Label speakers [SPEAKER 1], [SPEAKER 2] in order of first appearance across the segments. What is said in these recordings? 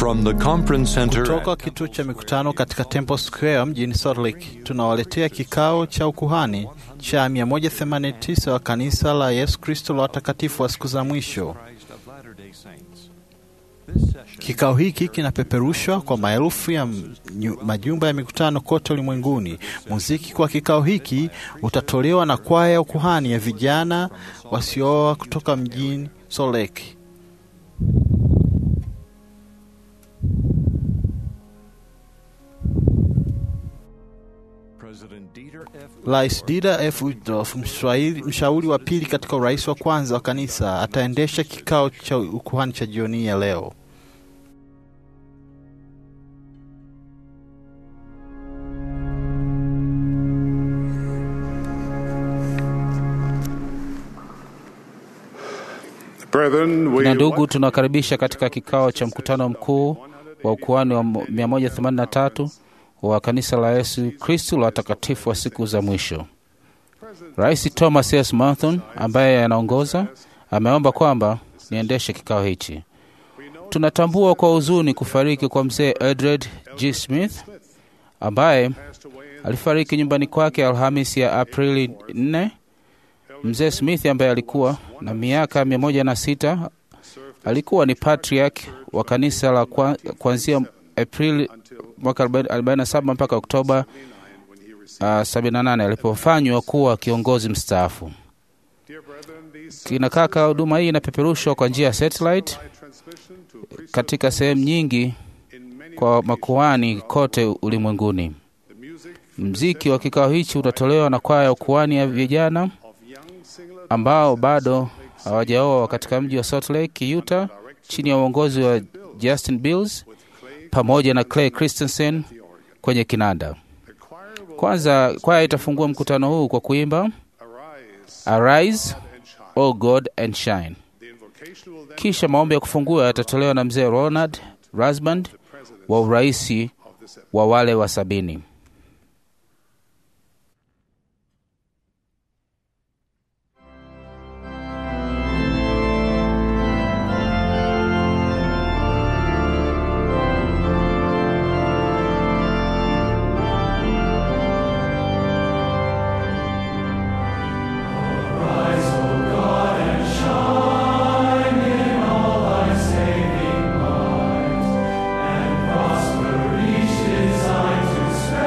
[SPEAKER 1] From the conference center
[SPEAKER 2] Kutoka kituo cha mikutano katika Temple Square mjini Salt Lake, tunawaletea kikao cha ukuhani cha 189 wa kanisa la Yesu Kristo la watakatifu wa siku za mwisho. Kikao hiki kinapeperushwa kwa maelfu ya mnyu- majumba ya mikutano kote ulimwenguni. Muziki kwa kikao hiki utatolewa na kwaya ya ukuhani ya vijana wasiooa kutoka mjini Salt Lake. Rais Dieter F. Uchtdorf, mshauri mshauri wa pili katika urais wa kwanza wa kanisa, ataendesha kikao cha ukuhani cha jioni ya leo.
[SPEAKER 3] Brethren, we
[SPEAKER 4] Na ndugu, tunawakaribisha katika kikao cha mkutano mkuu wa ukuhani wa 183 wa kanisa la Yesu Kristu la watakatifu wa siku za mwisho. Rais Thomas S. Manton ambaye anaongoza ameomba kwamba niendeshe kikao hichi. Tunatambua kwa huzuni kufariki kwa mzee Edred G. Smith ambaye alifariki nyumbani kwake Alhamis ya Aprili 4. Mzee Smith ambaye alikuwa na miaka mia moja na sita alikuwa ni patriarch wa kanisa la kwa- kuanzia Aprili mwaka 47 mpaka Oktoba uh, 78 alipofanywa kuwa kiongozi mstaafu. Kina kaka, huduma hii inapeperushwa kwa njia ya satellite katika sehemu nyingi kwa makuhani kote ulimwenguni. Mziki wa kikao hichi utatolewa na kwaya ya ukuhani ya vijana ambao bado hawajaoa katika mji wa Salt Lake, Utah, chini ya uongozi wa Justin Bills pamoja na Clay Christensen kwenye kinanda. Kwanza kwaya itafungua mkutano huu kwa kuimba Arise, O God and Shine. Kisha maombi ya kufungua yatatolewa na mzee Ronald Rasband wa uraisi wa wale wa sabini.
[SPEAKER 5] Prosper each design to spend.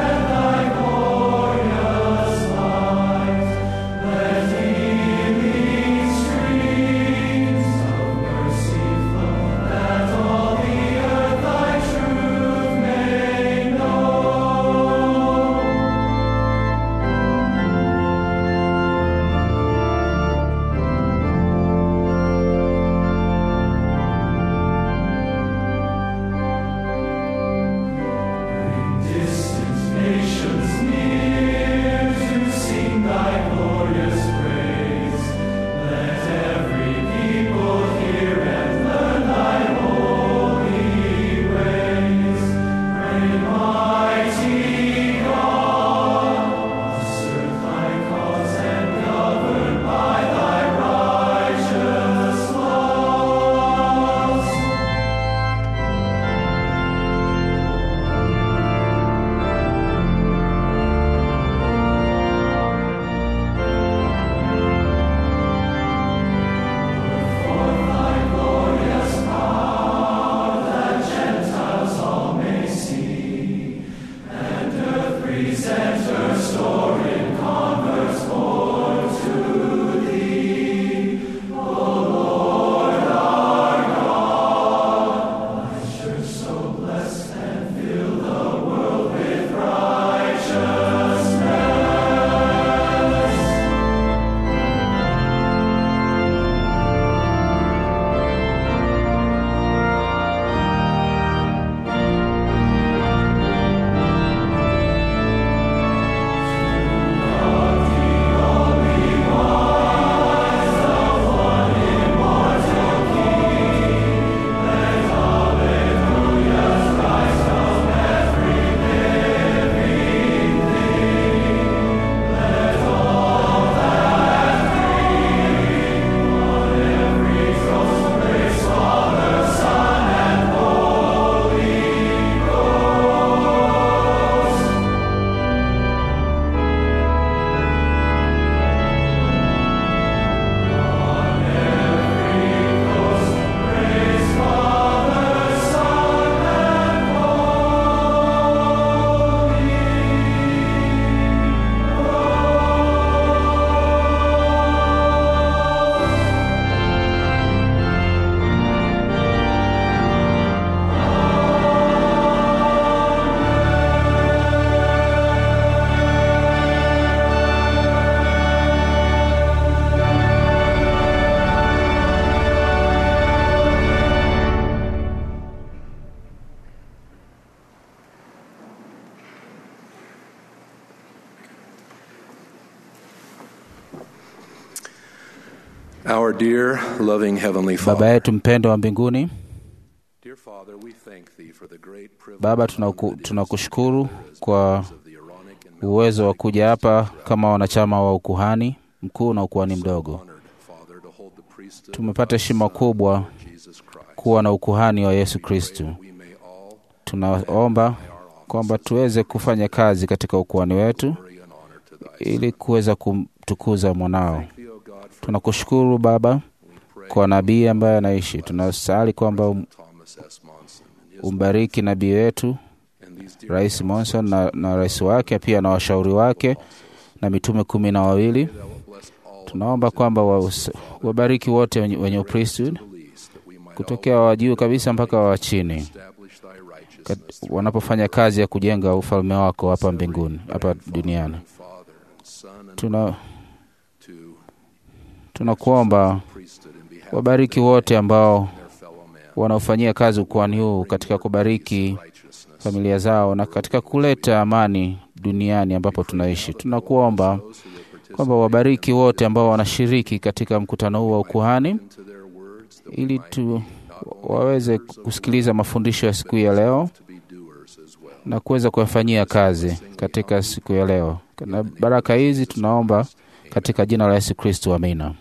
[SPEAKER 1] Our dear, loving Heavenly
[SPEAKER 4] Baba
[SPEAKER 1] Father,
[SPEAKER 4] yetu mpendo wa mbinguni,
[SPEAKER 1] dear Father, we thank Thee for the great privilege
[SPEAKER 4] Baba,
[SPEAKER 1] and honor
[SPEAKER 4] tunaku-
[SPEAKER 1] it is
[SPEAKER 4] tunakushukuru
[SPEAKER 1] to serve as
[SPEAKER 4] kwa
[SPEAKER 1] members of the Aaronic and
[SPEAKER 4] uwezo wa kuja hapa kama wanachama wa ukuhani mkuu na ukuhani mdogo.
[SPEAKER 1] honored, Father, to hold the priesthood
[SPEAKER 4] Tumepata
[SPEAKER 1] of
[SPEAKER 4] heshima
[SPEAKER 1] Thy Son,
[SPEAKER 4] kubwa
[SPEAKER 1] Lord Jesus Christ.
[SPEAKER 4] kuwa na ukuhani wa Yesu Kristu.
[SPEAKER 1] We may all
[SPEAKER 4] Tunaomba kwamba tuweze kufanya kazi katika ukuhani wetu
[SPEAKER 1] glory and honor to Thy
[SPEAKER 4] ili kuweza kumtukuza mwanao.
[SPEAKER 1] Thee, O God, for
[SPEAKER 4] Tunakushukuru Baba
[SPEAKER 1] we pray
[SPEAKER 4] kwa nabii ambaye anaishi. Tunasali kwamba um-
[SPEAKER 1] Thomas S. Monson and his
[SPEAKER 4] umbariki nabii wetu
[SPEAKER 1] and these dear
[SPEAKER 4] Rais Monson na, na rais wake pia na washauri wake na mitume kumi na wawili.
[SPEAKER 1] Thou wilt bless all
[SPEAKER 4] Tunaomba kwamba wa- wabariki wote wenye, wenye upriesthood
[SPEAKER 1] the least, that we might
[SPEAKER 4] kutokea wa juu kabisa mpaka wa chini
[SPEAKER 1] establish Thy
[SPEAKER 4] Kat-
[SPEAKER 1] righteousness
[SPEAKER 4] wanapofanya kazi ya kujenga ufalme wako hapa mbinguni, hapa duniani.
[SPEAKER 1] Father and Son and
[SPEAKER 4] Tuna
[SPEAKER 1] to
[SPEAKER 4] tunakuomba
[SPEAKER 1] priesthood in behalf
[SPEAKER 4] wabariki wote ambao
[SPEAKER 1] of their fellow man,
[SPEAKER 4] wanaofanyia kazi ukuhani huu katika kubariki
[SPEAKER 1] righteousness.
[SPEAKER 4] familia zao na katika kuleta amani duniani ambapo tunaishi. Tunakuomba
[SPEAKER 1] Those who will participate
[SPEAKER 4] kwamba wabariki wote ambao wanashiriki katika mkutano huu wa ukuhani
[SPEAKER 1] into their words, that we
[SPEAKER 4] ili
[SPEAKER 1] might
[SPEAKER 4] tu waweze kusikiliza mafundisho ya siku hii ya leo
[SPEAKER 1] to be doers as well.
[SPEAKER 4] na kuweza kuyafanyia kazi katika siku ya leo. Na baraka hizi tunaomba katika jina la Yesu Kristo, amina.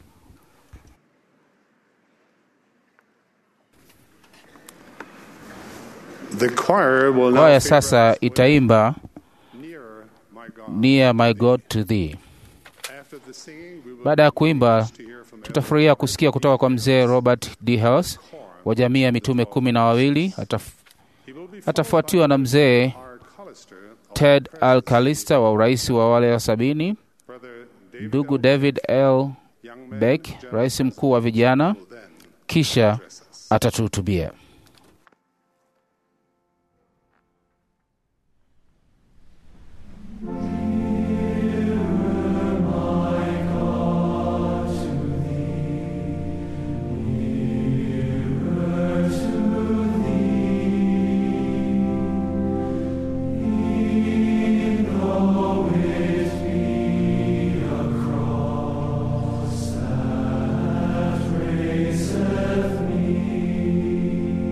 [SPEAKER 3] The choir will now
[SPEAKER 4] Kwaya
[SPEAKER 3] favor
[SPEAKER 4] sasa
[SPEAKER 3] us with
[SPEAKER 4] itaimba
[SPEAKER 3] Nearer, my God.
[SPEAKER 4] Near My God to Thee.
[SPEAKER 3] After the singing, we will
[SPEAKER 4] Baada ya kuimba,
[SPEAKER 3] to hear from
[SPEAKER 4] tutafurahia kusikia kutoka kwa mzee Robert D. Hales wa jamii ya mitume kumi na wawili. Ataf,
[SPEAKER 3] He will be
[SPEAKER 4] atafuatiwa na mzee
[SPEAKER 3] R. Callister,
[SPEAKER 4] Ted Al Kalista wa urais wa wale wa sabini,
[SPEAKER 3] Brother David
[SPEAKER 4] ndugu
[SPEAKER 3] L.
[SPEAKER 4] David L.
[SPEAKER 3] Young Man,
[SPEAKER 4] Beck,
[SPEAKER 3] General
[SPEAKER 4] rais mkuu wa vijana,
[SPEAKER 3] will then
[SPEAKER 4] kisha
[SPEAKER 3] address us.
[SPEAKER 4] atatuhutubia.
[SPEAKER 5] Praiseth me.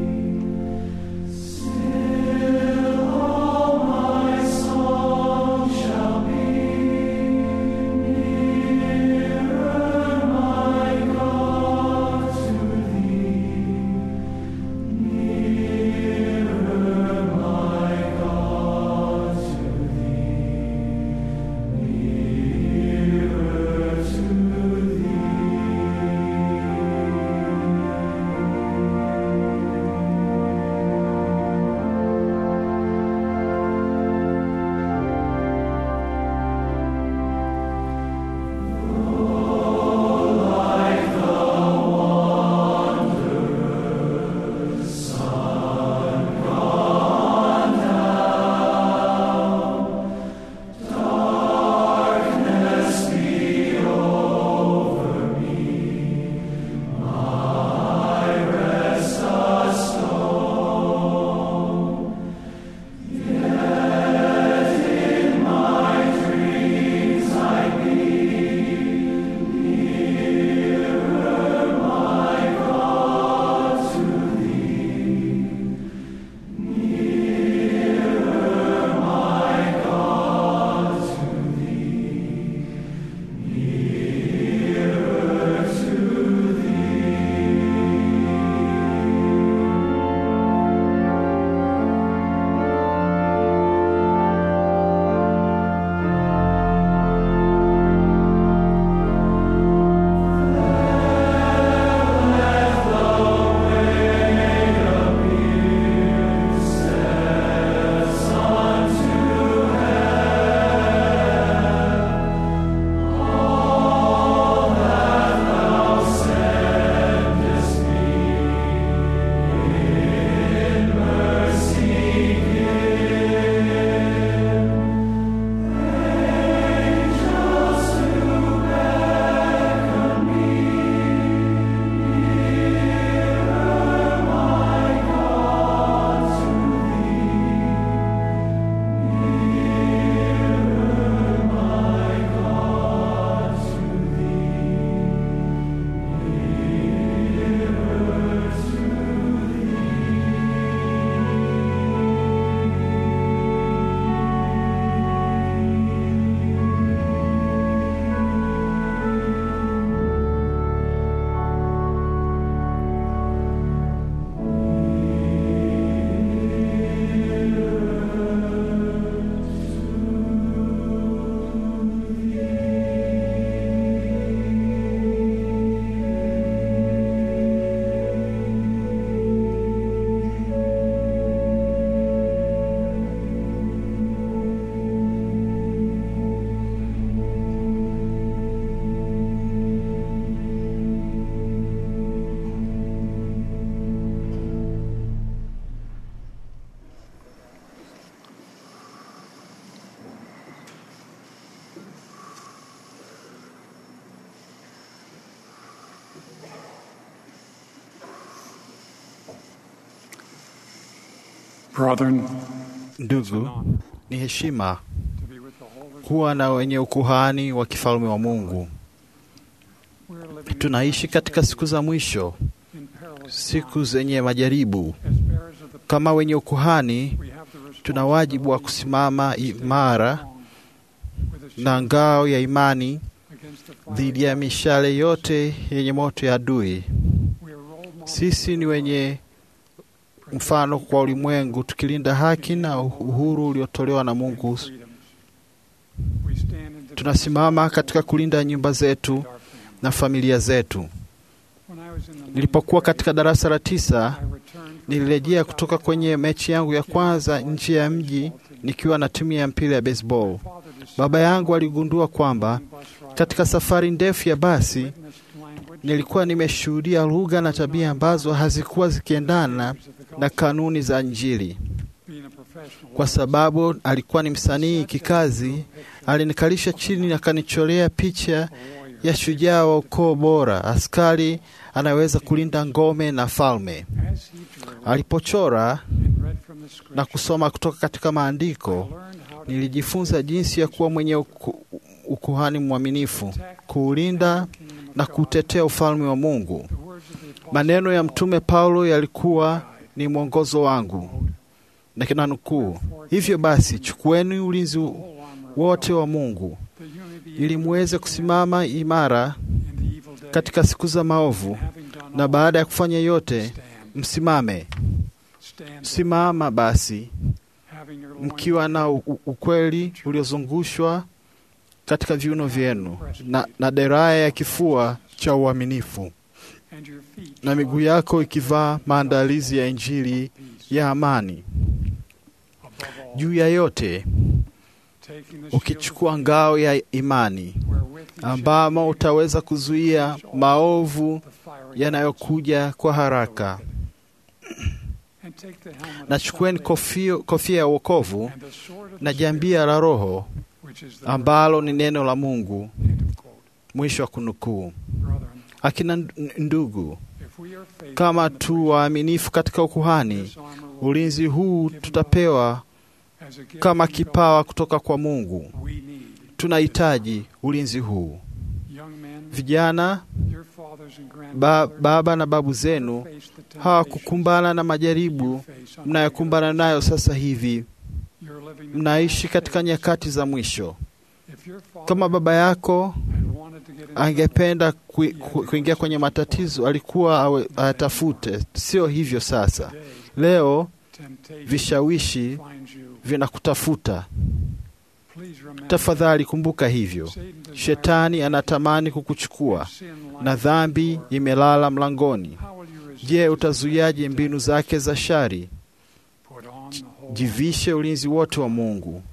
[SPEAKER 5] Brethren,
[SPEAKER 2] Ndugu, ni heshima
[SPEAKER 5] to be with the holy,
[SPEAKER 2] kuwa na wenye ukuhani wa kifalme wa Mungu.
[SPEAKER 5] we're living
[SPEAKER 2] Tunaishi katika siku za mwisho,
[SPEAKER 5] in perilous
[SPEAKER 2] siku zenye majaribu.
[SPEAKER 5] as bearers of the
[SPEAKER 2] Kama wenye ukuhani,
[SPEAKER 5] we have the
[SPEAKER 2] tuna wajibu wa kusimama imara
[SPEAKER 5] with the
[SPEAKER 2] na ngao ya imani
[SPEAKER 5] against the fire.
[SPEAKER 2] dhidi ya mishale yote yenye moto ya adui.
[SPEAKER 5] We are role models
[SPEAKER 2] Sisi ni wenye mfano kwa ulimwengu, tukilinda haki na uhuru uliotolewa na Mungu.
[SPEAKER 5] freedoms. We stand in defense
[SPEAKER 2] Tunasimama katika kulinda nyumba zetu
[SPEAKER 5] of our family.
[SPEAKER 2] na familia zetu.
[SPEAKER 5] When I was in the
[SPEAKER 2] Nilipokuwa katika darasa la tisa,
[SPEAKER 5] I returned from
[SPEAKER 2] nilirejea kutoka kwenye mechi yangu ya kwanza nje ya mji nikiwa na timu ya mpira ya baseball.
[SPEAKER 5] father to
[SPEAKER 2] Baba yangu aligundua kwamba
[SPEAKER 5] bus ride
[SPEAKER 2] katika safari ndefu ya basi
[SPEAKER 5] witnessed language
[SPEAKER 2] nilikuwa nimeshuhudia lugha na tabia ambazo hazikuwa zikiendana na kanuni za Injili.
[SPEAKER 5] being a professional
[SPEAKER 2] Kwa sababu alikuwa ni msanii kikazi, alinikalisha chini na akanicholea picha
[SPEAKER 5] warrior
[SPEAKER 2] ya shujaa wa ukoo bora, askari anayeweza kulinda ngome na falme.
[SPEAKER 5] as he drew
[SPEAKER 2] Alipochora
[SPEAKER 5] and read from the
[SPEAKER 2] na
[SPEAKER 5] scripture
[SPEAKER 2] kusoma kutoka katika maandiko,
[SPEAKER 5] learned how to
[SPEAKER 2] nilijifunza jinsi ya kuwa mwenye uku, ukuhani mwaminifu, kuulinda
[SPEAKER 5] kingdom of
[SPEAKER 2] na
[SPEAKER 5] God.
[SPEAKER 2] kutetea ufalme wa Mungu.
[SPEAKER 5] The words of the apostle
[SPEAKER 2] Maneno ya Mtume Paulo yalikuwa ni mwongozo wangu, na kina nukuu, hivyo basi chukueni ulinzi
[SPEAKER 5] whole armor of
[SPEAKER 2] wote
[SPEAKER 5] God,
[SPEAKER 2] wa Mungu
[SPEAKER 5] that you may be
[SPEAKER 2] ili
[SPEAKER 5] able
[SPEAKER 2] muweze
[SPEAKER 5] to
[SPEAKER 2] kusimama imara
[SPEAKER 5] in the evil day,
[SPEAKER 2] katika siku za maovu,
[SPEAKER 5] having done
[SPEAKER 2] na
[SPEAKER 5] all,
[SPEAKER 2] baada ya kufanya yote
[SPEAKER 5] stand,
[SPEAKER 2] msimame.
[SPEAKER 5] stand,
[SPEAKER 2] Simama basi
[SPEAKER 5] having your loins
[SPEAKER 2] mkiwa na u- u- ukweli uliozungushwa katika viuno vyenu na, na deraya ya kifua cha uaminifu
[SPEAKER 5] and your feet
[SPEAKER 2] na miguu yako ikivaa maandalizi ya Injili
[SPEAKER 5] peace.
[SPEAKER 2] ya amani.
[SPEAKER 5] Above all,
[SPEAKER 2] Juu ya yote
[SPEAKER 5] taking the shield of
[SPEAKER 2] ukichukua ngao ya imani
[SPEAKER 5] faith, wherewith you shall
[SPEAKER 2] ambamo utaweza kuzuia maovu
[SPEAKER 5] the fiery
[SPEAKER 2] yanayokuja kwa haraka.
[SPEAKER 5] and take the helmet
[SPEAKER 2] Na
[SPEAKER 5] of
[SPEAKER 2] chukueni
[SPEAKER 5] salvation
[SPEAKER 2] kofia, kofia ya wokovu
[SPEAKER 5] and the sword of
[SPEAKER 2] na
[SPEAKER 5] the
[SPEAKER 2] jambia la Roho
[SPEAKER 5] Spirit, which is the
[SPEAKER 2] ambalo ni neno la Mungu.
[SPEAKER 5] word. End of quote.
[SPEAKER 2] Mwisho wa kunukuu.
[SPEAKER 5] Brethren,
[SPEAKER 2] Akina n- ndugu,
[SPEAKER 5] if we are faithful
[SPEAKER 2] kama
[SPEAKER 5] in the
[SPEAKER 2] tu waaminifu katika ukuhani,
[SPEAKER 5] this armor will
[SPEAKER 2] ulinzi huu tutapewa
[SPEAKER 5] as a gift
[SPEAKER 2] kama
[SPEAKER 5] from
[SPEAKER 2] kipawa kutoka kwa Mungu.
[SPEAKER 5] God. We need
[SPEAKER 2] Tunahitaji ulinzi huu.
[SPEAKER 5] young men,
[SPEAKER 2] Vijana,
[SPEAKER 5] your fathers and
[SPEAKER 2] ba,
[SPEAKER 5] grandfathers
[SPEAKER 2] baba na babu zenu
[SPEAKER 5] face the temptations
[SPEAKER 2] hawakukumbana na
[SPEAKER 5] you
[SPEAKER 2] majaribu
[SPEAKER 5] face on
[SPEAKER 2] mnayokumbana nayo sasa hivi.
[SPEAKER 5] You're living in
[SPEAKER 2] Mnaishi
[SPEAKER 5] last
[SPEAKER 2] katika
[SPEAKER 5] days.
[SPEAKER 2] nyakati za mwisho.
[SPEAKER 5] If your father
[SPEAKER 2] Kama baba yako
[SPEAKER 5] had wanted to get into
[SPEAKER 2] angependa kui- ku- kuingia kwenye matatizo, alikuwa awe- ayatafute. Sio hivyo sasa.
[SPEAKER 5] today,
[SPEAKER 2] Leo
[SPEAKER 5] temptation
[SPEAKER 2] vishawishi
[SPEAKER 5] finds you.
[SPEAKER 2] vinakutafuta.
[SPEAKER 5] Please remember,
[SPEAKER 2] Tafadhali kumbuka hivyo.
[SPEAKER 5] Satan desires
[SPEAKER 2] Shetani anatamani kukuchukua
[SPEAKER 5] sin
[SPEAKER 2] na
[SPEAKER 5] lies
[SPEAKER 2] dhambi
[SPEAKER 5] at the door.
[SPEAKER 2] imelala mlangoni.
[SPEAKER 5] How will you resist
[SPEAKER 2] Je,
[SPEAKER 5] his
[SPEAKER 2] utazuiaje mbinu zake za shari?
[SPEAKER 5] Put on the whole
[SPEAKER 2] Jivishe ulinzi wote wa Mungu.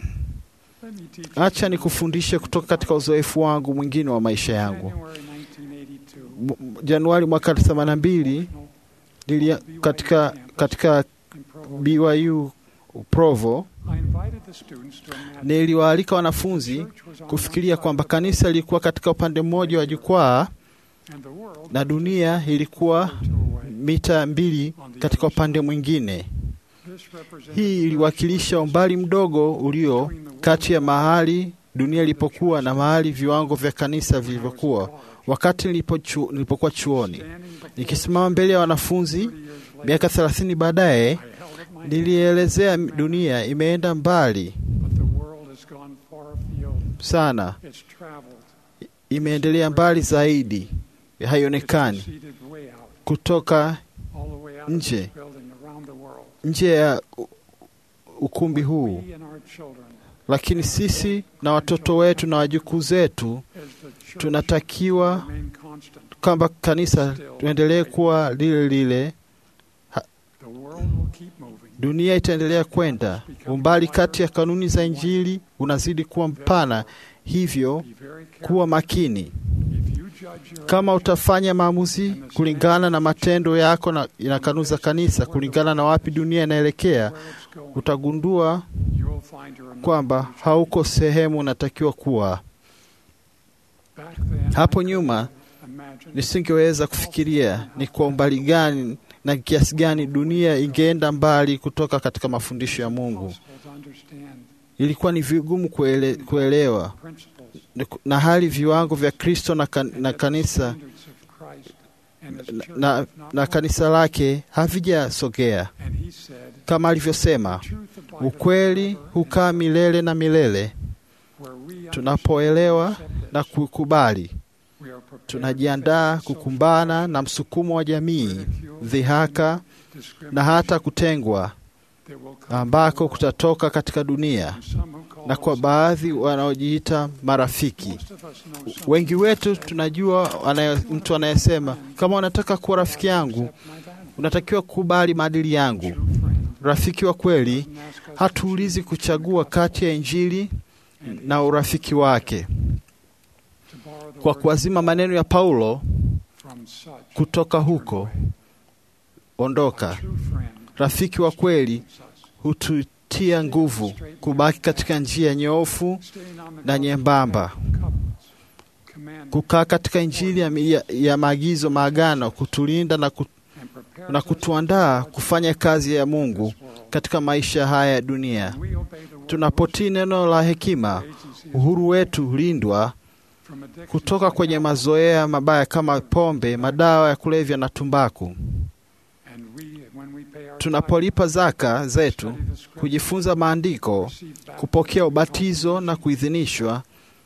[SPEAKER 5] Let me teach
[SPEAKER 2] Acha
[SPEAKER 5] you
[SPEAKER 2] nikufundishe kutoka katika uzoefu wangu mwingine wa maisha yangu.
[SPEAKER 5] January 1982,
[SPEAKER 2] M- m- Januari mwaka 82 nilia katika katika
[SPEAKER 5] in Provo,
[SPEAKER 2] BYU Provo
[SPEAKER 5] I invited the students to imagine
[SPEAKER 2] niliwaalika wanafunzi
[SPEAKER 5] church was on
[SPEAKER 2] kufikiria
[SPEAKER 5] one
[SPEAKER 2] kwamba
[SPEAKER 5] side of the
[SPEAKER 2] kanisa lilikuwa katika upande mmoja wa jukwaa
[SPEAKER 5] and the world
[SPEAKER 2] na dunia ilikuwa
[SPEAKER 5] was two away.
[SPEAKER 2] mita mbili katika upande mwingine.
[SPEAKER 5] This represented
[SPEAKER 2] Hii iliwakilisha umbali mdogo ulio kati ya mahali dunia ilipokuwa na mahali viwango vya kanisa vilivyokuwa wakati nilipochu, nilipokuwa chuoni.
[SPEAKER 5] standing before
[SPEAKER 2] Nikisimama mbele ya wanafunzi
[SPEAKER 5] 30 years later,
[SPEAKER 2] miaka 30 baadaye,
[SPEAKER 5] I held up my hand,
[SPEAKER 2] nilielezea dunia imeenda mbali
[SPEAKER 5] but the world has gone far afield.
[SPEAKER 2] sana,
[SPEAKER 5] It's traveled.
[SPEAKER 2] imeendelea mbali zaidi,
[SPEAKER 5] It's
[SPEAKER 2] haionekani
[SPEAKER 5] proceeded way out,
[SPEAKER 2] kutoka
[SPEAKER 5] all the way out of
[SPEAKER 2] Nje.
[SPEAKER 5] this building around the world.
[SPEAKER 2] nje ya u- ukumbi huu.
[SPEAKER 5] We and our children,
[SPEAKER 2] Lakini sisi na watoto wetu na wajukuu zetu
[SPEAKER 5] as the church,
[SPEAKER 2] tunatakiwa
[SPEAKER 5] remain constant.
[SPEAKER 2] kwamba kanisa tuendelee kuwa lile lile.
[SPEAKER 5] The world will keep moving.
[SPEAKER 2] Dunia itaendelea kwenda, umbali kati ya kanuni za Injili unazidi kuwa mpana, hivyo
[SPEAKER 5] Be very careful.
[SPEAKER 2] kuwa makini.
[SPEAKER 5] If you judge your
[SPEAKER 2] Kama
[SPEAKER 5] actions
[SPEAKER 2] utafanya maamuzi kulingana na matendo yako na, na kanuni za kanisa, kulingana na wapi dunia inaelekea,
[SPEAKER 5] where it's going,
[SPEAKER 2] utagundua
[SPEAKER 5] you will find you're not
[SPEAKER 2] kwamba
[SPEAKER 5] where you should
[SPEAKER 2] hauko sehemu unatakiwa kuwa.
[SPEAKER 5] be. Back then,
[SPEAKER 2] Hapo
[SPEAKER 5] I
[SPEAKER 2] nyuma
[SPEAKER 5] couldn't imagine
[SPEAKER 2] nisingeweza kufikiria ni kwa umbali gani na kiasi gani dunia ingeenda mbali kutoka katika mafundisho ya Mungu.
[SPEAKER 5] Impossible to understand
[SPEAKER 2] Ilikuwa ni vigumu kuele, kuelewa
[SPEAKER 5] principles
[SPEAKER 2] na hali viwango vya Kristo na, kan, na kanisa
[SPEAKER 5] standards of Christ and his
[SPEAKER 2] na,
[SPEAKER 5] church
[SPEAKER 2] na,
[SPEAKER 5] have not
[SPEAKER 2] na
[SPEAKER 5] moved.
[SPEAKER 2] kanisa lake havijasogea
[SPEAKER 5] And he said,
[SPEAKER 2] kama alivyosema,
[SPEAKER 5] "Truth abideth
[SPEAKER 2] ukweli
[SPEAKER 5] forever, and
[SPEAKER 2] hukaa milele na milele.
[SPEAKER 5] where we understand
[SPEAKER 2] Tunapoelewa
[SPEAKER 5] and accept
[SPEAKER 2] na
[SPEAKER 5] this,
[SPEAKER 2] kukubali,
[SPEAKER 5] we are prepared
[SPEAKER 2] tunajiandaa
[SPEAKER 5] to face
[SPEAKER 2] kukumbana na msukumo wa jamii, dhihaka
[SPEAKER 5] social
[SPEAKER 2] na hata kutengwa
[SPEAKER 5] that will come
[SPEAKER 2] ambako
[SPEAKER 5] from
[SPEAKER 2] kutatoka katika dunia,
[SPEAKER 5] some who call
[SPEAKER 2] na kwa
[SPEAKER 5] us-
[SPEAKER 2] baadhi wanaojiita marafiki.
[SPEAKER 5] Most of us know some
[SPEAKER 2] Wengi wetu tunajua anaye, mtu anayesema kama unataka kuwa rafiki yangu
[SPEAKER 5] accept my value.
[SPEAKER 2] unatakiwa kukubali maadili yangu.
[SPEAKER 5] True friend
[SPEAKER 2] Rafiki wa kweli
[SPEAKER 5] doesn't ask us
[SPEAKER 2] hatuulizi kuchagua kati ya Injili na urafiki wake.
[SPEAKER 5] to borrow the
[SPEAKER 2] Kwa
[SPEAKER 5] word
[SPEAKER 2] kuazima maneno ya Paulo
[SPEAKER 5] from such
[SPEAKER 2] kutoka huko, ondoka.
[SPEAKER 5] true friend
[SPEAKER 2] Rafiki wa kweli
[SPEAKER 5] keeps us
[SPEAKER 2] hututia nguvu kubaki katika njia nyoofu
[SPEAKER 5] staying on the
[SPEAKER 2] na
[SPEAKER 5] God
[SPEAKER 2] nyembamba,
[SPEAKER 5] covenants, commandments,
[SPEAKER 2] kukaa katika Injili ya, ya, ya maagizo, maagano, kutulinda na, ku,
[SPEAKER 5] and prepares
[SPEAKER 2] na
[SPEAKER 5] us
[SPEAKER 2] kutuandaa
[SPEAKER 5] for
[SPEAKER 2] kufanya kazi ya Mungu
[SPEAKER 5] this world.
[SPEAKER 2] katika maisha haya ya dunia.
[SPEAKER 5] When we obey the word
[SPEAKER 2] Tunapotii neno la hekima,
[SPEAKER 5] agencies
[SPEAKER 2] uhuru wetu hulindwa
[SPEAKER 5] from addictions
[SPEAKER 2] kutoka kwenye
[SPEAKER 5] like
[SPEAKER 2] mazoea mabaya kama pombe, madawa ya kulevya na tumbaku.
[SPEAKER 5] And we, when we pay our
[SPEAKER 2] Tunapolipa zaka
[SPEAKER 5] tithe,
[SPEAKER 2] zetu,
[SPEAKER 5] study the scripture,
[SPEAKER 2] kujifunza maandiko,
[SPEAKER 5] receive baptism,
[SPEAKER 2] kupokea ubatizo na kuidhinishwa,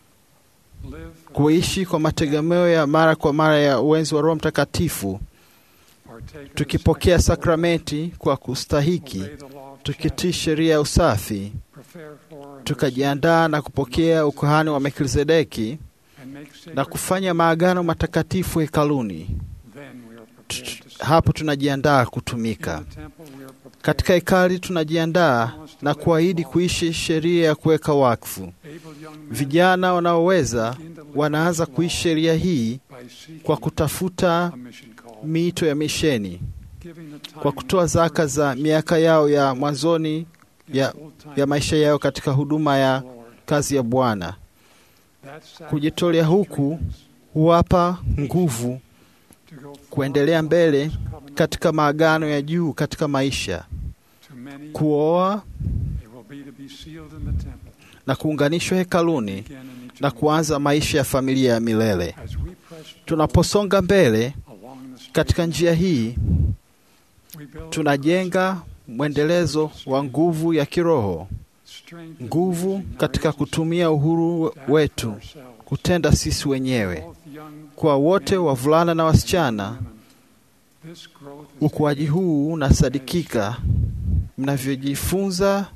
[SPEAKER 5] live
[SPEAKER 2] kuishi kwa mategemeo ya mara kwa mara ya uwenzi wa Roho Mtakatifu,
[SPEAKER 5] partake of the
[SPEAKER 2] tukipokea
[SPEAKER 5] sacrament,
[SPEAKER 2] sakramenti kwa kustahiki,
[SPEAKER 5] obey the law of
[SPEAKER 2] tukitii
[SPEAKER 5] chastity,
[SPEAKER 2] sheria ya usafi,
[SPEAKER 5] prepare for and
[SPEAKER 2] tukajiandaa na kupokea ukuhani wa Melkizedeki
[SPEAKER 5] receive and make sacred
[SPEAKER 2] na kufanya maagano matakatifu hekaluni.
[SPEAKER 5] then we are prepared to serve.
[SPEAKER 2] Hapo tunajiandaa kutumika.
[SPEAKER 5] In the temple we are prepared.
[SPEAKER 2] Katika hekali tunajiandaa na kuahidi kuishi sheria ya kuweka wakfu.
[SPEAKER 5] Able young men
[SPEAKER 2] Vijana wanaoweza
[SPEAKER 5] begin to live
[SPEAKER 2] wanaanza
[SPEAKER 5] this
[SPEAKER 2] kuishi
[SPEAKER 5] law
[SPEAKER 2] sheria hii
[SPEAKER 5] by seeking
[SPEAKER 2] kwa kutafuta
[SPEAKER 5] a mission call,
[SPEAKER 2] miito ya misheni,
[SPEAKER 5] giving the time
[SPEAKER 2] kwa kutoa zaka za miaka yao ya mwanzoni
[SPEAKER 5] in
[SPEAKER 2] ya,
[SPEAKER 5] full-time
[SPEAKER 2] ya maisha yao katika huduma ya
[SPEAKER 5] Lord.
[SPEAKER 2] kazi ya Bwana.
[SPEAKER 5] That sacrifice
[SPEAKER 2] Kujitolea huku huwapa nguvu
[SPEAKER 5] to go forward
[SPEAKER 2] kuendelea mbele
[SPEAKER 5] this covenant
[SPEAKER 2] katika maagano ya juu katika maisha,
[SPEAKER 5] to many,
[SPEAKER 2] kuoa
[SPEAKER 5] it will be to be sealed in the temple,
[SPEAKER 2] na kuunganishwa hekaluni
[SPEAKER 5] again in
[SPEAKER 2] na
[SPEAKER 5] eternity.
[SPEAKER 2] kuanza maisha ya familia ya milele.
[SPEAKER 5] As we press
[SPEAKER 2] Tunaposonga mbele
[SPEAKER 5] along the straight
[SPEAKER 2] katika
[SPEAKER 5] and
[SPEAKER 2] njia hii,
[SPEAKER 5] we build
[SPEAKER 2] tunajenga mwendelezo wa nguvu ya kiroho,
[SPEAKER 5] strength in
[SPEAKER 2] nguvu
[SPEAKER 5] using our
[SPEAKER 2] katika
[SPEAKER 5] agency
[SPEAKER 2] kutumia uhuru
[SPEAKER 5] to act for
[SPEAKER 2] wetu
[SPEAKER 5] ourselves.
[SPEAKER 2] kutenda sisi wenyewe.
[SPEAKER 5] Both young
[SPEAKER 2] Kwa wote
[SPEAKER 5] men
[SPEAKER 2] wavulana na
[SPEAKER 5] and
[SPEAKER 2] wasichana,
[SPEAKER 5] women, this growth is
[SPEAKER 2] ukuaji huu unasadikika mnavyojifunza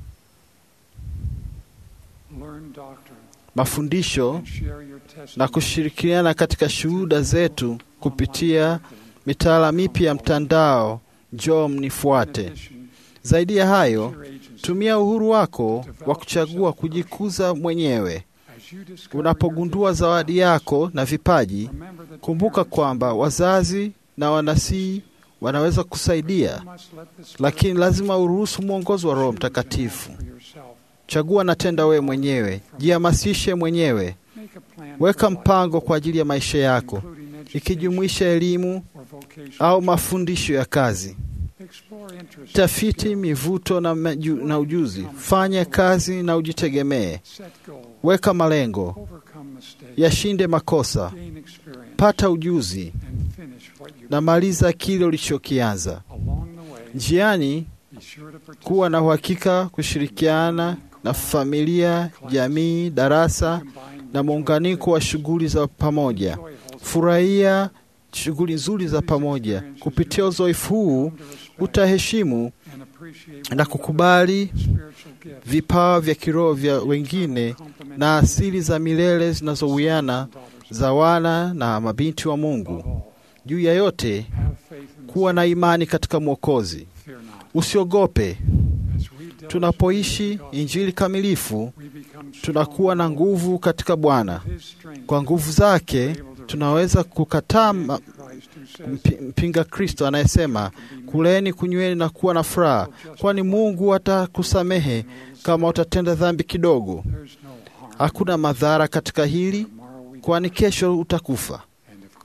[SPEAKER 5] learn doctrine
[SPEAKER 2] mafundisho
[SPEAKER 5] and share your
[SPEAKER 2] na
[SPEAKER 5] testimony
[SPEAKER 2] kushirikiana katika shuhuda zetu kupitia mitaala mipya ya mtandao. Njoo mnifuate.
[SPEAKER 5] In addition,
[SPEAKER 2] Zaidi ya hayo,
[SPEAKER 5] your agency
[SPEAKER 2] tumia uhuru wako wa kuchagua kujikuza mwenyewe.
[SPEAKER 5] as you discover
[SPEAKER 2] Unapogundua
[SPEAKER 5] your
[SPEAKER 2] zawadi yako na vipaji,
[SPEAKER 5] remember that
[SPEAKER 2] kumbuka
[SPEAKER 5] parents
[SPEAKER 2] kwamba wazazi na wanasii wanaweza kusaidia,
[SPEAKER 5] must let the Spirit
[SPEAKER 2] lakini lazima uruhusu mwongozo wa Roho
[SPEAKER 5] choose and
[SPEAKER 2] Mtakatifu.
[SPEAKER 5] act for yourself.
[SPEAKER 2] Chagua na tenda wewe mwenyewe, jihamasishe mwenyewe,
[SPEAKER 5] Make a plan
[SPEAKER 2] weka
[SPEAKER 5] for life,
[SPEAKER 2] mpango kwa ajili ya maisha yako,
[SPEAKER 5] including education
[SPEAKER 2] ikijumuisha elimu
[SPEAKER 5] or vocation.
[SPEAKER 2] au mafundisho ya kazi.
[SPEAKER 5] Explore interests,
[SPEAKER 2] Tafiti
[SPEAKER 5] skills,
[SPEAKER 2] mivuto na, maju, na ujuzi. Fanya kazi na ujitegemee.
[SPEAKER 5] set goals,
[SPEAKER 2] Weka malengo,
[SPEAKER 5] overcome mistakes,
[SPEAKER 2] yashinde makosa,
[SPEAKER 5] gain experience,
[SPEAKER 2] pata ujuzi
[SPEAKER 5] and finish what you
[SPEAKER 2] na maliza kile ulichokianza.
[SPEAKER 5] along the way.
[SPEAKER 2] Njiani,
[SPEAKER 5] Be sure to participate
[SPEAKER 2] kuwa na uhakika kushirikiana na familia, jamii, darasa na muunganiko wa shughuli za pamoja. Furahia shughuli nzuri za pamoja. Kupitia uzoefu huu utaheshimu na kukubali vipawa vya kiroho vya wengine na asili za milele zinazowiana za wana na mabinti wa Mungu. Juu ya yote, kuwa na imani katika Mwokozi. Usiogope. Tunapoishi Injili kamilifu, tunakuwa na nguvu katika Bwana. Kwa nguvu zake tunaweza kukataa ma- mpi- mpinga Kristo anayesema kuleni, kunyweni na kuwa na furaha, kwani Mungu atakusamehe kama utatenda dhambi kidogo. Hakuna madhara katika hili, kwani kesho utakufa.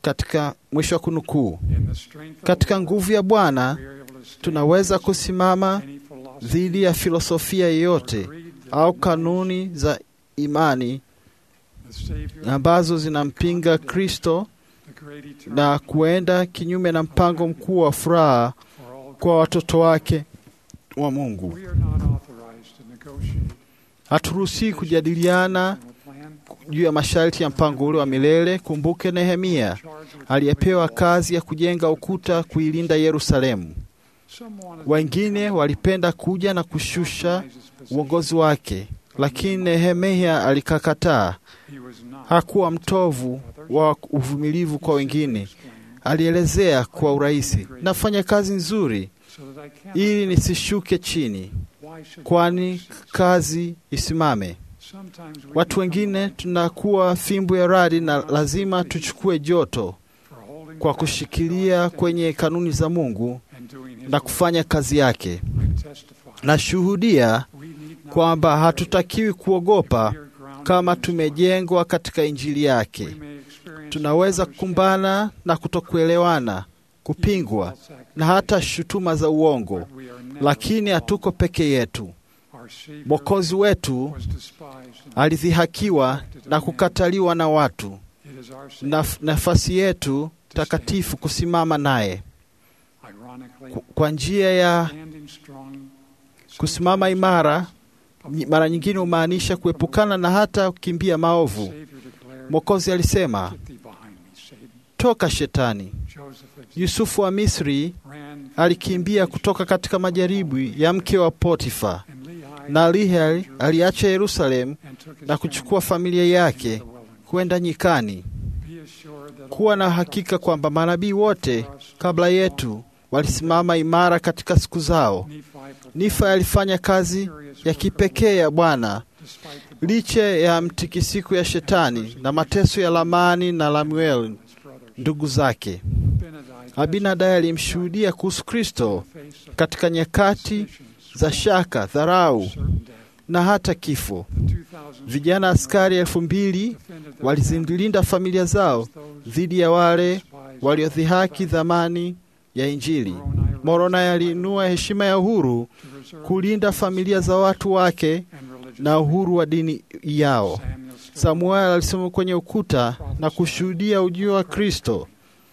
[SPEAKER 2] katika mwisho wa kunukuu.
[SPEAKER 5] In the strength of
[SPEAKER 2] Katika nguvu ya Bwana
[SPEAKER 5] we are able to stand
[SPEAKER 2] tunaweza kusimama
[SPEAKER 5] any philosophy
[SPEAKER 2] dhidi ya filosofia yoyote au kanuni za imani
[SPEAKER 5] the Savior,
[SPEAKER 2] ambazo zinampinga Kristo
[SPEAKER 5] the great eternal
[SPEAKER 2] na kuenda kinyume na mpango mkuu wa furaha
[SPEAKER 5] for all.
[SPEAKER 2] kwa watoto wake wa Mungu.
[SPEAKER 5] We are not authorized to negotiate
[SPEAKER 2] Haturuhusiwi kujadiliana
[SPEAKER 5] a plan
[SPEAKER 2] juu ya masharti ya mpango ule wa milele. Kumbuke Nehemia
[SPEAKER 5] charged with
[SPEAKER 2] aliyepewa kazi ya kujenga ukuta kuilinda Yerusalemu.
[SPEAKER 5] some wanted
[SPEAKER 2] Wengine walipenda kuja na kushusha
[SPEAKER 5] to his position.
[SPEAKER 2] uongozi wake, lakini Nehemia alikakataa.
[SPEAKER 5] He was not
[SPEAKER 2] Hakuwa mtovu wa uvumilivu kwa wengine. Alielezea kwa urahisi, nafanya kazi nzuri
[SPEAKER 5] so that I cannot
[SPEAKER 2] ili nisishuke chini,
[SPEAKER 5] why should
[SPEAKER 2] kwani kazi isimame.
[SPEAKER 5] sometimes we
[SPEAKER 2] Watu wengine tunakuwa fimbo ya radi na lazima tuchukue joto
[SPEAKER 5] for holding
[SPEAKER 2] kwa
[SPEAKER 5] fast
[SPEAKER 2] kushikilia kwenye kanuni za Mungu
[SPEAKER 5] and doing his
[SPEAKER 2] na
[SPEAKER 5] work.
[SPEAKER 2] kufanya kazi yake.
[SPEAKER 5] I testify
[SPEAKER 2] Nashuhudia
[SPEAKER 5] we need not
[SPEAKER 2] kwamba
[SPEAKER 5] be
[SPEAKER 2] hatutakiwi kuogopa
[SPEAKER 5] afraid. We are grounded
[SPEAKER 2] kama
[SPEAKER 5] in his word.
[SPEAKER 2] tumejengwa katika Injili yake.
[SPEAKER 5] We may experience
[SPEAKER 2] Tunaweza kukumbana na kutokuelewana, kupingwa na hata shutuma za uongo,
[SPEAKER 5] but we are never
[SPEAKER 2] lakini hatuko peke yetu.
[SPEAKER 5] Our Savior
[SPEAKER 2] Mwokozi wetu
[SPEAKER 5] was despised and
[SPEAKER 2] alidhihakiwa na kukataliwa na watu,
[SPEAKER 5] it is our Savior.
[SPEAKER 2] na nafasi yetu takatifu kusimama naye
[SPEAKER 5] Ironically,
[SPEAKER 2] Ku- kwa njia ya
[SPEAKER 5] standing strong,
[SPEAKER 2] kusimama imara. nyi- Mara nyingine humaanisha kuepukana na hata kukimbia maovu.
[SPEAKER 5] Savior declared,
[SPEAKER 2] Mwokozi alisema,
[SPEAKER 5] Get thee behind me, Satan.
[SPEAKER 2] toka Shetani.
[SPEAKER 5] Joseph
[SPEAKER 2] Yusufu wa Misri
[SPEAKER 5] ran
[SPEAKER 2] alikimbia kutoka katika majaribu ya mke wa Potifa,
[SPEAKER 5] and Lehi
[SPEAKER 2] na Lehi aliacha Yerusalemu
[SPEAKER 5] and took his
[SPEAKER 2] na kuchukua familia yake
[SPEAKER 5] family into the wilderness.
[SPEAKER 2] kwenda nyikani.
[SPEAKER 5] Be assured that
[SPEAKER 2] Kuwa
[SPEAKER 5] all
[SPEAKER 2] na
[SPEAKER 5] the
[SPEAKER 2] hakika kwamba manabii wote
[SPEAKER 5] prophets
[SPEAKER 2] kabla yetu walisimama imara katika siku zao.
[SPEAKER 5] Nephi performed
[SPEAKER 2] Nifa alifanya kazi ya kipekee ya Bwana
[SPEAKER 5] despite the
[SPEAKER 2] licha ya mtikisiko ya Shetani na mateso ya Lamani na Lamuel
[SPEAKER 5] his brothers.
[SPEAKER 2] ndugu zake.
[SPEAKER 5] Benadai
[SPEAKER 2] Abinadai alimshuhudia kuhusu Kristo
[SPEAKER 5] face of
[SPEAKER 2] katika nyakati
[SPEAKER 5] suspicions,
[SPEAKER 2] za shaka, dharau
[SPEAKER 5] certain death.
[SPEAKER 2] na hata kifo.
[SPEAKER 5] The 2000
[SPEAKER 2] Vijana askari elfu mbili
[SPEAKER 5] defended their
[SPEAKER 2] walizilinda familia zao
[SPEAKER 5] families, those
[SPEAKER 2] dhidi ya wale
[SPEAKER 5] despised
[SPEAKER 2] waliodhihaki dhamani ya Injili. Moroni aliinua heshima ya uhuru
[SPEAKER 5] to reserve
[SPEAKER 2] kulinda familia za watu wake
[SPEAKER 5] and religious
[SPEAKER 2] na uhuru wa dini yao.
[SPEAKER 5] Samuel stood
[SPEAKER 2] Samuel alisoma kwenye ukuta na kushuhudia ujio wa Kristo,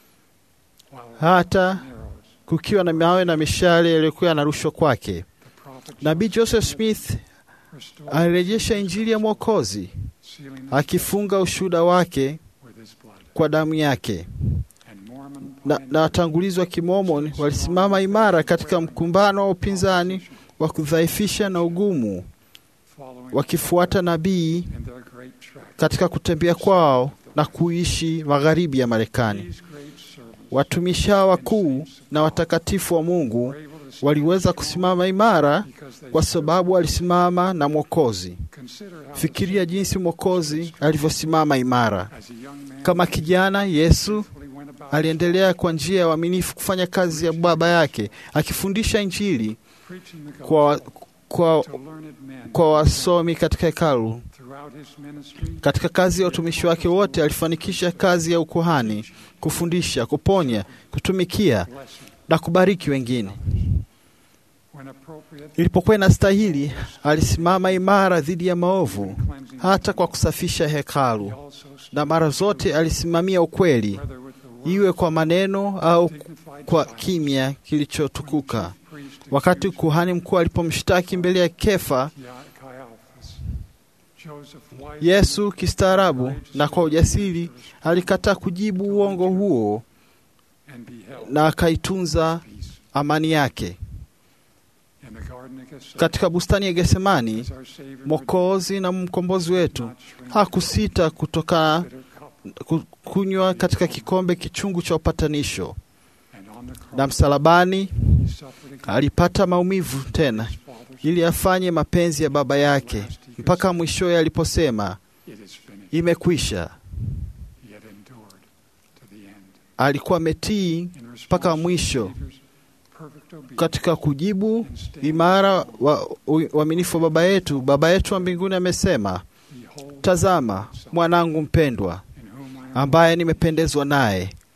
[SPEAKER 5] while
[SPEAKER 2] hata
[SPEAKER 5] arrows,
[SPEAKER 2] kukiwa na mawe na mishale yaliyokuwa yanarushwa kwake.
[SPEAKER 5] the prophet
[SPEAKER 2] Nabii Joseph Smith
[SPEAKER 5] restored,
[SPEAKER 2] alirejesha Injili ya Mwokozi
[SPEAKER 5] sealing the
[SPEAKER 2] akifunga ushuhuda wake
[SPEAKER 5] with his blood.
[SPEAKER 2] kwa damu yake.
[SPEAKER 5] And Mormon
[SPEAKER 2] Na, na
[SPEAKER 5] pioneers
[SPEAKER 2] watangulizi wa Kimomoni walisimama imara katika mkumbano wa upinzani wa kudhaifisha na ugumu,
[SPEAKER 5] following
[SPEAKER 2] wakifuata nabii
[SPEAKER 5] in their great track.
[SPEAKER 2] katika kutembea kwao na kuishi magharibi ya Marekani.
[SPEAKER 5] These great servants
[SPEAKER 2] Watumishi hawa wakuu na watakatifu wa Mungu
[SPEAKER 5] were able to stand
[SPEAKER 2] waliweza kusimama imara
[SPEAKER 5] because they
[SPEAKER 2] kwa sababu walisimama na Mwokozi.
[SPEAKER 5] consider how
[SPEAKER 2] Fikiria jinsi Mwokozi alivyosimama imara.
[SPEAKER 5] as a young man
[SPEAKER 2] Kama kijana, Yesu
[SPEAKER 5] faithfully went about
[SPEAKER 2] aliendelea kwa njia ya uaminifu kufanya kazi ya Baba yake, akifundisha Injili
[SPEAKER 5] preaching the
[SPEAKER 2] kwa,
[SPEAKER 5] gospel
[SPEAKER 2] kwa,
[SPEAKER 5] to learned men
[SPEAKER 2] kwa wasomi katika hekalu.
[SPEAKER 5] throughout his ministry.
[SPEAKER 2] Katika kazi ya utumishi wake wote alifanikisha kazi ya ukuhani, kufundisha, kuponya, kutumikia
[SPEAKER 5] blessing
[SPEAKER 2] na kubariki wengine.
[SPEAKER 5] when appropriate
[SPEAKER 2] Ilipokuwa inastahili, alisimama imara dhidi ya maovu,
[SPEAKER 5] cleansing
[SPEAKER 2] hata kwa kusafisha hekalu,
[SPEAKER 5] He also stood
[SPEAKER 2] na mara zote alisimamia ukweli,
[SPEAKER 5] whether with the word
[SPEAKER 2] iwe kwa maneno au
[SPEAKER 5] dignified
[SPEAKER 2] kwa
[SPEAKER 5] silence.
[SPEAKER 2] kimya kilichotukuka.
[SPEAKER 5] When the chief priest
[SPEAKER 2] Wakati
[SPEAKER 5] accused
[SPEAKER 2] kuhani mkuu alipomshtaki mbele ya Kefa,
[SPEAKER 5] Ya- Caiaphas, Joseph wisely
[SPEAKER 2] Yesu kistaarabu na kwa ujasiri alikataa kujibu uongo huo
[SPEAKER 5] and beheld
[SPEAKER 2] na akaitunza
[SPEAKER 5] peace.
[SPEAKER 2] amani yake.
[SPEAKER 5] In the garden of Gethsemane,
[SPEAKER 2] Katika bustani ya Getsemani,
[SPEAKER 5] as our Savior
[SPEAKER 2] Mwokozi na mkombozi wetu
[SPEAKER 5] would not shrink
[SPEAKER 2] hakusita kutoka
[SPEAKER 5] bitter cup,
[SPEAKER 2] ku- kunywa katika kikombe kichungu cha upatanisho,
[SPEAKER 5] and on the cross
[SPEAKER 2] na msalabani
[SPEAKER 5] he suffered again
[SPEAKER 2] alipata maumivu tena
[SPEAKER 5] his Father's
[SPEAKER 2] ili afanye mapenzi ya Baba yake, mpaka mwishowe aliposema
[SPEAKER 5] it is finished.
[SPEAKER 2] imekwisha.
[SPEAKER 5] He had endured to the end.
[SPEAKER 2] Alikuwa ametii
[SPEAKER 5] In response
[SPEAKER 2] mpaka
[SPEAKER 5] to the
[SPEAKER 2] mwisho
[SPEAKER 5] Savior's perfect obedience
[SPEAKER 2] katika kujibu
[SPEAKER 5] and stand
[SPEAKER 2] imara wa u- uaminifu wa Baba yetu. Baba yetu wa mbinguni amesema,
[SPEAKER 5] Behold,
[SPEAKER 2] tazama mwanangu mpendwa
[SPEAKER 5] in whom I am
[SPEAKER 2] ambaye nimependezwa naye.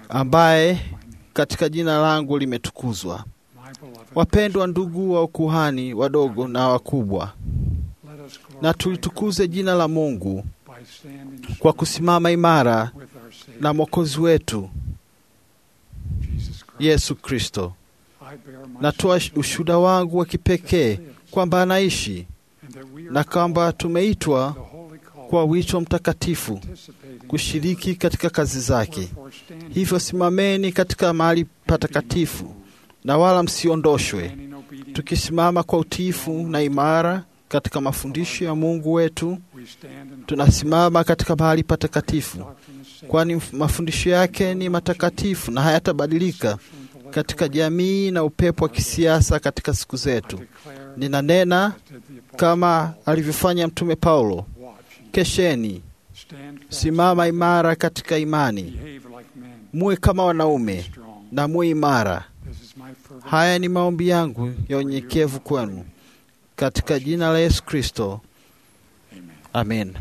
[SPEAKER 2] ambaye katika jina langu limetukuzwa.
[SPEAKER 5] My beloved,
[SPEAKER 2] Wapendwa ndugu wa ukuhani wadogo na wakubwa,
[SPEAKER 5] let us glorify
[SPEAKER 2] na tulitukuze jina la Mungu
[SPEAKER 5] God by standing
[SPEAKER 2] kwa kusimama imara
[SPEAKER 5] with our Savior,
[SPEAKER 2] na Mwokozi wetu
[SPEAKER 5] Jesus Christ.
[SPEAKER 2] Yesu Kristo.
[SPEAKER 5] I bear my
[SPEAKER 2] Natoa
[SPEAKER 5] soul
[SPEAKER 2] ushuhuda wangu wa kipekee kwamba anaishi
[SPEAKER 5] and that we are
[SPEAKER 2] na kwamba
[SPEAKER 5] called
[SPEAKER 2] tumeitwa
[SPEAKER 5] the holy call
[SPEAKER 2] kwa wito mtakatifu
[SPEAKER 5] participating
[SPEAKER 2] kushiriki katika kazi zake.
[SPEAKER 5] Wherefore stand
[SPEAKER 2] Hivyo simameni katika mahali patakatifu na wala msiondoshwe,
[SPEAKER 5] standing obedient,
[SPEAKER 2] tukisimama kwa utiifu na imara katika mafundisho ya Mungu wetu.
[SPEAKER 5] we stand in
[SPEAKER 2] Tunasimama katika mahali patakatifu,
[SPEAKER 5] doctrine of Savior,
[SPEAKER 2] kwani mafundisho yake ni matakatifu na hayatabadilika katika jamii na upepo wa kisiasa katika siku zetu.
[SPEAKER 5] declare
[SPEAKER 2] Ninanena
[SPEAKER 5] as did the apostle
[SPEAKER 2] kama alivyofanya Mtume Paulo,
[SPEAKER 5] watch ye,
[SPEAKER 2] kesheni,
[SPEAKER 5] stand fast,
[SPEAKER 2] simama imara katika imani,
[SPEAKER 5] behave like men,
[SPEAKER 2] muwe kama wanaume
[SPEAKER 5] strong.
[SPEAKER 2] na muwe imara.
[SPEAKER 5] This is my fervent
[SPEAKER 2] Haya ni maombi yangu ya unyenyekevu kwenu katika jina la Yesu Kristo,
[SPEAKER 5] Amen.
[SPEAKER 2] amen.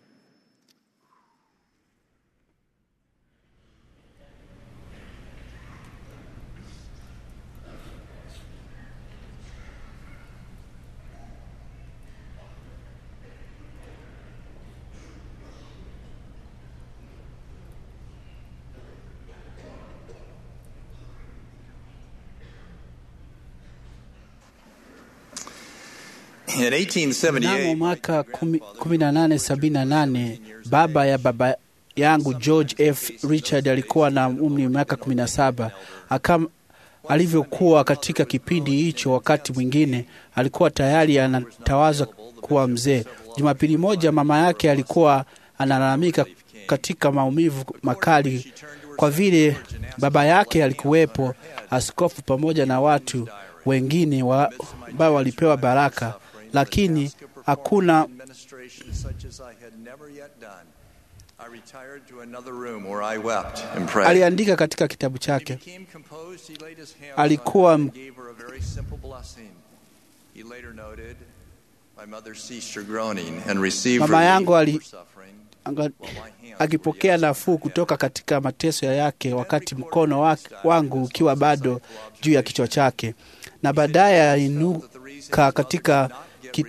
[SPEAKER 6] In 1878,
[SPEAKER 7] Mnamo mwaka kumi- 1878 baba ya baba yangu George F. Richard alikuwa na umri wa miaka 17. Akam, alivyokuwa katika kipindi hicho, wakati mwingine alikuwa tayari anatawaza kuwa mzee. Jumapili moja mama yake alikuwa analalamika katika maumivu makali kwa vile baba yake alikuwepo, askofu pamoja na watu wengine wa- ambao walipewa baraka, lakini hakuna
[SPEAKER 6] administration such as I had never yet done. I retired to another room where I wept and prayed.
[SPEAKER 7] aliandika katika kitabu
[SPEAKER 6] He
[SPEAKER 7] chake.
[SPEAKER 6] became composed, he laid his hands
[SPEAKER 7] Alikuwa
[SPEAKER 6] on her and
[SPEAKER 7] m-
[SPEAKER 6] gave her a very simple blessing. He later noted, My mother ceased her groaning and received
[SPEAKER 7] Mama
[SPEAKER 6] relief
[SPEAKER 7] yangu ali-
[SPEAKER 6] for suffering,
[SPEAKER 7] Anga-
[SPEAKER 6] while my hands
[SPEAKER 7] akipokea
[SPEAKER 6] were yet
[SPEAKER 7] nafuu kutoka katika mateso yake, wakati mkono wa, wangu ukiwa bado juu ya kichwa chake, na baadaye ainuka katika ki,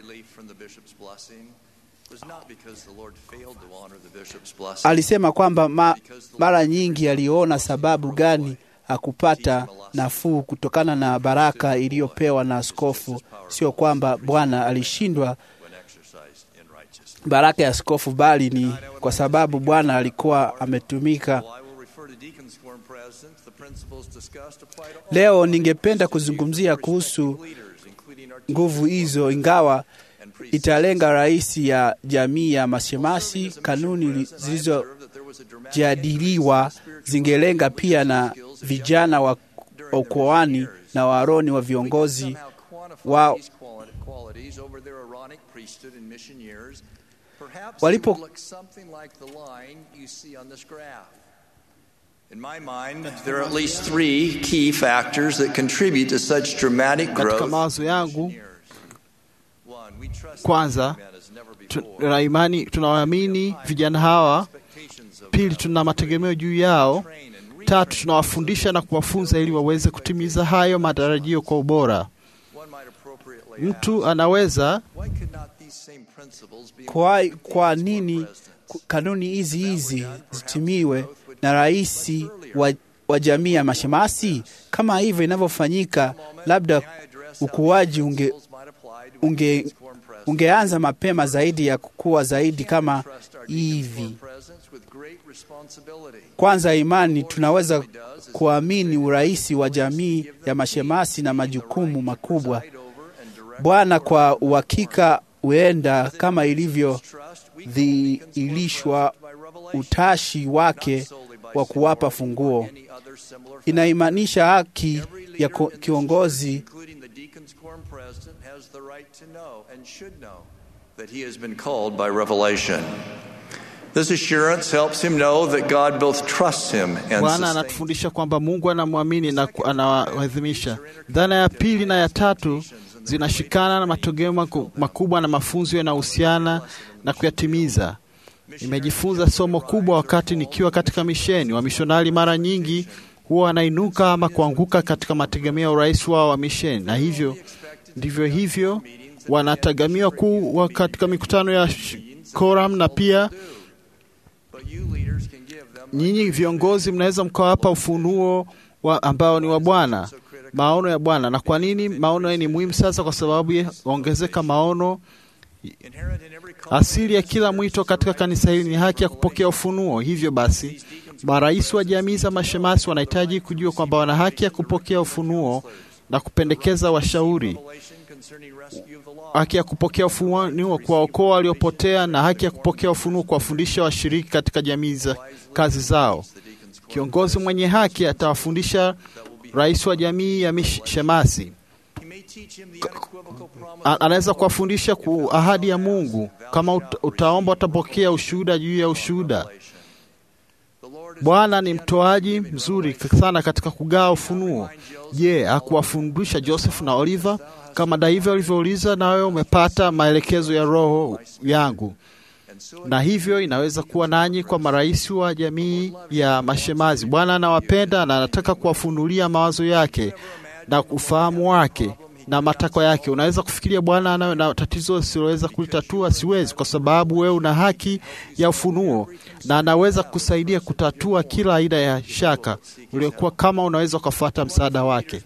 [SPEAKER 7] alisema kwamba ma, mara nyingi aliona sababu gani hakupata nafuu kutokana na baraka iliyopewa na askofu. Sio kwamba Bwana alishindwa baraka ya askofu, bali ni kwa sababu Bwana alikuwa ametumika. Leo ningependa kuzungumzia kuhusu nguvu hizo, ingawa italenga rais ya jamii ya mashemasi. Kanuni zilizojadiliwa zingelenga pia na vijana wa ukoani na waroni wa viongozi wa walipo
[SPEAKER 6] In my mind, there are at least three key factors that contribute to such dramatic
[SPEAKER 2] Katika
[SPEAKER 6] growth.
[SPEAKER 2] mawazo yangu,
[SPEAKER 6] One, we trust
[SPEAKER 2] kwanza
[SPEAKER 6] men as never
[SPEAKER 2] tu-
[SPEAKER 6] before.
[SPEAKER 2] tuna imani, tunawaamini vijana hawa. Pili, tuna mategemeo juu yao. Tatu, tunawafundisha na kuwafunza ili waweze kutimiza hayo matarajio kwa ubora.
[SPEAKER 6] One might appropriately
[SPEAKER 2] Mtu
[SPEAKER 6] ask,
[SPEAKER 2] anaweza
[SPEAKER 6] why could not these same principles be
[SPEAKER 7] kwa,
[SPEAKER 6] applied to
[SPEAKER 7] kwa
[SPEAKER 6] these
[SPEAKER 7] nini
[SPEAKER 6] presidents?
[SPEAKER 7] ku- kanuni hizi hizi zitimiwe na rais wa, wa jamii ya mashemasi? Kama hivyo inavyofanyika, labda ukuaji unge, unge, ungeanza mapema zaidi ya kukua zaidi kama hivi. Kwanza imani, tunaweza kuamini urais wa jamii ya mashemasi na majukumu makubwa. Bwana kwa uhakika huenda kama ilivyodhihirishwa utashi wake wa kuwapa funguo. Inaimanisha haki ya ko- kiongozi
[SPEAKER 6] including the Deacons Quorum president, has the right to know and should know that he has been called by revelation. This assurance helps him know that God both trusts him and
[SPEAKER 2] Bwana
[SPEAKER 6] sustains
[SPEAKER 2] anatufundisha kwamba Mungu anamwamini na ku- anawaadhimisha. Dhana ya pili na ya tatu zinashikana na matokeo maku- makubwa na mafunzo yanayohusiana na kuyatimiza. Nimejifunza somo kubwa wakati nikiwa katika misheni. Wamishonari mara nyingi huwa wanainuka ama kuanguka katika mategemeo ya urais wao wa misheni, na hivyo ndivyo hivyo wanategemewa kuwa katika mikutano ya sh- Koram, na pia nyinyi viongozi mnaweza mkawapa ufunuo wa ambao ni wa Bwana, maono ya Bwana. Na kwa nini maono haya ni muhimu sasa? Kwa sababu ya ongezeka maono Asili ya kila mwito katika kanisa hili ni haki ya kupokea ufunuo. Hivyo basi, marais wa jamii za mashemasi wanahitaji kujua kwamba wana haki ya kupokea ufunuo na kupendekeza washauri, haki ya kupokea ufunuo kuwaokoa waliopotea, na haki ya kupokea ufunuo kuwafundisha washiriki katika jamii za kazi zao. Kiongozi mwenye haki atawafundisha rais wa jamii ya mishemasi A- anaweza kuwafundisha ku ahadi ya Mungu. Kama ut- utaomba utapokea ushuhuda juu ya ushuhuda. Bwana ni mtoaji mzuri sana katika kugawa ufunuo. Je, hakuwafundisha Joseph na Oliver? Kama David alivyouliza, na wewe umepata maelekezo ya Roho yangu. Na hivyo inaweza kuwa nanyi kwa marais wa jamii ya mashemazi. Bwana anawapenda na anataka kuwafunulia mawazo yake na ufahamu wake na matakwa yake. Unaweza kufikiria Bwana anayo na tatizo usiloweza kulitatua? Siwezi, kwa sababu wewe una haki ya ufunuo na anaweza kusaidia kutatua kila aina ya shaka uliokuwa, kama unaweza ukafuata msaada wake.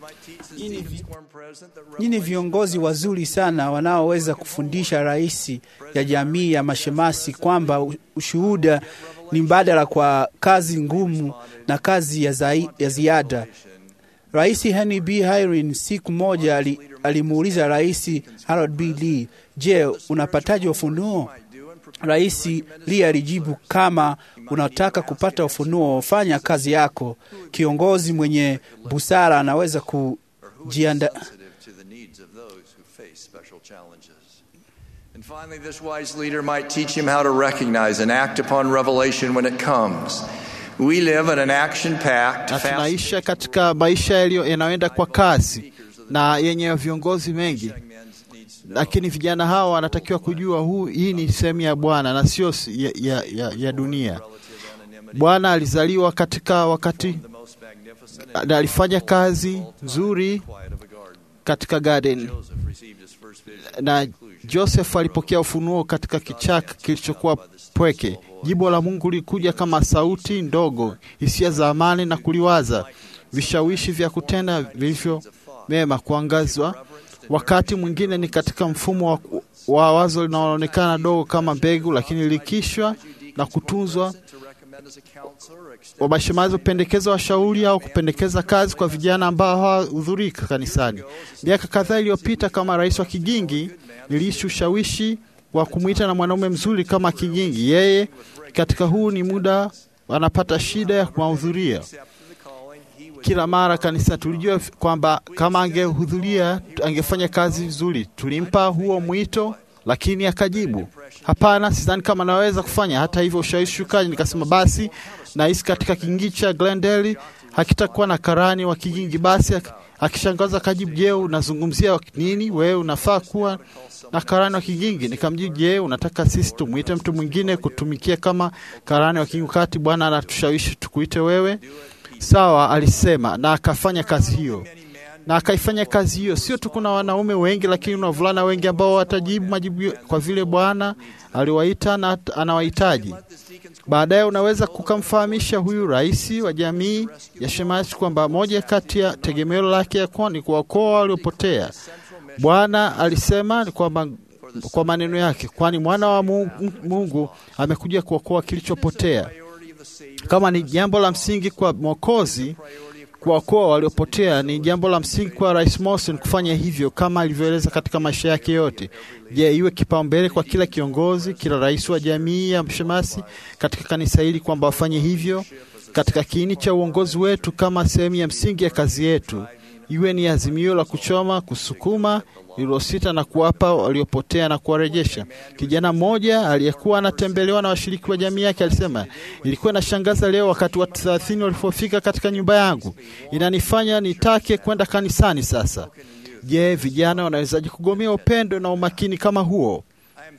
[SPEAKER 7] Nyinyi viongozi wazuri sana wanaoweza kufundisha rais ya jamii ya mashemasi kwamba u- ushuhuda ni mbadala kwa kazi ngumu na kazi ya, zai, ya ziada. Rais Henry B. Hirin siku moja ali- alimuuliza Rais Harold B. Lee, je, unapataje ufunuo? Rais Lee alijibu, kama unataka kupata ufunuo, fanya kazi yako. Kiongozi mwenye busara anaweza kujianda
[SPEAKER 6] sensitive to the needs of those who face special challenges. And finally, this wise leader might teach him how to recognize and act upon revelation when it comes. We live in an action packed,
[SPEAKER 2] na tunaisha katika maisha yaliyo yanayoenda kwa kasi na yenye viongozi mengi, lakini vijana hawa wanatakiwa kujua huu, hii ni sehemu ya Bwana na sio si- ya, ya, ya, ya dunia. Bwana alizaliwa katika wakati na alifanya kazi nzuri katika garden, na Joseph alipokea ufunuo katika kichaka kilichokuwa pweke. Jibu la Mungu lilikuja kama sauti ndogo, hisia za amani na kuliwaza, vishawishi vya kutenda vilivyo mema kuangazwa. Wakati mwingine ni katika mfumo wa, wa wazo linaloonekana dogo kama mbegu, lakini likishwa na kutunzwa wa mashemazi hupendekeza washauri au kupendekeza kazi kwa vijana ambao hawahudhurii kanisani. Miaka kadhaa iliyopita, kama rais wa Kigingi, niliishi ushawishi wa kumwita na mwanaume mzuri kama Kigingi. Yeye katika huu ni muda anapata shida ya kuwahudhuria kila mara kanisa. Tulijua kwamba kama angehudhuria angefanya kazi vizuri. Tulimpa huo mwito, lakini akajibu hapana, sidhani kama naweza kufanya. Hata hivyo ushawishi ukaji, nikasema basi nahisi katika Kigingi cha Glendale hakitakuwa na karani wa Kigingi. Basi ak- akishangaza akajibu, je, unazungumzia nini? Wewe unafaa kuwa na karani wa Kigingi. Nikamjibu, je, unataka sisi tumwite mtu mwingine kutumikia kama karani wa Kigingi wakati Bwana anatushawishi tukuite wewe? Sawa, alisema na akafanya kazi hiyo na akaifanya kazi hiyo. Sio tu kuna wanaume wengi, lakini kuna wavulana wengi ambao watajibu majibu kwa vile Bwana aliwaita na at- anawahitaji. Baadaye unaweza kukamfahamisha huyu rais wa jamii ya Shemasi kwamba moja kati ya tegemeo lake ya kuwa ni kuwaokoa waliopotea. Bwana alisema ni kwamba kwa maneno yake, kwani mwana wa Mungu, Mungu amekuja kuokoa kilichopotea. Kama ni jambo la msingi kwa Mwokozi kuwaokoa waliopotea, ni jambo la msingi kwa Rais Morrison kufanya hivyo kama alivyoeleza katika maisha yake yote. Je, iwe kipaumbele kwa kila kiongozi, kila rais wa jamii ya mshemasi katika kanisa hili kwamba wafanye hivyo katika kiini cha uongozi wetu kama sehemu ya msingi ya kazi yetu, iwe ni azimio la kuchoma, kusukuma lililosita na kuwapa waliopotea na kuwarejesha. Kijana mmoja aliyekuwa anatembelewa na washiriki wa jamii yake alisema, ilikuwa inashangaza leo wakati watu thelathini walipofika katika nyumba yangu, inanifanya nitake kwenda kanisani sasa. Je, vijana wanawezaje kugomea upendo na umakini kama huo?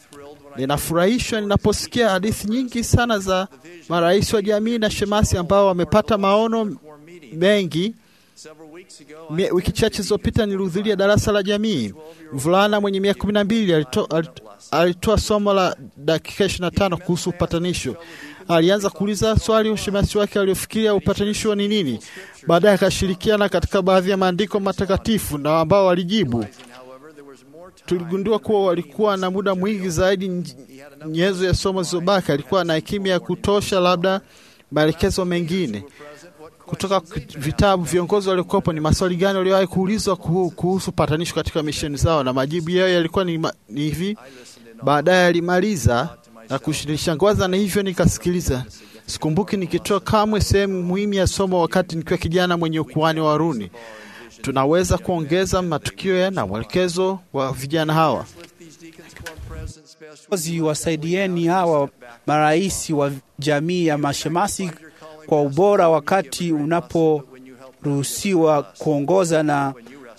[SPEAKER 2] Ninafurahishwa ninaposikia hadithi nyingi sana za marais wa jamii na shemasi ambao wamepata maono mengi. Mie- Wiki chache zilizopita nilihudhuria darasa la jamii. Mvulana mwenye miaka kumi na mbili alito- alit- alitoa somo la dakika ishirini na tano kuhusu upatanisho. Alianza kuuliza swali ushemasi wake aliofikiria upatanisho ni nini. Baadaye akashirikiana katika baadhi ya maandiko matakatifu na ambao walijibu. Tuligundua kuwa walikuwa na muda mwingi zaidi nj- nyenzo ya somo zilizobaki. Alikuwa na hekima ya kutosha, labda maelekezo mengine kutoka k- vitabu. Viongozi waliokuwepo, ni maswali gani waliowahi kuulizwa kuhu- kuhusu patanisho katika misheni zao, na majibu yao yalikuwa ni, ma- ni hivi. Baadaye alimaliza na kushangaza, na hivyo nikasikiliza. Sikumbuki nikitoa kamwe sehemu muhimu ya somo wakati nikiwa kijana mwenye ukuhani wa Haruni. Tunaweza kuongeza matukio ya na mwelekezo wa vijana hawa.
[SPEAKER 7] Viongozi wasaidieni hawa marais wa jamii ya mashemasi kwa ubora wakati unaporuhusiwa kuongoza na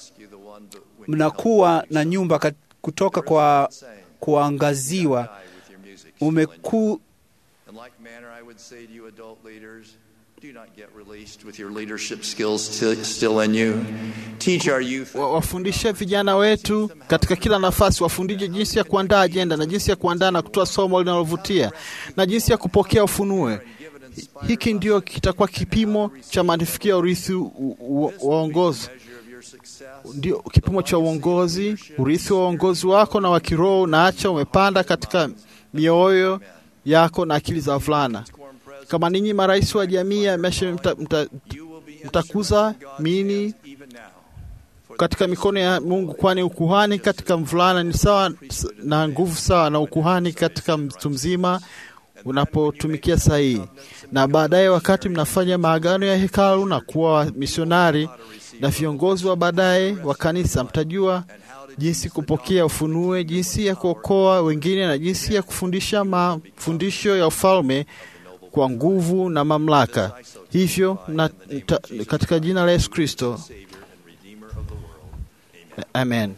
[SPEAKER 7] mnakuwa na nyumba kat- kutoka kwa kuangaziwa. Umeku,
[SPEAKER 6] In like manner, I would say to you, adult leaders, do not get released with your leadership skills still, still in you. Teach our youth.
[SPEAKER 2] Wa- wafundishe vijana wetu katika kila nafasi, wafundishe jinsi ya kuandaa ajenda na jinsi ya kuandaa na kutoa somo linalovutia na jinsi ya kupokea ufunue. Hiki ndio kitakuwa kipimo cha mafanikio ya urithi u- u- wa uongozi, ndio kipimo cha uongozi, urithi wa uongozi wako na wa kiroho. Unaacha umepanda katika mioyo yako na akili za wavulana. Kama ninyi marais wa jamii ya meshe mta, mta, mtakuza mini katika mikono ya Mungu, kwani ukuhani katika mvulana ni sawa na nguvu sawa na ukuhani katika mtu mzima unapotumikia sahihi. Na baadaye, wakati mnafanya maagano ya hekalu na kuwa misionari na viongozi wa baadaye wa kanisa, mtajua jinsi kupokea ufunue, jinsi ya kuokoa wengine na jinsi ya kufundisha mafundisho ya ufalme kwa nguvu na mamlaka. Hivyo na, ta, katika jina la Yesu Kristo, amen.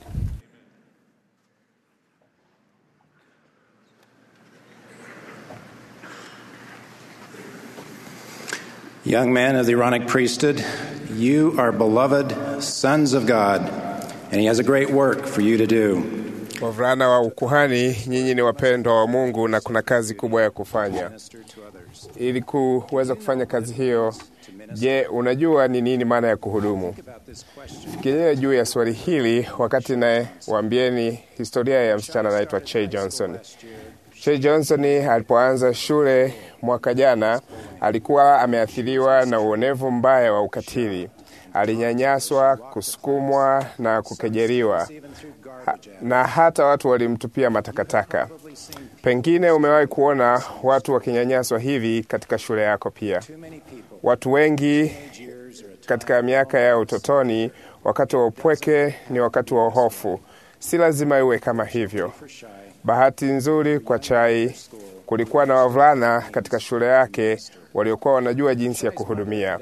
[SPEAKER 8] Young men of the Aaronic priesthood, you are beloved sons of God, and He has a great work for you to do.
[SPEAKER 9] Wavulana wa ukuhani, nyinyi ni wapendwa wa Mungu na kuna kazi kubwa ya kufanya. Ili kuweza kufanya kazi hiyo, je, unajua ni nini maana ya kuhudumu? Fikiria juu ya swali hili wakati naye waambieni historia ya msichana anaitwa Che Johnson. Che Johnson alipoanza shule mwaka jana alikuwa ameathiriwa na uonevu mbaya wa ukatili. Alinyanyaswa, kusukumwa na kukejeliwa ha, na hata watu walimtupia matakataka. Pengine umewahi kuona watu wakinyanyaswa hivi katika shule yako pia. Watu wengi katika miaka ya utotoni, wakati wa upweke ni wakati wa hofu. Si lazima iwe kama hivyo. Bahati nzuri kwa Chai, kulikuwa na wavulana katika shule yake waliokuwa wanajua jinsi ya kuhudumia.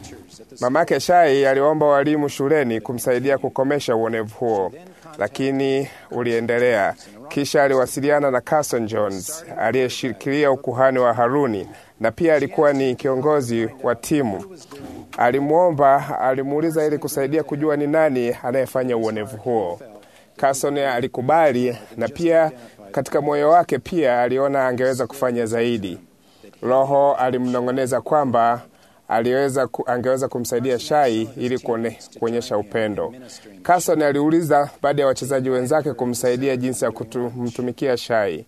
[SPEAKER 9] Mamake Shai aliomba walimu shuleni kumsaidia kukomesha uonevu huo, lakini uliendelea. Kisha aliwasiliana na Carson Jones aliyeshikilia ukuhani wa Haruni na pia alikuwa ni kiongozi wa timu. Alimwomba, alimuuliza ili kusaidia kujua ni nani anayefanya uonevu huo. Carson alikubali na pia katika moyo wake pia aliona angeweza kufanya zaidi. Roho alimnong'oneza kwamba aliweza ku, angeweza kumsaidia Shai ili kuone, kuonyesha upendo. Carson aliuliza baada ya wachezaji wenzake kumsaidia jinsi ya kumtumikia Shai.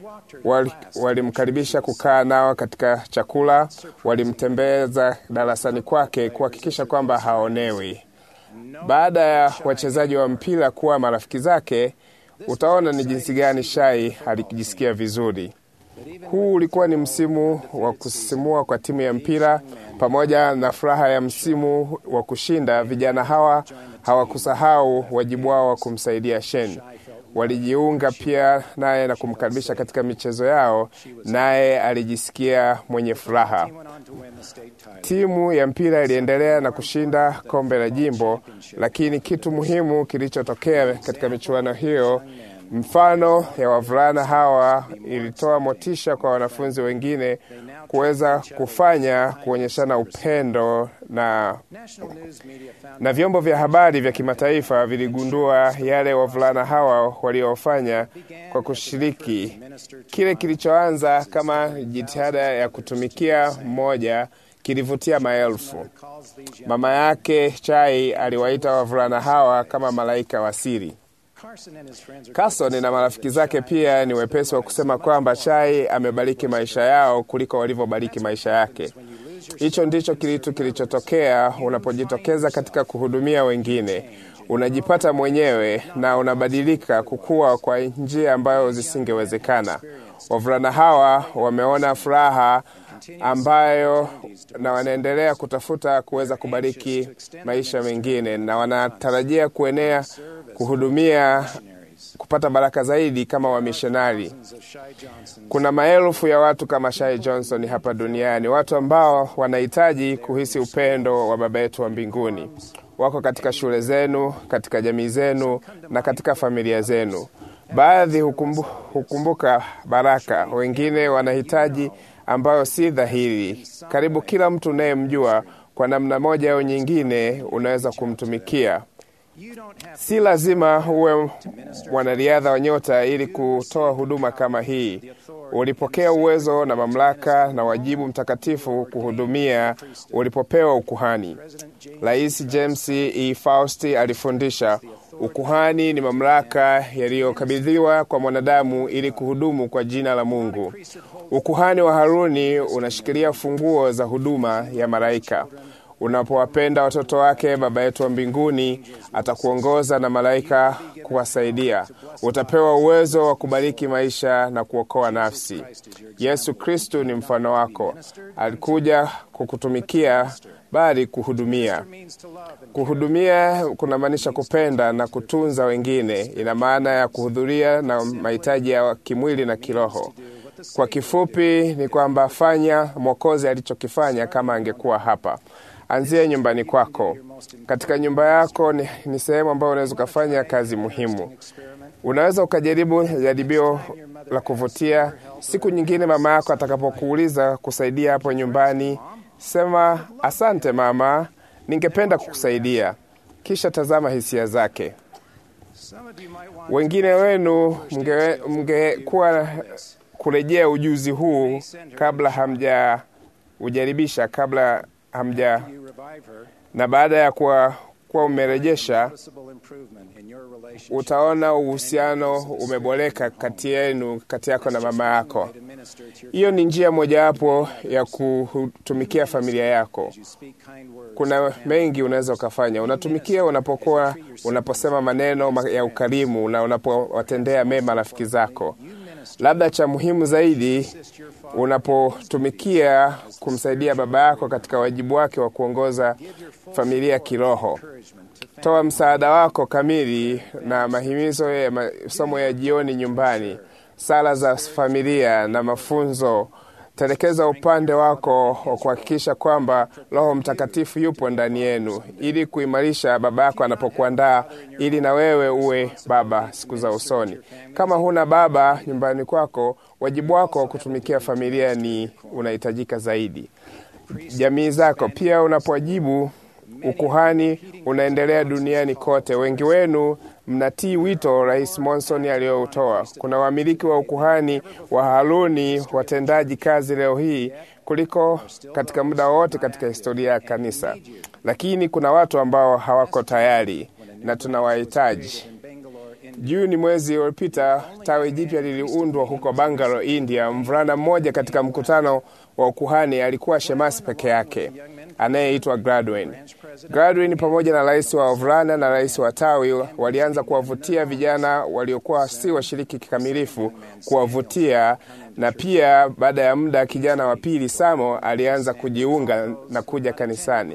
[SPEAKER 9] Walimkaribisha wali kukaa nao katika chakula, walimtembeza darasani kwake kuhakikisha kwamba haonewi. Baada ya wachezaji wa mpira kuwa marafiki zake, utaona ni jinsi gani Shai alijisikia vizuri. Huu ulikuwa ni msimu wa kusisimua kwa timu ya mpira pamoja na furaha ya msimu wa kushinda. Vijana hawa hawakusahau wajibu wao wa kumsaidia Shen. Walijiunga pia naye na kumkaribisha katika michezo yao, naye alijisikia mwenye furaha. Timu ya mpira iliendelea na kushinda kombe la jimbo, lakini kitu muhimu kilichotokea katika michuano hiyo Mfano ya wavulana hawa ilitoa motisha kwa wanafunzi wengine kuweza kufanya kuonyeshana upendo na, na vyombo vya habari vya kimataifa viligundua yale wavulana hawa waliofanya kwa kushiriki kile kilichoanza kama jitihada ya kutumikia mmoja kilivutia maelfu. Mama yake Chai aliwaita wavulana hawa kama malaika wa siri. Carson na marafiki zake pia ni wepesi wa kusema kwamba Chai amebariki maisha yao kuliko walivyobariki maisha yake. Hicho ndicho kitu kilichotokea unapojitokeza katika kuhudumia wengine. Unajipata mwenyewe na unabadilika kukua kwa njia ambayo zisingewezekana. Wavulana hawa wameona furaha ambayo na wanaendelea kutafuta kuweza kubariki maisha mengine na wanatarajia kuenea kuhudumia kupata baraka zaidi kama wamishonari. Kuna maelfu ya watu kama Shai Johnson hapa duniani, watu ambao wanahitaji kuhisi upendo wa Baba yetu wa mbinguni. Wako katika shule zenu, katika jamii zenu na katika familia zenu. Baadhi hukumbu, hukumbuka baraka, wengine wanahitaji ambayo si dhahiri. Karibu kila mtu unayemjua kwa namna moja au nyingine unaweza kumtumikia. Si lazima uwe mwanariadha wa nyota ili kutoa huduma kama hii. Ulipokea uwezo na mamlaka na wajibu mtakatifu kuhudumia ulipopewa ukuhani. Rais James E. Fausti alifundisha ukuhani ni mamlaka yaliyokabidhiwa kwa mwanadamu ili kuhudumu kwa jina la Mungu. Ukuhani wa Haruni unashikilia funguo za huduma ya malaika. Unapowapenda watoto wake, Baba yetu wa mbinguni atakuongoza na malaika kuwasaidia. Utapewa uwezo wa kubariki maisha na kuokoa nafsi. Yesu Kristu ni mfano wako, alikuja kukutumikia bali kuhudumia. Kuhudumia kunamaanisha kupenda na kutunza wengine. Ina maana ya kuhudhuria na mahitaji ya kimwili na kiroho. Kwa kifupi ni kwamba fanya Mwokozi alichokifanya kama angekuwa hapa. Anzia nyumbani kwako. Katika nyumba yako ni, ni sehemu ambayo unaweza ukafanya kazi muhimu. Unaweza ukajaribu jaribio la kuvutia. Siku nyingine mama yako atakapokuuliza kusaidia hapo nyumbani, sema asante mama, ningependa kukusaidia, kisha tazama hisia zake. Wengine wenu mngekuwa kurejea ujuzi huu kabla hamja ujaribisha kabla hamja na baada ya kuwa, kuwa umerejesha, utaona uhusiano umeboreka kati yenu, kati yako na mama yako. Hiyo ni njia mojawapo ya kutumikia familia yako. Kuna mengi unaweza ukafanya. Unatumikia unapokuwa unaposema maneno ya ukarimu na unapowatendea mema rafiki zako. Labda cha muhimu zaidi, unapotumikia kumsaidia baba yako katika wajibu wake wa kuongoza familia kiroho. Toa msaada wako kamili na mahimizo ya masomo ya jioni nyumbani, sala za familia na mafunzo. Telekeza upande wako wa kuhakikisha kwamba Roho Mtakatifu yupo ndani yenu, ili kuimarisha baba yako anapokuandaa, ili na wewe uwe baba siku za usoni. Kama huna baba nyumbani kwako, wajibu wako wa kutumikia familia ni unahitajika zaidi. Jamii zako pia unapowajibu ukuhani unaendelea duniani kote. Wengi wenu mnatii wito Rais Monson aliyoutoa. Kuna wamiliki wa ukuhani wa Haruni watendaji kazi leo hii kuliko katika muda wote katika historia ya kanisa, lakini kuna watu ambao hawako tayari na tunawahitaji. Juni mwezi uliopita, tawi jipya liliundwa huko Bangalore, India. Mvulana mmoja katika mkutano wa ukuhani alikuwa shemasi peke yake anayeitwa Gladwin. Gladwin pamoja na rais wa wavulana na rais wa tawi walianza kuwavutia vijana waliokuwa si washiriki kikamilifu, kuwavutia na pia, baada ya muda, kijana wa pili Samo alianza kujiunga na kuja kanisani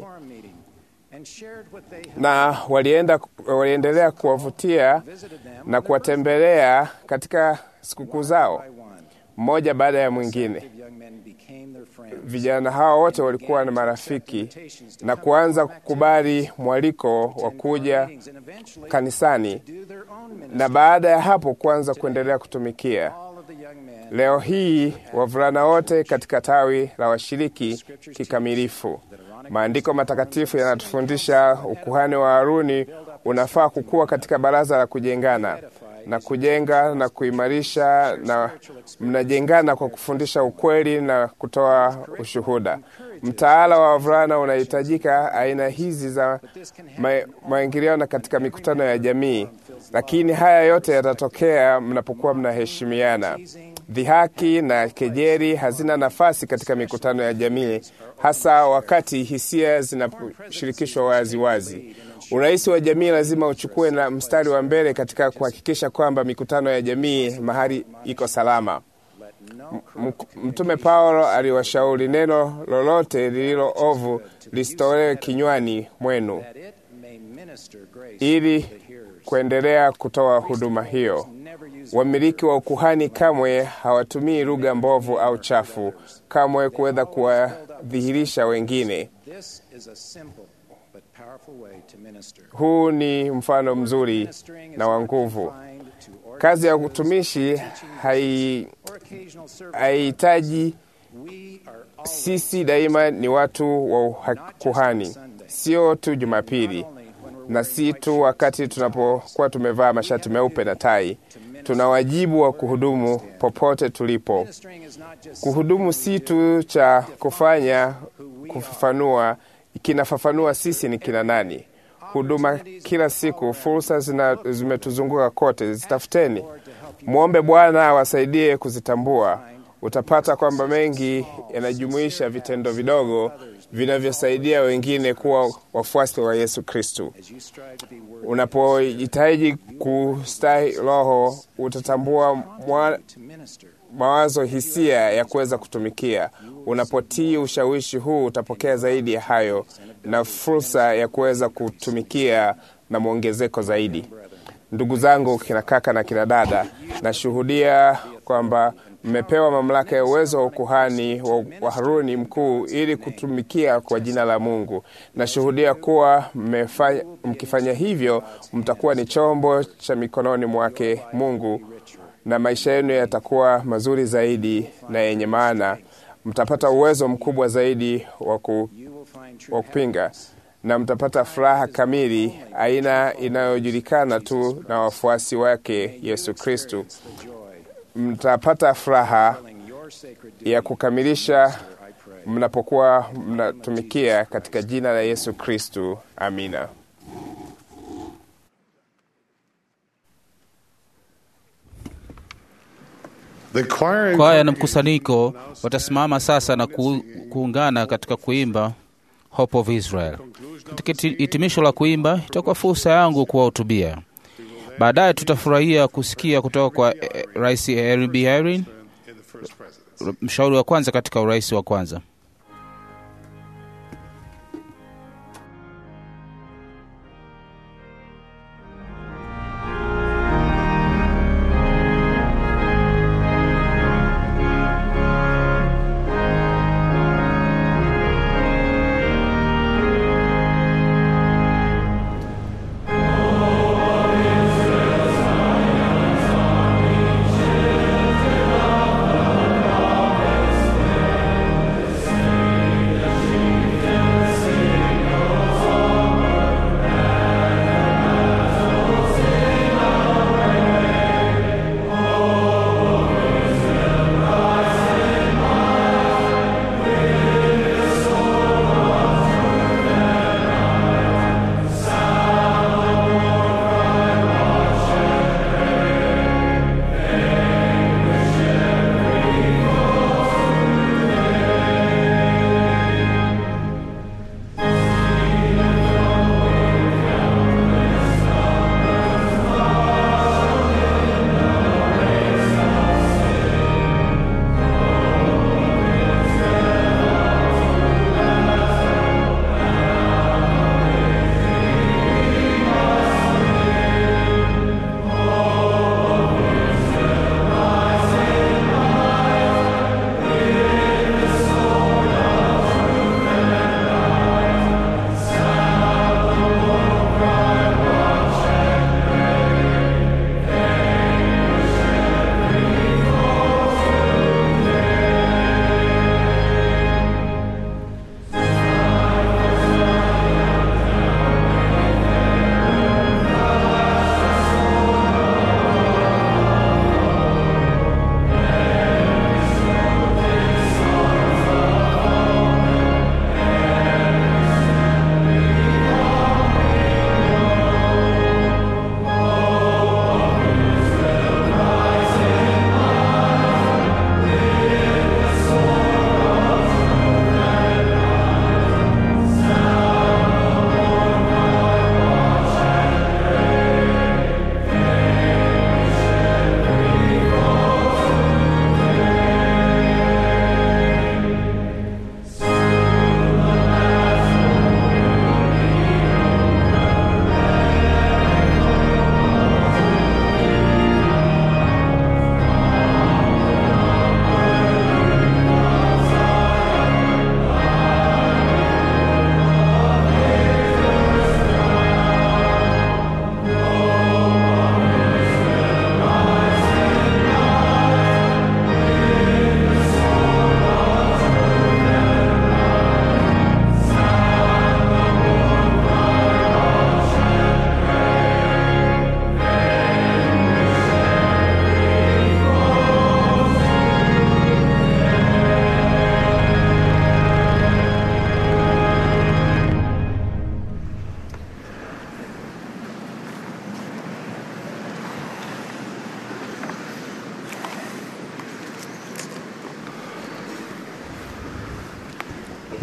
[SPEAKER 9] na walienda, waliendelea kuwavutia na kuwatembelea katika sikukuu zao. mmoja baada ya mwingine. Vijana hao wote walikuwa na marafiki na kuanza kukubali mwaliko wa kuja kanisani, na baada ya hapo kuanza kuendelea kutumikia. Leo hii wavulana wote katika tawi la washiriki kikamilifu. Maandiko matakatifu yanatufundisha ukuhani wa Haruni unafaa kukua katika baraza la kujengana na kujenga na kuimarisha, na mnajengana kwa kufundisha ukweli na kutoa ushuhuda. Mtaala wa wavulana unahitajika aina hizi za maingiliano katika mikutano ya jamii, lakini haya yote yatatokea mnapokuwa mnaheshimiana. Dhihaki na kejeri hazina nafasi katika mikutano ya jamii, hasa wakati hisia zinashirikishwa waziwazi. Urais wa jamii lazima uchukue na mstari wa mbele katika kuhakikisha kwamba mikutano ya jamii mahali iko salama. Mtume Paulo aliwashauri neno lolote lililo ovu lisitolewe kinywani mwenu, ili kuendelea kutoa huduma hiyo. Wamiliki wa ukuhani kamwe hawatumii lugha mbovu au chafu, kamwe kuweza kuwadhihirisha wengine. Huu ni mfano mzuri na wa nguvu. Kazi ya utumishi haihitaji sisi daima ni watu wa kuhani, sio tu Jumapili na si tu wakati tunapokuwa tumevaa mashati meupe na tai. Tuna wajibu wa kuhudumu popote tulipo. Kuhudumu si tu cha kufanya kufafanua, kinafafanua sisi ni kina nani. Huduma kila siku, fursa zimetuzunguka kote, zitafuteni. Mwombe Bwana awasaidie kuzitambua. Utapata kwamba mengi yanajumuisha vitendo vidogo vinavyosaidia wengine kuwa wafuasi wa Yesu Kristu. Unapojitahidi kustahi Roho, utatambua mwa, mawazo, hisia ya kuweza kutumikia. Unapotii ushawishi huu, utapokea zaidi ya hayo na fursa ya kuweza kutumikia na mwongezeko zaidi. Ndugu zangu, kina kaka na kina dada, nashuhudia kwamba mmepewa mamlaka ya uwezo wa ukuhani wa Haruni mkuu ili kutumikia kwa jina la Mungu. Nashuhudia kuwa mmefanya, mkifanya hivyo mtakuwa ni chombo cha mikononi mwake Mungu, na maisha yenu yatakuwa mazuri zaidi na yenye maana. Mtapata uwezo mkubwa zaidi wa kupinga na mtapata furaha kamili, aina inayojulikana tu na wafuasi wake Yesu Kristu. Mtapata furaha ya kukamilisha mnapokuwa mnatumikia katika jina la Yesu Kristu. Amina.
[SPEAKER 4] Kwaya na mkusanyiko watasimama sasa na ku, kuungana katika kuimba Hope of Israel. Katika hitimisho la kuimba, itakuwa fursa yangu kuwahutubia. Baadaye tutafurahia kusikia kutoka kwa eh, Rais Henry B. Irene, mshauri wa kwanza katika urais wa kwanza.
[SPEAKER 10] Israel,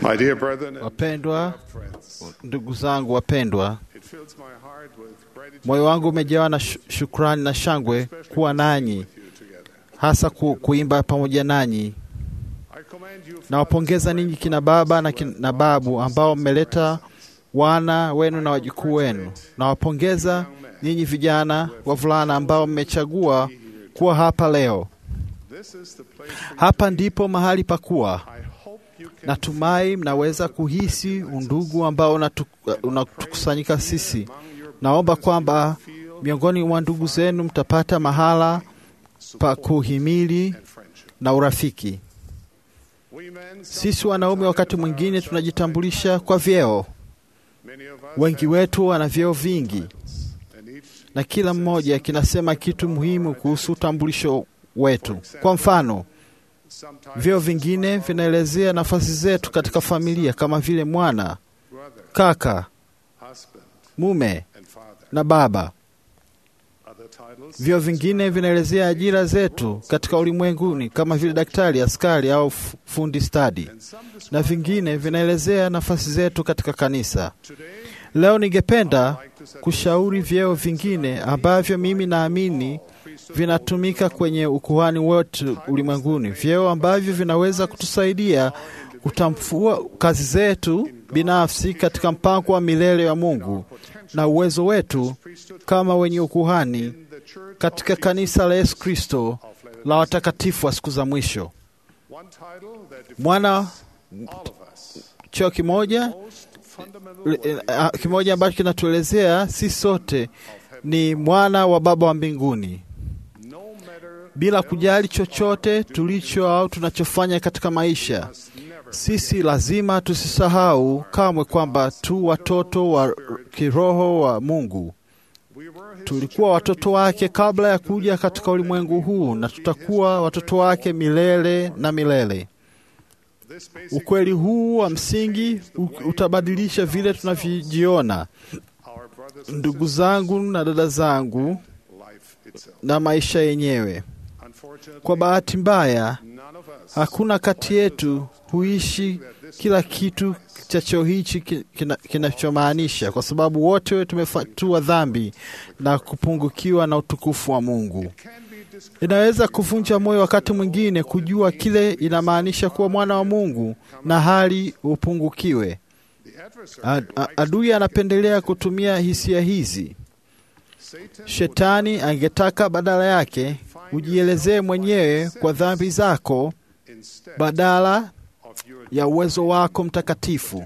[SPEAKER 3] My dear brethren and
[SPEAKER 2] Wapendwa,
[SPEAKER 3] friends,
[SPEAKER 2] ndugu zangu wapendwa,
[SPEAKER 3] it fills my heart with gratitude
[SPEAKER 2] moyo wangu umejawa na shu- shukrani na shangwe kuwa nanyi,
[SPEAKER 3] with you together.
[SPEAKER 2] hasa ku, kuimba pamoja nanyi.
[SPEAKER 3] I commend you
[SPEAKER 2] Nawapongeza ninyi kina baba na, kin, na babu ambao mmeleta wana wenu na wajukuu wenu. Nawapongeza ninyi vijana wavulana ambao mmechagua kuwa hapa leo.
[SPEAKER 3] This is the place for
[SPEAKER 2] Hapa ndipo mahali pa kuwa.
[SPEAKER 3] I hope you can
[SPEAKER 2] Natumai mnaweza kuhisi undugu ambao unatu- unatukusanyika sisi. Naomba kwamba miongoni mwa ndugu zenu mtapata mahala pa kuhimili
[SPEAKER 3] friendship.
[SPEAKER 2] na urafiki.
[SPEAKER 3] We men,
[SPEAKER 2] Sisi wanaume wakati mwingine tunajitambulisha kwa vyeo.
[SPEAKER 3] many of us
[SPEAKER 2] Wengi wetu wana vyeo vingi,
[SPEAKER 3] and each
[SPEAKER 2] na kila mmoja kinasema kitu muhimu kuhusu utambulisho wetu. Kwa mfano,
[SPEAKER 3] sometimes
[SPEAKER 2] vyeo vingine vinaelezea nafasi zetu katika familia kama vile mwana,
[SPEAKER 3] brother,
[SPEAKER 2] kaka,
[SPEAKER 3] husband,
[SPEAKER 2] mume
[SPEAKER 3] and father.
[SPEAKER 2] na baba.
[SPEAKER 3] Other titles
[SPEAKER 2] Vyeo vingine vinaelezea ajira zetu katika ulimwenguni kama vile daktari, askari au f- fundi stadi,
[SPEAKER 3] and some describe
[SPEAKER 2] na vingine vinaelezea nafasi zetu katika kanisa.
[SPEAKER 3] today
[SPEAKER 2] Leo ningependa kushauri vyeo vingine ambavyo mimi naamini vinatumika kwenye ukuhani wote ulimwenguni, vyeo ambavyo vinaweza kutusaidia kutambua kazi zetu binafsi katika mpango wa milele wa Mungu na uwezo wetu kama wenye ukuhani
[SPEAKER 3] the church
[SPEAKER 2] katika kanisa la Yesu Kristo la watakatifu wa siku za mwisho.
[SPEAKER 3] one title that defines
[SPEAKER 2] Mwana
[SPEAKER 3] all of us
[SPEAKER 2] cheo kimoja
[SPEAKER 3] most fundamental
[SPEAKER 2] eh, ah, kimoja ambacho kinatuelezea sisi sote ni mwana wa Baba wa mbinguni,
[SPEAKER 3] no matter
[SPEAKER 2] bila kujali chochote tulicho au tunachofanya katika maisha. Sisi lazima tusisahau kamwe kwamba tu watoto wa kiroho wa Mungu.
[SPEAKER 3] we were his
[SPEAKER 2] Tulikuwa watoto wake kabla ya kuja katika ulimwengu huu, na tutakuwa watoto wake milele na milele.
[SPEAKER 3] this basic
[SPEAKER 2] Ukweli huu wa msingi u- utabadilisha vile tunavyojiona,
[SPEAKER 3] our brothers and
[SPEAKER 2] ndugu zangu na dada zangu,
[SPEAKER 3] life itself
[SPEAKER 2] na maisha yenyewe.
[SPEAKER 3] unfortunately
[SPEAKER 2] Kwa bahati mbaya,
[SPEAKER 3] none of us
[SPEAKER 2] hakuna kati yetu huishi kila kitu cha cheo hichi ki- kina- kinachomaanisha, kwa sababu wote tumefatua dhambi na kupungukiwa na utukufu wa Mungu.
[SPEAKER 3] can be described
[SPEAKER 2] Inaweza kuvunja moyo wakati mwingine kujua kile inamaanisha kuwa mwana wa Mungu na hali upungukiwe.
[SPEAKER 3] the adversary
[SPEAKER 2] Ad- a- Adui anapendelea kutumia hisia hizi.
[SPEAKER 3] Satan
[SPEAKER 2] Shetani angetaka badala yake ujielezee mwenyewe kwa dhambi zako
[SPEAKER 3] instead
[SPEAKER 2] badala
[SPEAKER 3] of your
[SPEAKER 2] ya uwezo wako mtakatifu.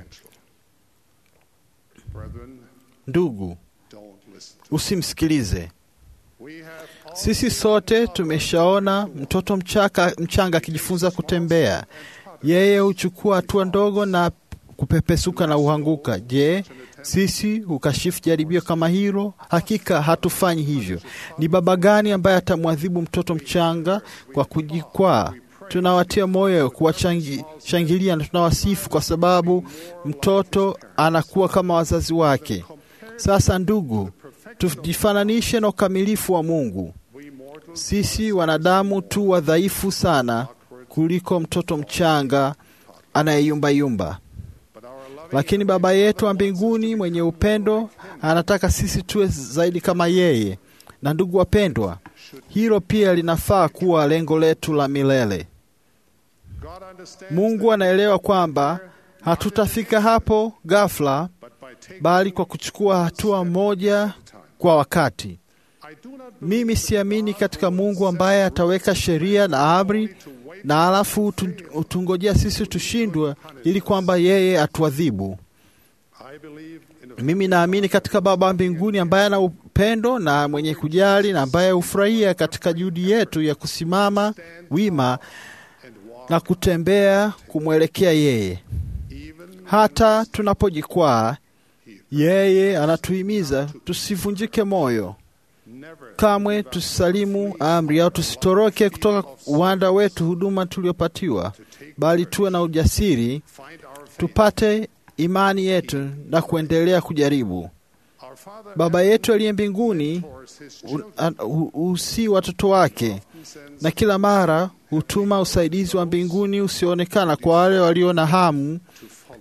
[SPEAKER 3] brethren
[SPEAKER 2] Ndugu,
[SPEAKER 3] don't listen
[SPEAKER 2] usimsikilize.
[SPEAKER 3] we have all
[SPEAKER 2] Sisi sote tumeshaona mtoto mchaka, mchanga akijifunza kutembea. Yeye huchukua hatua ndogo na kupepesuka na uhanguka. Je, sisi hukashifu jaribio kama hilo? Hakika hatufanyi hivyo. Ni baba gani ambaye atamwadhibu mtoto mchanga kwa kujikwaa? Tunawatia moyo, kuwashangilia na tunawasifu kwa sababu mtoto anakuwa kama wazazi wake. Sasa ndugu, tujifananishe na ukamilifu wa Mungu.
[SPEAKER 3] we mortal
[SPEAKER 2] Sisi wanadamu tu wadhaifu sana kuliko mtoto mchanga anayeyumbayumba,
[SPEAKER 3] but our loving
[SPEAKER 2] lakini Baba yetu wa mbinguni mwenye upendo anataka sisi tuwe zaidi kama yeye. Na ndugu wapendwa, hilo pia linafaa kuwa lengo letu la milele.
[SPEAKER 3] God understands
[SPEAKER 2] Mungu anaelewa kwamba hatutafika hapo ghafla,
[SPEAKER 3] but by taking
[SPEAKER 2] bali kwa kuchukua hatua moja kwa wakati.
[SPEAKER 3] I do not
[SPEAKER 2] Mimi siamini katika Mungu ambaye ataweka sheria na amri na alafu utu- utungojea sisi tushindwe ili kwamba yeye atuadhibu.
[SPEAKER 3] I believe in a
[SPEAKER 2] Mimi naamini katika Baba wa mbinguni ambaye ana upendo na mwenye kujali na ambaye hufurahia katika juhudi yetu ya kusimama wima
[SPEAKER 3] and walk
[SPEAKER 2] na kutembea kumwelekea yeye.
[SPEAKER 3] even
[SPEAKER 2] Hata tunapojikwaa, yeye anatuhimiza tusivunjike moyo
[SPEAKER 3] never
[SPEAKER 2] kamwe tusisalimu amri au tusitoroke kutoka uwanda wetu huduma tuliopatiwa, bali tuwe na ujasiri
[SPEAKER 3] find our faith.
[SPEAKER 2] tupate imani yetu na kuendelea kujaribu.
[SPEAKER 3] Our Father
[SPEAKER 2] Baba yetu aliye mbinguni
[SPEAKER 3] mentors his
[SPEAKER 2] u-
[SPEAKER 3] children
[SPEAKER 2] an- hu- husii watoto wake
[SPEAKER 3] sends
[SPEAKER 2] na kila mara hutuma usaidizi wa mbinguni usioonekana kwa wale walio na hamu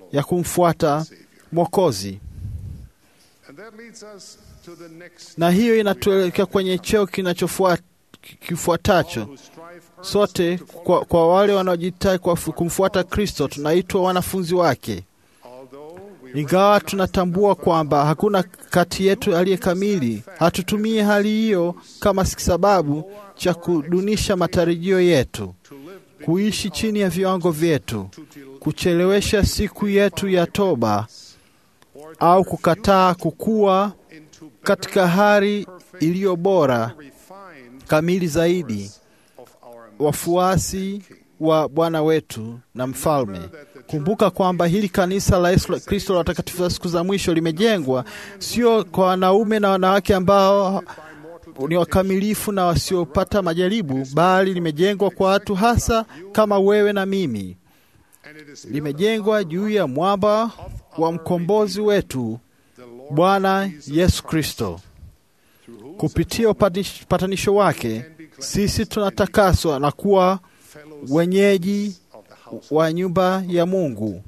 [SPEAKER 2] ya kumfuata Mwokozi,
[SPEAKER 3] And that leads us to the next
[SPEAKER 2] na hiyo inatuelekea kwenye cheo kinachofuata kifuatacho.
[SPEAKER 3] who strive
[SPEAKER 2] Sote kwa, kwa wale wanaojitai kwa kumfuata Kristo tunaitwa wanafunzi wake,
[SPEAKER 3] although we
[SPEAKER 2] ingawa tunatambua kwamba hakuna kati yetu aliye kamili. Hatutumie hali hiyo kama sababu cha kudunisha matarajio yetu, kuishi chini ya viwango vyetu, kuchelewesha siku yetu ya toba au kukataa kukua katika hali iliyo bora
[SPEAKER 3] refined
[SPEAKER 2] kamili zaidi,
[SPEAKER 3] of our
[SPEAKER 2] wafuasi wa Bwana wetu na Mfalme. Kumbuka kwamba hili kanisa la Yesu Kristo la watakatifu wa siku za mwisho limejengwa sio kwa wanaume na wanawake ambao ni wakamilifu na wasiopata majaribu, bali limejengwa kwa watu hasa kama wewe na mimi.
[SPEAKER 3] and it is
[SPEAKER 2] Limejengwa juu ya mwamba wa mkombozi wetu Bwana Yesu Kristo. Kupitia upatish- upatanisho wake, sisi tunatakaswa na kuwa wenyeji wa nyumba ya Mungu.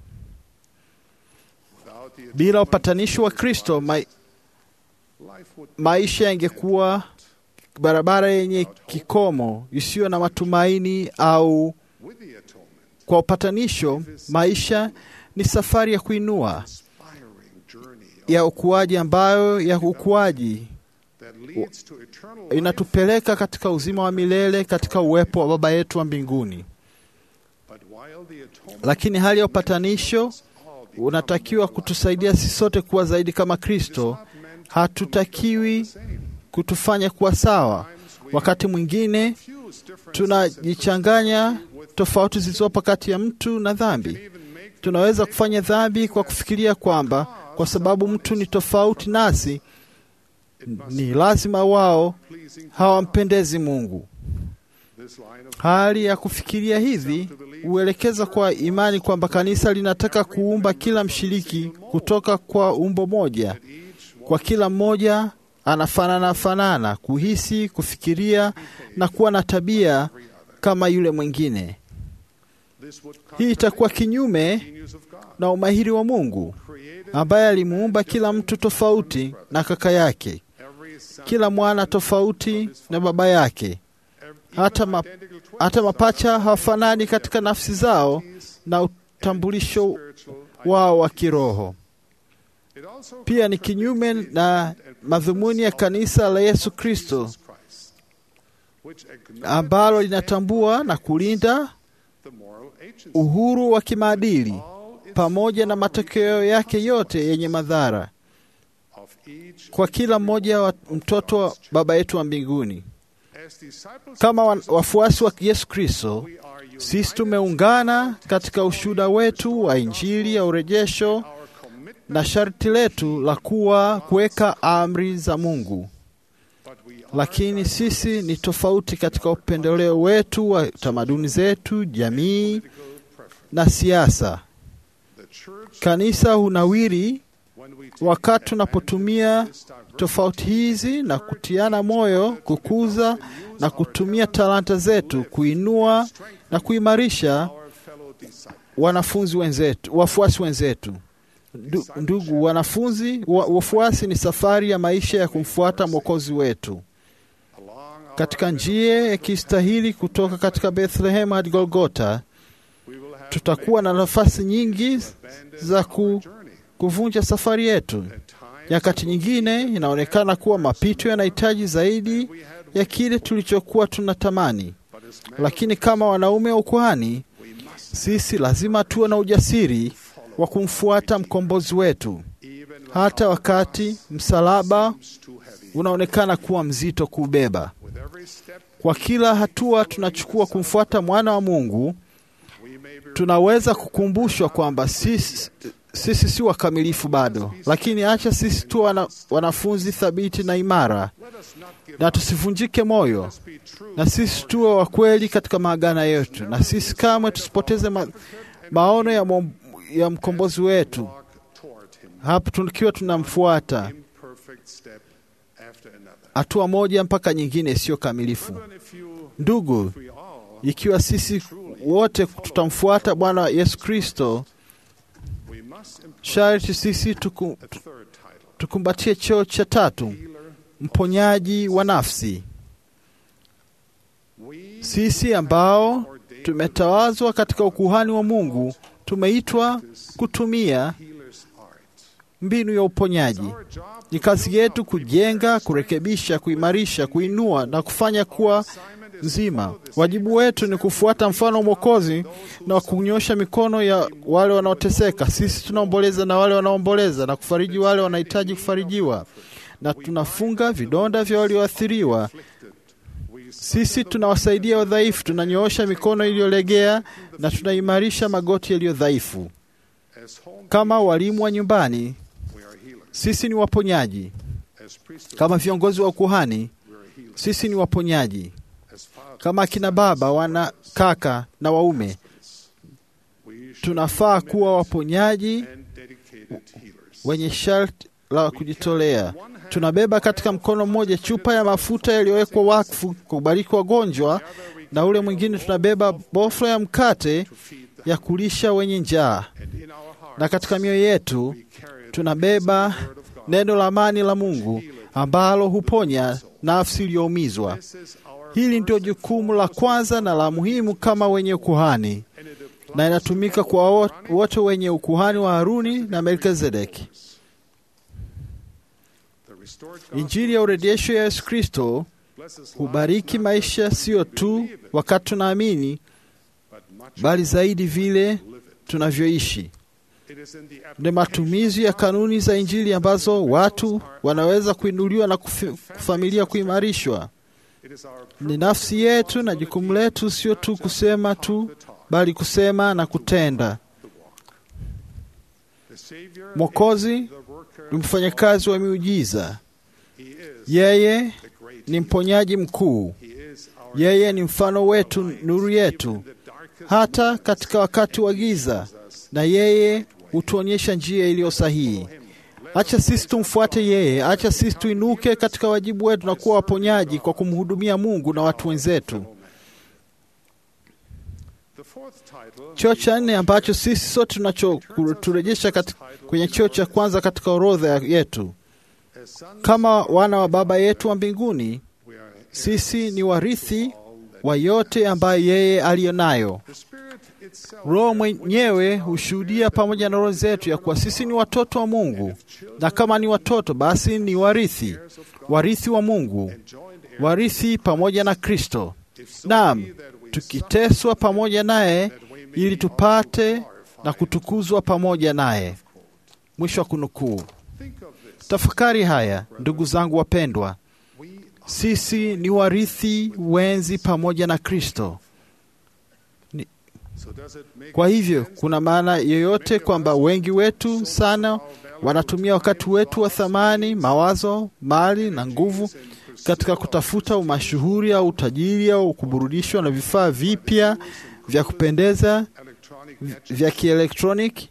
[SPEAKER 3] without the
[SPEAKER 2] Bila upatanisho wa Kristo, ma
[SPEAKER 3] life would
[SPEAKER 2] maisha yangekuwa barabara yenye kikomo isiyo na matumaini, au
[SPEAKER 3] with the atonement
[SPEAKER 2] kwa upatanisho, maisha ni safari ya kuinua
[SPEAKER 3] inspiring journey
[SPEAKER 2] ya ukuaji, ambayo ya ukuaji
[SPEAKER 3] that leads to eternal life
[SPEAKER 2] inatupeleka katika uzima wa milele katika uwepo wa Baba yetu wa mbinguni.
[SPEAKER 3] but while the atonement
[SPEAKER 2] Lakini hali ya upatanisho unatakiwa kutusaidia sisi sote kuwa zaidi kama Kristo. Hatutakiwi kutufanya kuwa sawa. Wakati mwingine
[SPEAKER 3] fuse different
[SPEAKER 2] tunajichanganya tofauti zilizopo kati ya mtu na dhambi. Tunaweza kufanya dhambi kwa kufikiria kwamba kwa sababu mtu ni tofauti nasi, ni lazima wao hawampendezi Mungu.
[SPEAKER 3] this line of
[SPEAKER 2] Hali ya kufikiria hivi huelekeza kwa imani kwamba kanisa linataka kuumba kila mshiriki kutoka kwa umbo moja, kwa kila mmoja anafanana fanana, kuhisi, kufikiria na kuwa na tabia kama yule mwingine.
[SPEAKER 3] this would
[SPEAKER 2] Hii itakuwa kinyume
[SPEAKER 3] news of God
[SPEAKER 2] na umahiri wa Mungu ambaye alimuumba kila mtu tofauti na kaka yake,
[SPEAKER 3] every son
[SPEAKER 2] kila mwana tofauti na baba yake. Hata, ma, hata mapacha hawafanani katika nafsi zao na utambulisho wao wa kiroho.
[SPEAKER 3] it also
[SPEAKER 2] Pia ni kinyume na madhumuni ya kanisa la Yesu Kristo
[SPEAKER 3] Christ which acknowledges
[SPEAKER 2] ambalo linatambua na kulinda
[SPEAKER 3] the moral agency
[SPEAKER 2] uhuru wa kimaadili pamoja na matokeo yake yote yenye madhara
[SPEAKER 3] of each
[SPEAKER 2] kwa kila mmoja wa mtoto wa Baba yetu wa mbinguni.
[SPEAKER 3] as disciples
[SPEAKER 2] Kama wa- wafuasi wa Yesu Kristo,
[SPEAKER 3] we are united
[SPEAKER 2] sisi tumeungana katika ushuhuda wetu wa Injili ya urejesho
[SPEAKER 3] our commitment
[SPEAKER 2] na sharti letu la kuwa kuweka amri za Mungu.
[SPEAKER 3] but we are
[SPEAKER 2] Lakini sisi ni tofauti katika upendeleo wetu wa tamaduni zetu, jamii na siasa.
[SPEAKER 3] the church
[SPEAKER 2] Kanisa hunawiri
[SPEAKER 3] when we take
[SPEAKER 2] wakati tunapotumia tofauti hizi na kutiana moyo, kukuza na kutumia talanta zetu kuinua na kuimarisha
[SPEAKER 3] our fellow disciples
[SPEAKER 2] wanafunzi wenzetu, wafuasi wenzetu. Ndu- Ndugu wanafunzi, wa- wafuasi ni safari ya maisha ya kumfuata Mwokozi wetu
[SPEAKER 3] along our
[SPEAKER 2] katika njia ya kistahili kutoka katika Bethlehem hadi Golgota.
[SPEAKER 3] we will have
[SPEAKER 2] Tutakuwa na nafasi nyingi
[SPEAKER 3] abandoned
[SPEAKER 2] za ku,
[SPEAKER 3] journey
[SPEAKER 2] kuvunja safari yetu.
[SPEAKER 3] at times
[SPEAKER 2] Nyakati nyingine inaonekana kuwa mapito yanahitaji zaidi ya kile tulichokuwa tunatamani,
[SPEAKER 3] but as men
[SPEAKER 2] lakini kama wanaume wa ukuhani,
[SPEAKER 3] we must
[SPEAKER 2] sisi lazima tuwe na ujasiri wa kumfuata mkombozi wetu,
[SPEAKER 3] even when
[SPEAKER 2] hata wakati msalaba
[SPEAKER 3] it's too heavy
[SPEAKER 2] unaonekana kuwa mzito kubeba.
[SPEAKER 3] with every step
[SPEAKER 2] Kwa kila hatua tunachukua kumfuata mwana wa Mungu,
[SPEAKER 3] we may be
[SPEAKER 2] tunaweza kukumbushwa kwamba sisi, sisi si wakamilifu bado, lakini acha sisi tu wana, wanafunzi thabiti na imara,
[SPEAKER 3] let us not give
[SPEAKER 2] na tusivunjike moyo,
[SPEAKER 3] us be true
[SPEAKER 2] na sisi tuwe wa kweli katika maagano yetu, na sisi kamwe tusipoteze ma, maono ya, mom, ya mkombozi wetu
[SPEAKER 3] walk toward him
[SPEAKER 2] hapo tukiwa tunamfuata
[SPEAKER 3] imperfect step after another
[SPEAKER 2] hatua moja mpaka nyingine isiyo kamilifu.
[SPEAKER 3] even if you
[SPEAKER 2] Ndugu,
[SPEAKER 3] if we all
[SPEAKER 2] ikiwa sisi wote tutamfuata Bwana Yesu Kristo,
[SPEAKER 3] we must
[SPEAKER 2] sharti sisi tuku, tukumbatie cheo cha tatu, mponyaji wa nafsi. Sisi ambao tumetawazwa katika ukuhani wa Mungu tumeitwa kutumia mbinu ya uponyaji. Ni kazi yetu kujenga, kurekebisha, kuimarisha, kuinua na kufanya kuwa nzima. Wajibu wetu ni kufuata mfano wa Mwokozi na kunyosha mikono ya wale wanaoteseka. Sisi tunaomboleza na wale wanaomboleza na kufariji wale wanahitaji kufarijiwa, na tunafunga vidonda vya walioathiriwa. Sisi tunawasaidia wadhaifu, tunanyoosha mikono iliyolegea na tunaimarisha magoti yaliyo dhaifu. Kama walimu wa nyumbani, sisi ni waponyaji. Kama viongozi wa ukuhani, sisi ni waponyaji. Kama akina baba, wana kaka na waume, tunafaa kuwa waponyaji wenye sharti la kujitolea. Tunabeba katika mkono mmoja chupa ya mafuta yaliyowekwa wakfu kubariki wagonjwa, na ule mwingine tunabeba boflo ya mkate ya kulisha wenye njaa, na katika mioyo yetu tunabeba neno la amani la Mungu ambalo huponya nafsi iliyoumizwa. Hili ndio jukumu la kwanza na la muhimu kama wenye ukuhani, na inatumika kwa wote wenye ukuhani wa Haruni na Melkizedeki. Injili ya urejesho ya Yesu Kristo hubariki maisha, sio tu wakati tunaamini, bali zaidi vile tunavyoishi. Ni matumizi ya kanuni za Injili ambazo watu wanaweza kuinuliwa na kufamilia kuimarishwa. Ni nafsi yetu na jukumu letu sio tu kusema tu, bali kusema na kutenda. Mwokozi ni mfanyakazi wa miujiza. Yeye ni mponyaji mkuu. Yeye ni mfano wetu, nuru yetu, hata katika wakati wa giza, na yeye hutuonyesha njia iliyo sahihi. Acha sisi tumfuate yeye. Acha sisi tuinuke katika wajibu wetu na kuwa waponyaji kwa kumhudumia Mungu na watu wenzetu. Cheo cha nne ambacho sisi sote tunachoturejesha kwenye cheo cha kwanza katika orodha yetu, kama wana wa Baba yetu wa mbinguni, sisi ni warithi wa yote ambayo yeye aliyo nayo. Roho mwenyewe hushuhudia pamoja na roho zetu ya kuwa sisi ni watoto wa Mungu, na kama ni watoto, basi ni warithi, warithi wa Mungu, warithi pamoja na Kristo. Naam, tukiteswa pamoja naye ili tupate na kutukuzwa pamoja naye. Mwisho wa kunukuu. Tafakari haya, ndugu zangu wapendwa, sisi ni warithi wenzi pamoja na Kristo. Kwa hivyo kuna maana yoyote kwamba wengi wetu sana wanatumia wakati wetu wa thamani, mawazo, mali na nguvu katika kutafuta umashuhuri au utajiri au kuburudishwa na vifaa vipya vya kupendeza vya kielektroniki?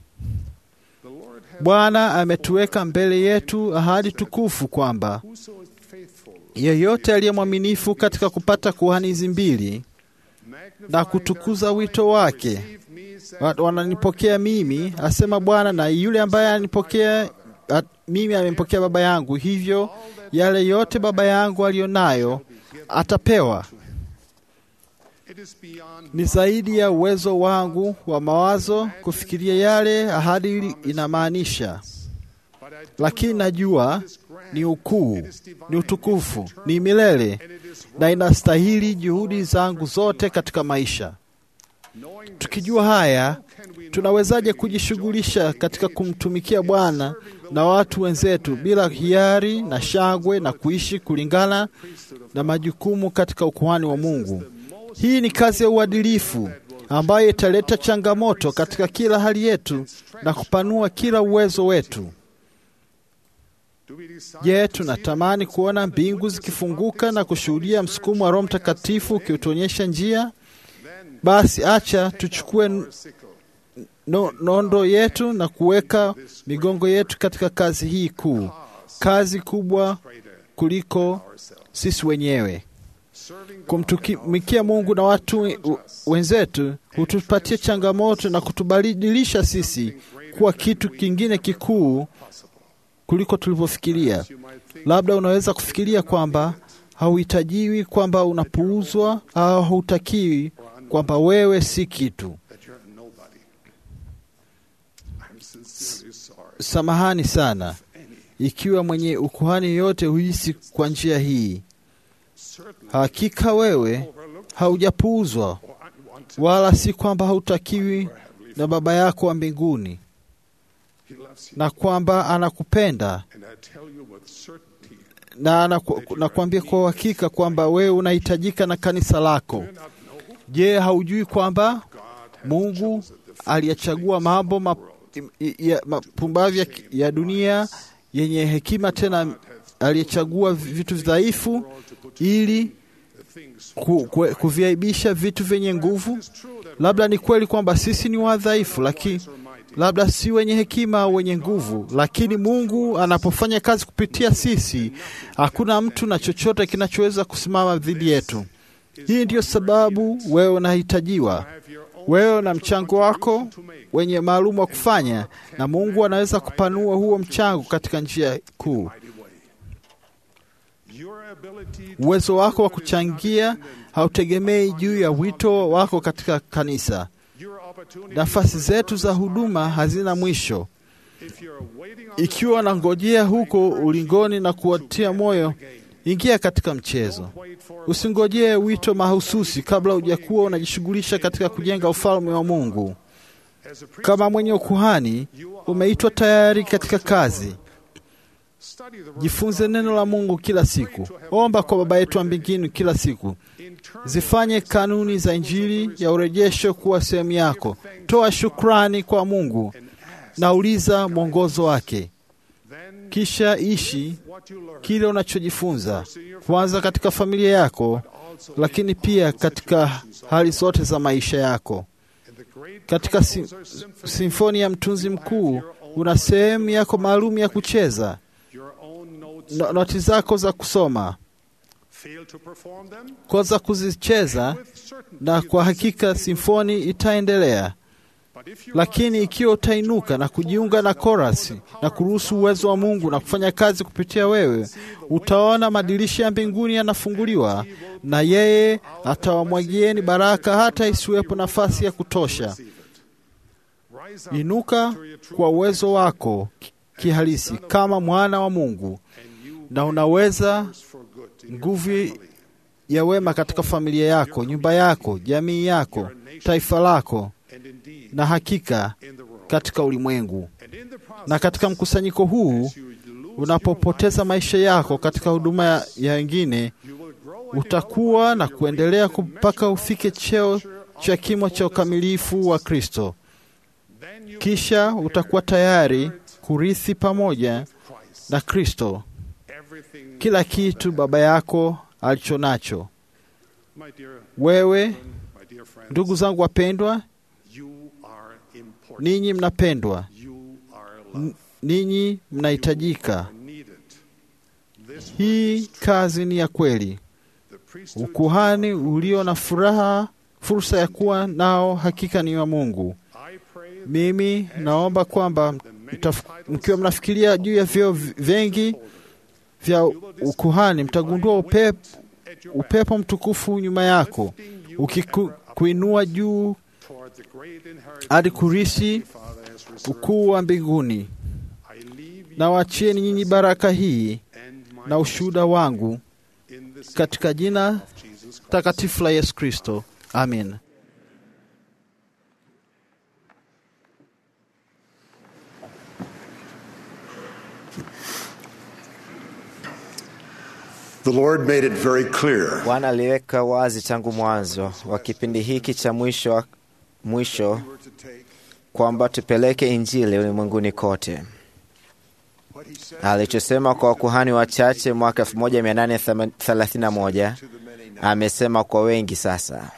[SPEAKER 2] Bwana ametuweka mbele yetu ahadi tukufu kwamba yeyote aliye mwaminifu katika kupata kuhani hizi mbili na kutukuza wito wake, wananipokea mimi, asema Bwana, na yule ambaye ananipokea mimi amempokea Baba yangu, hivyo yale yote Baba yangu aliyo nayo atapewa. Ni zaidi ya uwezo wangu wa mawazo kufikiria yale ahadi inamaanisha, lakini najua ni ukuu, ni utukufu, ni milele na inastahili juhudi zangu zote katika maisha. Tukijua haya, tunawezaje kujishughulisha katika kumtumikia Bwana na watu wenzetu bila hiari na shangwe na kuishi kulingana na majukumu katika ukuhani wa Mungu? Hii ni kazi ya uadilifu ambayo italeta changamoto katika kila hali yetu na kupanua kila uwezo wetu. Je, tunatamani kuona mbingu zikifunguka na kushuhudia msukumo wa Roho Mtakatifu ukiutuonyesha njia? Basi acha tuchukue no, nondo yetu na kuweka migongo yetu katika kazi hii kuu, kazi kubwa kuliko sisi wenyewe. Kumtumikia Mungu na watu wenzetu hutupatia changamoto na kutubadilisha sisi kuwa kitu kingine kikuu kuliko tulivyofikiria. Labda unaweza kufikiria kwamba hauhitajiwi, kwamba unapuuzwa au hautakiwi, kwamba wewe si kitu.
[SPEAKER 3] that you're a nobody. I'm sincerely sorry.
[SPEAKER 2] Samahani sana ikiwa mwenye ukuhani yote huhisi kwa njia hii.
[SPEAKER 3] Certainly
[SPEAKER 2] Hakika wewe haujapuuzwa,
[SPEAKER 3] or unwanted.
[SPEAKER 2] wala si kwamba hautakiwi na Baba yako wa mbinguni,
[SPEAKER 3] He loves you.
[SPEAKER 2] na kwamba anakupenda
[SPEAKER 3] And I tell you with certainty,
[SPEAKER 2] na anaku, nakwambia kwa uhakika kwamba wewe unahitajika na kanisa lako.
[SPEAKER 3] do you not know
[SPEAKER 2] Je, haujui kwamba
[SPEAKER 3] God has
[SPEAKER 2] Mungu
[SPEAKER 3] chosen the
[SPEAKER 2] aliyachagua mambo ma- ya- mapumbavu ya, ya dunia yenye hekima, tena aliyechagua vitu dhaifu ili
[SPEAKER 3] the things
[SPEAKER 2] ku, ku, kuviaibisha vitu vyenye nguvu. Labda ni kweli kwamba sisi ni wadhaifu, lakini labda si wenye hekima au wenye nguvu, lakini Mungu anapofanya kazi kupitia sisi, hakuna mtu na chochote kinachoweza kusimama dhidi yetu. Hii ndiyo sababu wewe unahitajiwa,
[SPEAKER 3] have your own
[SPEAKER 2] wewe na mchango wako wenye maalum wa kufanya, na Mungu anaweza kupanua huo mchango katika njia kuu.
[SPEAKER 3] mighty way. Your ability to
[SPEAKER 2] Uwezo wako wa kuchangia hautegemei juu ya wito wako katika kanisa.
[SPEAKER 3] your opportunity
[SPEAKER 2] Nafasi zetu za huduma hazina mwisho.
[SPEAKER 3] if you're waiting on
[SPEAKER 2] Ikiwa nangojea huko ulingoni na kuwatia moyo, ingia katika mchezo.
[SPEAKER 3] wait for
[SPEAKER 2] Usingojee wito mahususi kabla hujakuwa unajishughulisha katika kujenga ufalme wa Mungu.
[SPEAKER 3] as a priest,
[SPEAKER 2] Kama mwenye ukuhani, umeitwa tayari katika kazi.
[SPEAKER 3] study the word
[SPEAKER 2] Jifunze neno la Mungu kila siku. Omba kwa Baba yetu wa mbinguni kila siku.
[SPEAKER 3] in turn
[SPEAKER 2] Zifanye kanuni za Injili ya urejesho kuwa sehemu yako. Toa shukrani kwa Mungu na uliza mwongozo wake,
[SPEAKER 3] then
[SPEAKER 2] kisha ishi
[SPEAKER 3] what you learn
[SPEAKER 2] kile unachojifunza, kwanza katika familia yako, lakini pia katika hali zote za maisha yako.
[SPEAKER 3] in the great
[SPEAKER 2] Katika si, simfoni ya mtunzi mkuu una sehemu yako maalum ya kucheza,
[SPEAKER 3] your own notes
[SPEAKER 2] no- noti zako za kusoma,
[SPEAKER 3] fail to perform them
[SPEAKER 2] koza kuzicheza,
[SPEAKER 3] with certainty
[SPEAKER 2] na kwa hakika simfoni itaendelea.
[SPEAKER 3] but if you
[SPEAKER 2] Lakini ikiwa utainuka na kujiunga na korasi na kuruhusu uwezo wa Mungu na kufanya kazi kupitia wewe, utaona madirisha ya mbinguni yanafunguliwa na yeye atawamwagieni baraka hata isiwepo nafasi ya kutosha.
[SPEAKER 3] rise up
[SPEAKER 2] Inuka kwa uwezo wako ki- kihalisi kama mwana wa Mungu, na unaweza
[SPEAKER 3] for good in your
[SPEAKER 2] nguvu ya wema katika familia yako, nyumba yako, jamii yako, taifa lako,
[SPEAKER 3] and indeed
[SPEAKER 2] na hakika
[SPEAKER 3] in the world
[SPEAKER 2] katika ulimwengu.
[SPEAKER 3] and in the process
[SPEAKER 2] Na katika mkusanyiko huu
[SPEAKER 3] you lose
[SPEAKER 2] unapopoteza maisha yako katika huduma ya ya wengine,
[SPEAKER 3] you will grow and
[SPEAKER 2] utakuwa na kuendelea mpaka ufike cheo cha kimo cha ukamilifu wa Kristo.
[SPEAKER 3] then you
[SPEAKER 2] Kisha utakuwa tayari kurithi pamoja
[SPEAKER 3] Christ
[SPEAKER 2] na Kristo
[SPEAKER 3] everything
[SPEAKER 2] kila kitu Baba yako alicho nacho.
[SPEAKER 3] my dear
[SPEAKER 2] Wewe,
[SPEAKER 3] my dear friends
[SPEAKER 2] ndugu zangu wapendwa,
[SPEAKER 3] you are important
[SPEAKER 2] ninyi mnapendwa,
[SPEAKER 3] you are
[SPEAKER 2] N-
[SPEAKER 3] loved
[SPEAKER 2] ninyi mnahitajika.
[SPEAKER 3] are needed this
[SPEAKER 2] Hii kazi ni ya kweli.
[SPEAKER 3] the priesthood
[SPEAKER 2] Ukuhani ulio na furaha, fursa ya kuwa nao, hakika ni wa Mungu.
[SPEAKER 3] I pray
[SPEAKER 2] Mimi naomba kwamba mtaf- mkiwa mnafikiria juu ya vyeo v- vingi vya ukuhani, mtagundua upepo,
[SPEAKER 3] at your back
[SPEAKER 2] upepo mtukufu nyuma yako ukikuinua juu
[SPEAKER 3] toward the great inheritance
[SPEAKER 2] hadi kurisi
[SPEAKER 3] Father has reserved
[SPEAKER 2] ukuu wa mbinguni.
[SPEAKER 3] I leave you
[SPEAKER 2] Na wachieni nyinyi baraka hii
[SPEAKER 3] and my
[SPEAKER 2] na ushuhuda wangu
[SPEAKER 3] in this
[SPEAKER 2] katika jina
[SPEAKER 3] Jesus Christ.
[SPEAKER 2] takatifu la Yesu Kristo, amin.
[SPEAKER 10] The Lord made it very clear
[SPEAKER 11] Bwana aliweka wazi tangu mwanzo wa kipindi hiki cha mwisho, mwisho kwamba tupeleke Injili ulimwenguni kote. Alichosema kwa wakuhani wachache mwaka 1831 amesema kwa wengi sasa.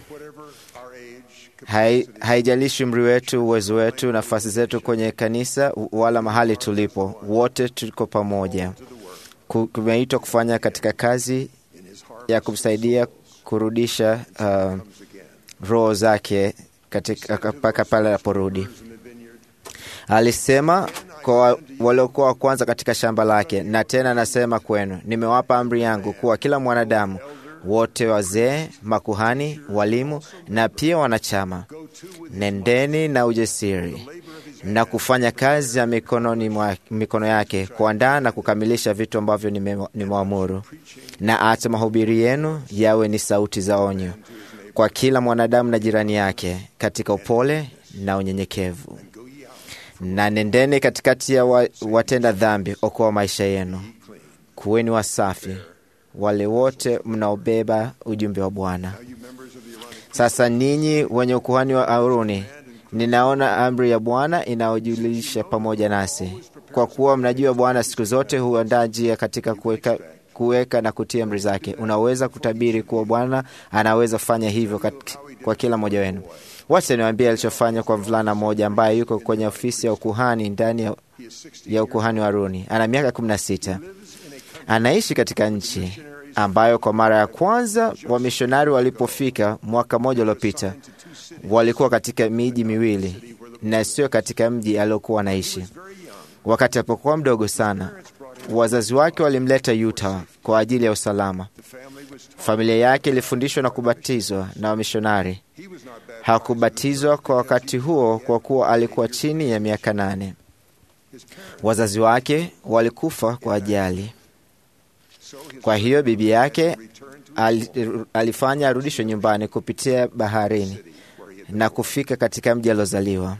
[SPEAKER 11] Hai, haijalishi umri wetu, uwezo wetu, nafasi zetu kwenye kanisa wala mahali tulipo, wote tuko pamoja. Ku- Tumeitwa kufanya katika kazi ya kumsaidia kurudisha uh, roho zake katika mpaka pale anaporudi. Alisema kwa waliokuwa wa kwanza katika shamba lake, na tena nasema kwenu, nimewapa amri yangu kuwa kila mwanadamu wote, wazee, makuhani, walimu na pia wanachama, nendeni na ujasiri na kufanya kazi ya mikononi mwa, mikono yake kuandaa na kukamilisha vitu ambavyo nime- nimewaamuru, na acha mahubiri yenu yawe ni sauti za onyo kwa kila mwanadamu na jirani yake katika upole na unyenyekevu na nendeni katikati ya wa, watenda dhambi, okoa maisha yenu. Kuweni wasafi wale wote mnaobeba ujumbe wa Bwana. Sasa ninyi wenye ukuhani wa Aruni, ninaona amri ya Bwana inayojulisha pamoja nasi, kwa kuwa mnajua Bwana siku zote huandaa njia katika kuweka kuweka na kutia amri zake. Unaweza kutabiri kuwa Bwana anaweza fanya hivyo kat- kwa kila mmoja wenu. Wacha niwaambie alichofanya kwa mvulana mmoja ambaye yuko kwenye ofisi ya ukuhani ndani ya, ya ukuhani wa Aruni. Ana miaka kumi na sita. Anaishi katika nchi ambayo kwa mara ya kwanza wamishonari walipofika mwaka mmoja uliopita walikuwa katika miji miwili na sio katika mji aliokuwa anaishi. Wakati alipokuwa mdogo sana, wazazi wake walimleta Utah kwa ajili ya usalama. Familia yake ilifundishwa na kubatizwa na wamishonari. Hakubatizwa kwa wakati huo kwa kuwa alikuwa chini ya miaka nane. Wazazi wake walikufa kwa ajali. Kwa hiyo bibi yake al- alifanya arudishwe nyumbani kupitia baharini na kufika katika mji aliozaliwa.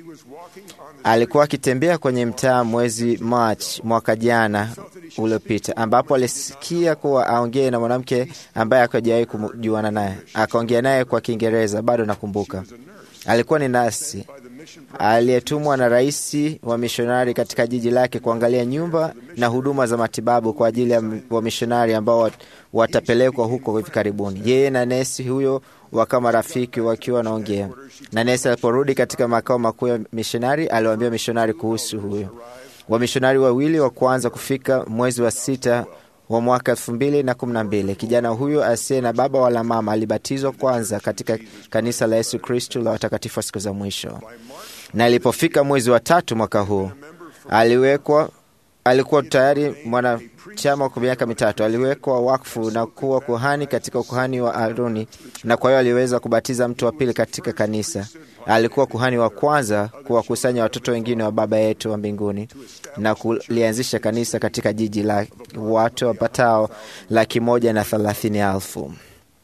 [SPEAKER 11] Alikuwa akitembea kwenye mtaa mwezi March mwaka jana uliopita, ambapo alisikia kuwa aongee na mwanamke ambaye akajawahi kujuana naye. Akaongea naye kwa Kiingereza, bado nakumbuka. Alikuwa ni nasi aliyetumwa na rais wa mishonari katika jiji lake kuangalia nyumba na huduma za matibabu kwa ajili ya wamishonari ambao wat- watapelekwa huko hivi karibuni. Yeye na nesi huyo wakawa marafiki wakiwa wanaongea, na nesi aliporudi katika makao makuu ya mishonari aliwaambia mishonari kuhusu huyo. Wamishonari wawili wa kwanza kufika mwezi wa sita wa mwaka elfu mbili na kumi na mbili. Kijana huyo asiye na baba wala mama alibatizwa kwanza katika kanisa la Yesu Kristu la watakatifu wa siku za mwisho, na ilipofika mwezi wa tatu mwaka huu aliwekwa alikuwa tayari mwanachama kwa miaka mitatu. Aliwekwa wakfu na kuwa kuhani katika ukuhani wa Aruni, na kwa hiyo aliweza kubatiza mtu wa pili katika kanisa. Alikuwa kuhani wa kwanza kuwakusanya watoto wengine wa Baba yetu wa mbinguni na kulianzisha kanisa katika jiji la watu wapatao laki moja na thelathini elfu.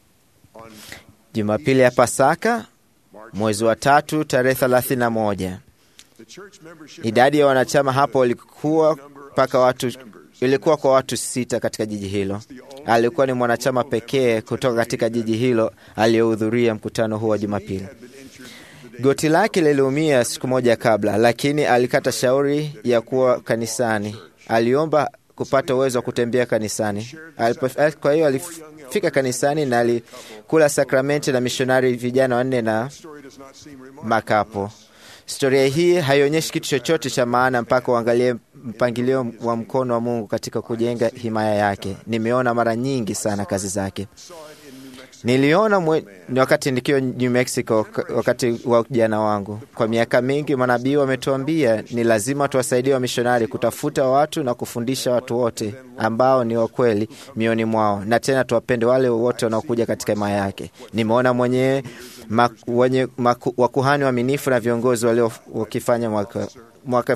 [SPEAKER 11] Jumapili ya Pasaka mwezi wa tatu tarehe thelathini na moja idadi ya wanachama hapo ilikuwa mpaka watu ilikuwa kwa watu sita katika jiji hilo. Alikuwa ni mwanachama pekee kutoka katika jiji hilo aliyehudhuria mkutano huu wa Jumapili. Goti lake liliumia siku moja kabla, lakini alikata shauri ya kuwa kanisani. Aliomba kupata uwezo wa kutembea kanisani. Alipo- Kwa hiyo alifika kanisani na alikula sakramenti na mishonari vijana wanne na makapo. Historia hii haionyeshi kitu chochote cha maana mpaka uangalie mpangilio wa mkono wa Mungu katika kujenga himaya yake. Nimeona mara nyingi sana kazi zake. Niliona mwe, ni wakati nikiwa New Mexico k- wakati wa ujana wangu. Kwa miaka mingi manabii wametuambia ni lazima tuwasaidie wamishonari kutafuta watu na kufundisha watu wote ambao ni wakweli mioni mwao, na tena tuwapende wale wote wanaokuja katika himaya yake. Nimeona mwenyewe ma, wenye maku, wakuhani waaminifu na viongozi walio wakifanya mwaka mwaka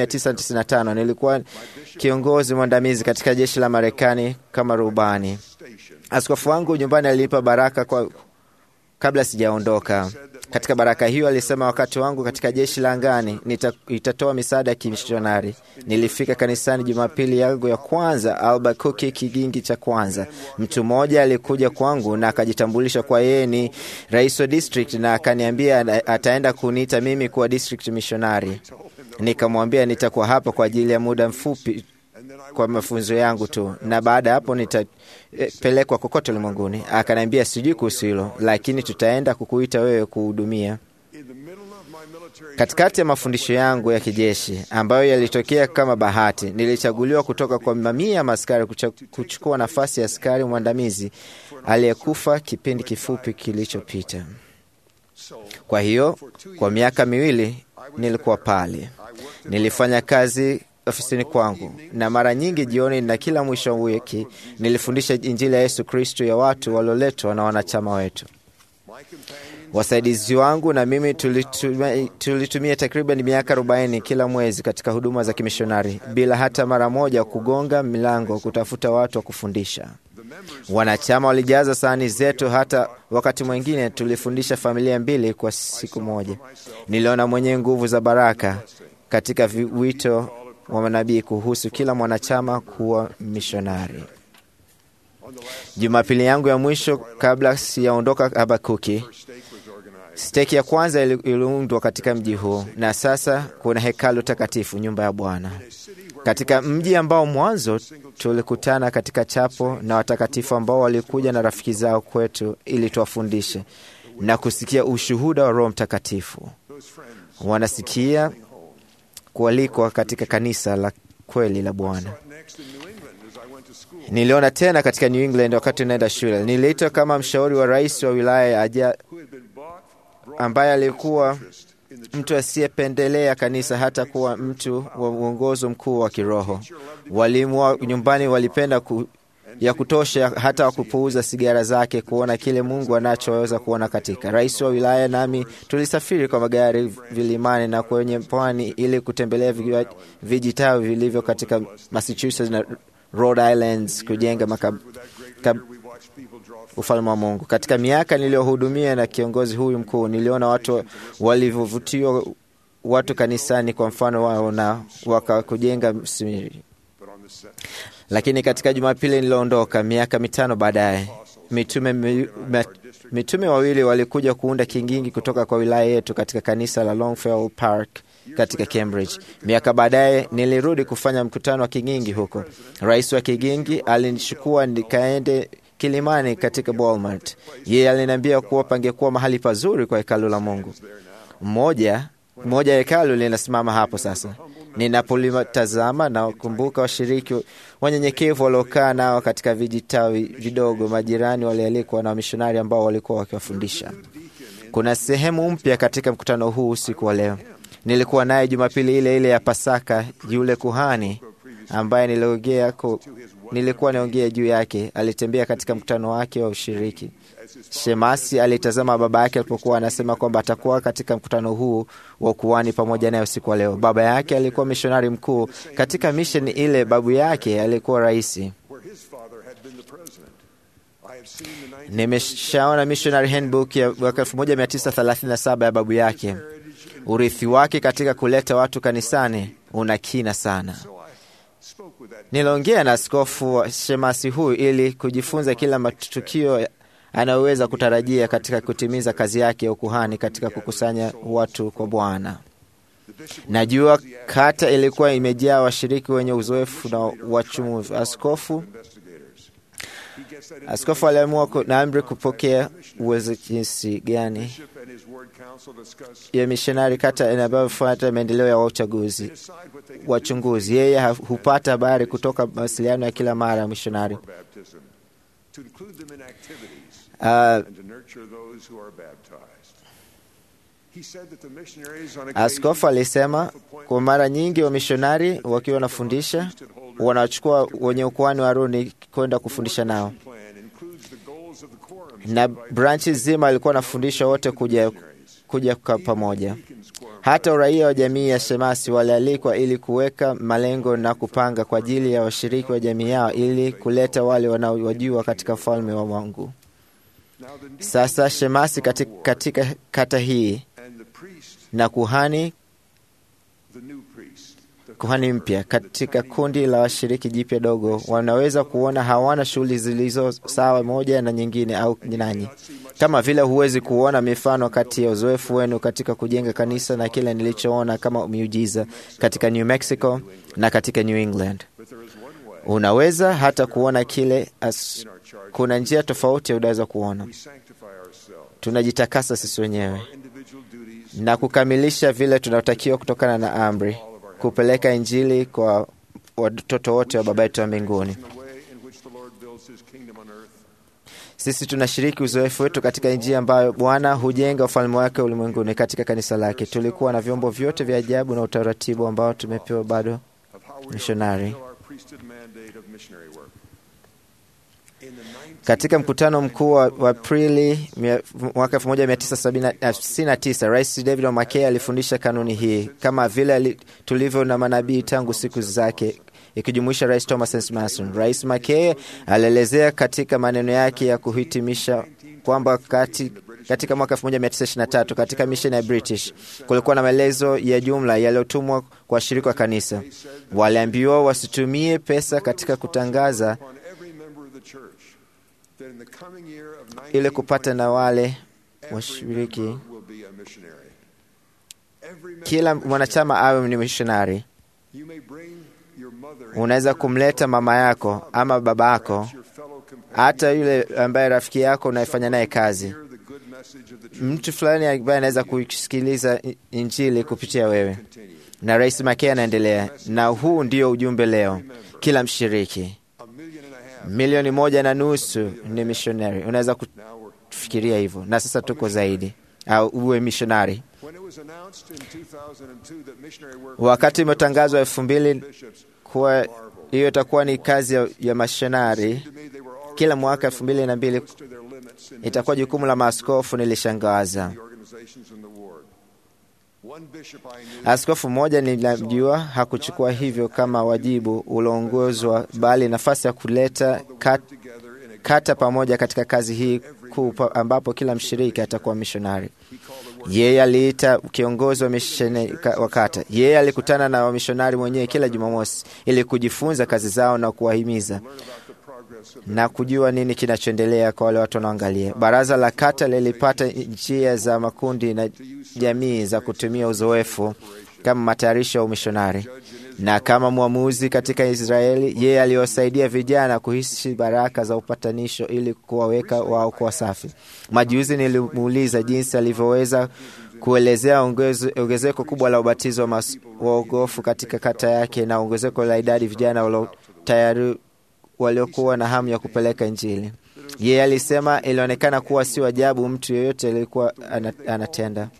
[SPEAKER 11] 1995 nilikuwa kiongozi mwandamizi katika jeshi la Marekani kama rubani. Askofu wangu nyumbani alinipa baraka kwa kabla sijaondoka. Katika baraka hiyo alisema, wakati wangu katika jeshi la angani nita, itatoa misaada ya kimishonari. Nilifika kanisani Jumapili yangu ya kwanza Albuquerque, kigingi cha kwanza. Mtu mmoja alikuja kwangu na akajitambulisha kwa yeye ni rais wa district, na akaniambia ana- ataenda kuniita mimi kuwa district missionary. Nikamwambia nitakuwa hapa kwa ajili ya muda mfupi kwa mafunzo yangu tu, na baada ya hapo nitapelekwa kokote ulimwenguni. Akaniambia sijui kuhusu hilo, lakini tutaenda kukuita wewe kuhudumia. Katikati ya mafundisho yangu ya kijeshi ambayo yalitokea kama bahati, nilichaguliwa kutoka kwa mamia ya maaskari kucha- kuchukua nafasi ya askari mwandamizi aliyekufa kipindi kifupi kilichopita. Kwa hiyo kwa miaka miwili nilikuwa pale. Nilifanya kazi ofisini kwangu, na mara nyingi jioni na kila mwisho wa wiki nilifundisha Injili ya Yesu Kristo ya watu walioletwa na wanachama wetu. Wasaidizi wangu na mimi tulitumia, tulitumia takriban miaka 40 kila mwezi katika huduma za kimishonari bila hata mara moja kugonga milango kutafuta watu wa kufundisha. Wanachama walijaza sahani zetu, hata wakati mwingine tulifundisha familia mbili kwa siku moja. Niliona mwenye nguvu za baraka katika wito wa manabii kuhusu kila mwanachama kuwa mishonari. Jumapili yangu ya mwisho kabla siyaondoka Habakuki, steki ya kwanza iliundwa katika mji huu, na sasa kuna hekalu takatifu, nyumba ya Bwana, katika mji ambao mwanzo tulikutana katika chapo na watakatifu ambao walikuja na rafiki zao kwetu ili tuwafundishe na kusikia ushuhuda wa Roho Mtakatifu. Wanasikia kualikwa katika kanisa la kweli la Bwana. Niliona tena katika New England wakati naenda shule. Niliitwa kama mshauri wa rais wa wilaya aja, ambaye alikuwa mtu asiyependelea kanisa, hata kuwa mtu wa uongozo mkuu wa kiroho. Walimu wa nyumbani walipenda ku, ya kutosha hata wakupuuza sigara zake kuona kile Mungu anachoweza kuona katika. Rais wa wilaya nami tulisafiri kwa magari vilimani na kwenye pwani ili kutembelea vijitawi vilivyo katika Massachusetts na Rhode Islands kujenga makab, kab, ufalme wa Mungu. Katika miaka niliyohudumia na kiongozi huyu mkuu, niliona watu walivyovutiwa watu kanisani kwa mfano wao na wakakujenga msimiri. Lakini katika Jumapili nilioondoka miaka mitano baadaye, mitume, mi, mitume wawili walikuja kuunda kingingi kutoka kwa wilaya yetu katika kanisa la Longfellow Park katika Cambridge. Miaka baadaye nilirudi kufanya mkutano wa kigingi huko. Rais wa kigingi alinichukua nikaende kilimani katika Walmart. Yeye aliniambia kuwa pangekuwa mahali pazuri kwa hekalu la Mungu. Mmoja moja ya hekalu linasimama hapo sasa. Ninapolitazama na kumbuka washiriki wanyenyekevu waliokaa nao katika vijitawi vidogo, majirani walialikwa na wamishonari ambao walikuwa wakiwafundisha. Kuna sehemu mpya katika mkutano huu usiku wa leo. Nilikuwa naye Jumapili ile ile ya Pasaka. Yule kuhani ambaye niliongea nilikuwa niongea juu yake alitembea katika mkutano wake wa ushiriki. Shemasi alitazama baba yake alipokuwa anasema kwamba atakuwa katika mkutano huu wa ukuhani pamoja naye usiku wa leo. Baba yake alikuwa mishonari mkuu katika misheni ile, babu yake alikuwa raisi. Nimeshaona missionary handbook ya mwaka 1937 ya babu yake. Urithi wake katika kuleta watu kanisani una kina sana. Niliongea na askofu wa shemasi huyu ili kujifunza kila matukio anayoweza kutarajia katika kutimiza kazi yake ya ukuhani katika kukusanya watu kwa Bwana. Najua kata ilikuwa imejaa washiriki wenye uzoefu na wachumuvu. Askofu askofu aliamua na amri kupokea uwezo jinsi gani ya mishonari kata inavyofuata maendeleo ya uchaguzi wachunguzi. Yeye hupata habari kutoka mawasiliano ya kila mara ya mishonari. Uh, askofu alisema kwa mara nyingi wamishonari wakiwa wanafundisha wanachukua wenye ukuhani wa Aroni kwenda kufundisha nao, na branchi zima alikuwa anafundisha wote kuja, kuja pamoja. Hata uraia wa jamii ya Shemasi walialikwa ili kuweka malengo na kupanga kwa ajili ya washiriki wa jamii yao ili kuleta wale wanaowajua katika ufalme wa Mungu. Sasa Shemasi katika, katika kata hii na kuhani kuhani mpya katika kundi la washiriki jipya dogo wanaweza kuona hawana shughuli zilizo sawa moja na nyingine au nanyi, kama vile huwezi kuona mifano kati ya uzoefu wenu katika kujenga kanisa na kile nilichoona kama miujiza katika New Mexico na katika New England. Unaweza hata kuona kile as, kuna njia tofauti unaweza kuona. Tunajitakasa sisi wenyewe na kukamilisha vile tunatakiwa kutokana na amri kupeleka Injili kwa watoto wote wa Baba yetu wa mbinguni. Sisi tunashiriki uzoefu wetu katika njia ambayo Bwana hujenga ufalme wake ulimwenguni katika kanisa lake. Tulikuwa na vyombo vyote vya ajabu na utaratibu ambao tumepewa bado mishonari. Katika mkutano mkuu wa Aprili mwaka 1969 Rais David O'Mackey alifundisha kanuni hii kama vile tulivyo na manabii tangu siku zake ikijumuisha Rais Thomas S. Mason. Rais Mackay alielezea katika maneno yake ya kuhitimisha kwamba kati, katika mwaka 1923 katika misheni ya British kulikuwa na maelezo ya jumla yaliyotumwa kwa washirika wa kanisa. Waliambiwa wasitumie pesa katika kutangaza ili kupata na wale washiriki, kila mwanachama awe ni mishonari. Unaweza kumleta mama yako ama baba yako, hata yule ambaye rafiki yako unayefanya naye kazi, mtu fulani ambaye anaweza kusikiliza Injili kupitia wewe. Na Rais Mackay anaendelea, na huu ndio ujumbe leo, kila mshiriki milioni moja na nusu ni mishonari. Unaweza kufikiria hivyo, na sasa tuko zaidi, au uwe mishonari. Wakati imetangazwa elfu mbili kuwa hiyo itakuwa ni kazi ya, ya mashonari kila mwaka elfu mbili na mbili itakuwa jukumu la maaskofu. Nilishangaza askofu mmoja nilamjua hakuchukua hivyo kama wajibu ulioongozwa, bali nafasi ya kuleta kat, kata pamoja katika kazi hii kuu, ambapo kila mshiriki atakuwa mishonari. Yeye aliita kiongozi wa misheni wa kata. Yeye alikutana na wamishonari mwenyewe kila Jumamosi ili kujifunza kazi zao na kuwahimiza na kujua nini kinachoendelea kwa wale watu wanaoangalia. Baraza la kata lilipata njia za makundi na jamii za kutumia uzoefu kama matayarisho ya umishonari, na kama mwamuzi katika Israeli, yeye aliwasaidia vijana kuhisi baraka za upatanisho ili kuwaweka wao kuwa safi. Majuzi nilimuuliza jinsi alivyoweza kuelezea ongezeko kubwa la ubatizo wa waogofu katika kata yake na ongezeko la idadi vijana walio tayari waliokuwa na hamu ya kupeleka Injili. Yeye alisema ilionekana kuwa sio ajabu mtu yeyote alikuwa anatenda,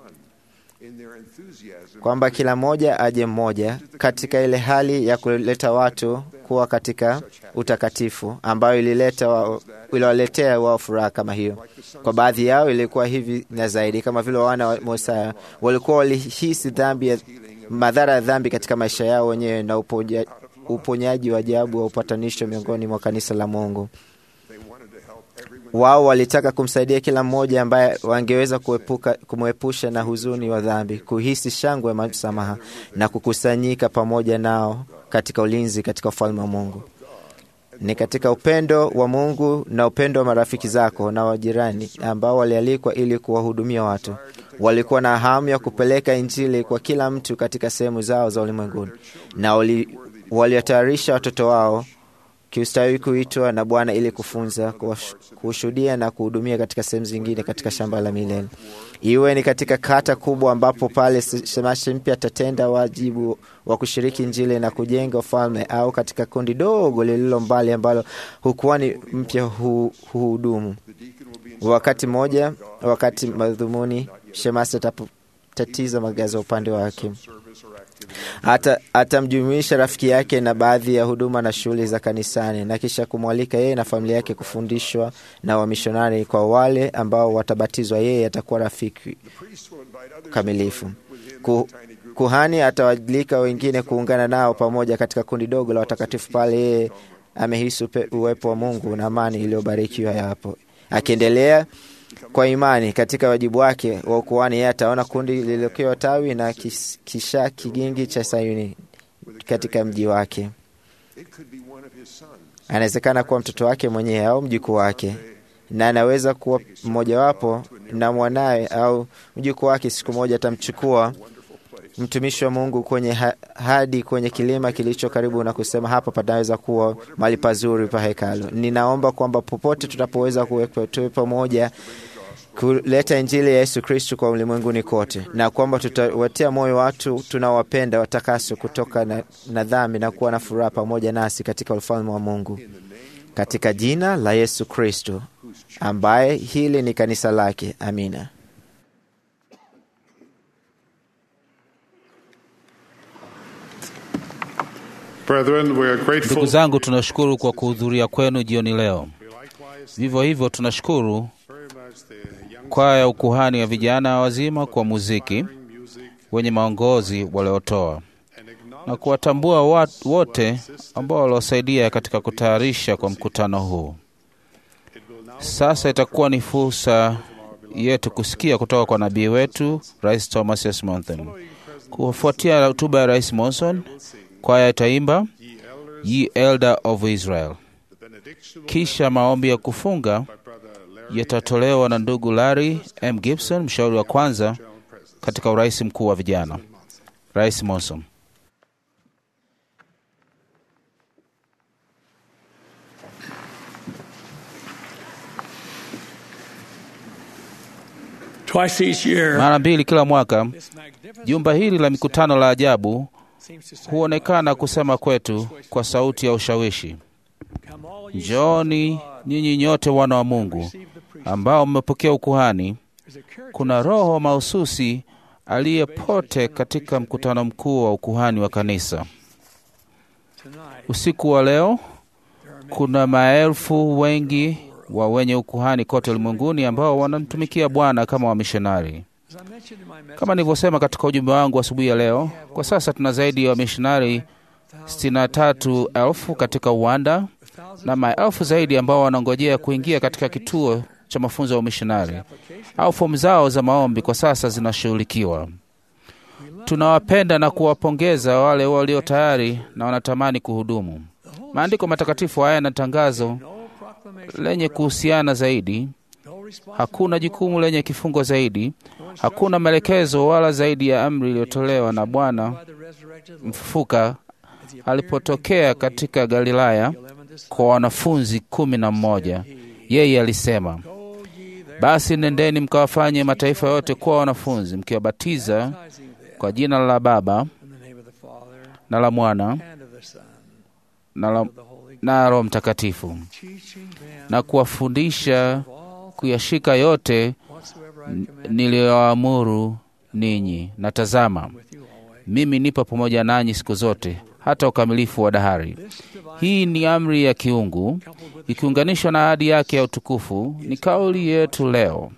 [SPEAKER 11] kwamba kila mmoja aje mmoja katika ile hali ya kuleta watu kuwa katika utakatifu ambayo ilileta wa, iliwaletea wao furaha kama hiyo. Kwa baadhi yao ilikuwa hivi na zaidi, kama vile wana wa Musa walikuwa walihisi dhambi ya madhara ya dhambi katika maisha yao wenyewe na upoja, uponyaji wa ajabu wa upatanisho miongoni mwa kanisa la Mungu. Wao walitaka kumsaidia kila mmoja ambaye wangeweza kuepuka kumwepusha na huzuni wa dhambi, kuhisi shangwe ya msamaha na kukusanyika pamoja nao katika ulinzi katika ufalme wa Mungu. Ni katika upendo wa Mungu na upendo wa marafiki zako na wajirani ambao walialikwa ili kuwahudumia watu. Walikuwa na hamu ya kupeleka Injili kwa kila mtu katika sehemu zao za ulimwenguni, na waliwatayarisha watoto wao kiustawi kuitwa na Bwana ili kufunza, kushuhudia na kuhudumia katika sehemu zingine katika shamba la milele, iwe ni katika kata kubwa ambapo pale shemasi mpya atatenda wajibu wa kushiriki Injili na kujenga ufalme, au katika kundi dogo lililo mbali ambalo hukuani mpya huhudumu. Wakati mmoja, wakati madhumuni shemasi atapotatiza magaza upande wake atamjumuisha rafiki yake na baadhi ya huduma na shughuli za kanisani na kisha kumwalika yeye na familia yake kufundishwa na wamishonari. Kwa wale ambao watabatizwa, yeye atakuwa rafiki kamilifu. Kuhani atawalika wengine kuungana nao pamoja katika kundi dogo la watakatifu pale yeye amehisi uwepo wa Mungu na amani iliyobarikiwa yapo. Akiendelea kwa imani katika wajibu wake wa ukuhani, yeye ataona kundi lililokiwa tawi na kisha kigingi cha Sayuni katika mji wake. Anawezekana kuwa mtoto wake mwenyewe au mjukuu wake, na anaweza kuwa mmojawapo na mwanawe au mjukuu wake. Siku moja atamchukua mtumishi wa Mungu kwenye ha hadi kwenye kilima kilicho karibu na kusema, hapa panaweza kuwa mahali pazuri pa hekalu. Ninaomba kwamba popote tutapoweza kuwepo tuwe pamoja kuleta Injili ya Yesu Kristu kwa ulimwenguni kote, na kwamba tutawatia moyo watu tunaowapenda watakaswe kutoka na, na dhambi na kuwa na furaha pamoja nasi katika ufalme wa Mungu, katika jina la Yesu Kristu ambaye hili ni kanisa lake. Amina.
[SPEAKER 3] Brethren, we are grateful.
[SPEAKER 4] Ndugu zangu, tunashukuru kwa kuhudhuria kwenu jioni leo. Vivyo hivyo tunashukuru kwaya ya ukuhani ya vijana wazima kwa muziki wenye maongozi waliotoa na kuwatambua wat- wote ambao waliosaidia katika kutayarisha kwa mkutano huu. Sasa itakuwa ni fursa yetu kusikia kutoka kwa nabii wetu Rais Thomas S. Monson. Kufuatia hotuba ya Rais Monson, kwaya itaimba Ye Elder of Israel. Kisha maombi ya kufunga yatatolewa na ndugu Larry M. Gibson, mshauri wa kwanza katika urais mkuu wa vijana. Rais Monson.
[SPEAKER 5] Twice each year,
[SPEAKER 4] Mara mbili kila mwaka, jumba hili la mikutano la ajabu huonekana kusema kwetu kwa sauti ya ushawishi, njooni nyinyi nyote wana wa Mungu ambao mmepokea ukuhani. Kuna roho mahususi aliyepote katika mkutano mkuu wa ukuhani wa kanisa. Usiku wa leo kuna maelfu wengi wa wenye ukuhani kote ulimwenguni ambao wanamtumikia Bwana kama wamishonari. Kama nilivyosema katika ujumbe wangu asubuhi ya leo, kwa sasa tuna zaidi ya wamishonari 63,000 katika uwanda na maelfu zaidi ambao wanangojea kuingia katika kituo cha mafunzo ya umishonari au fomu zao za maombi kwa sasa zinashughulikiwa. Tunawapenda na kuwapongeza wale walio tayari na wanatamani kuhudumu. Maandiko matakatifu haya na tangazo lenye kuhusiana zaidi. Hakuna jukumu lenye kifungo zaidi, hakuna maelekezo wala zaidi ya amri iliyotolewa na Bwana mfufuka alipotokea katika Galilaya kwa wanafunzi kumi na mmoja. Yeye alisema, basi nendeni mkawafanye mataifa yote kuwa wanafunzi, mkiwabatiza kwa jina la Baba na la Mwana na la na Roho Mtakatifu na kuwafundisha kuyashika yote niliyoamuru ninyi, na tazama, mimi nipo pamoja nanyi siku zote hata ukamilifu wa dahari. Hii ni amri ya kiungu ikiunganishwa na ahadi yake ya utukufu. Ni kauli yetu leo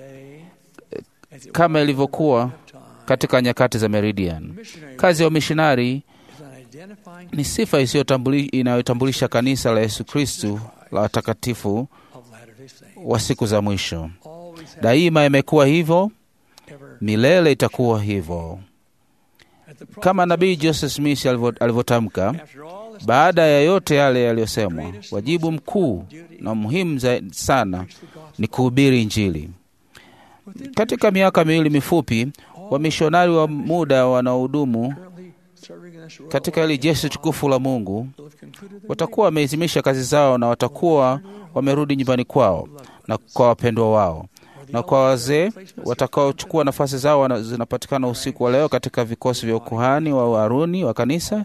[SPEAKER 4] kama ilivyokuwa katika nyakati za Meridian. Kazi ya umishonari ni sifa isiyotambuli- inayotambulisha kanisa la Yesu Kristu la watakatifu wa siku za mwisho. Daima imekuwa hivyo, milele itakuwa hivyo. Kama nabii Joseph Smith alivyo- alivyotamka, baada ya yote yale yaliyosemwa, wajibu mkuu na muhimu za- sana ni kuhubiri Injili. Katika miaka miwili mifupi, wamishonari wa muda wanaohudumu katika hili jeshi tukufu la Mungu watakuwa wamehitimisha kazi zao na watakuwa wamerudi nyumbani kwao na kwa wapendwa wao, na kwa wazee watakaochukua nafasi zao wana- zinapatikana usiku wa leo katika vikosi vya ukuhani wa Haruni wa kanisa.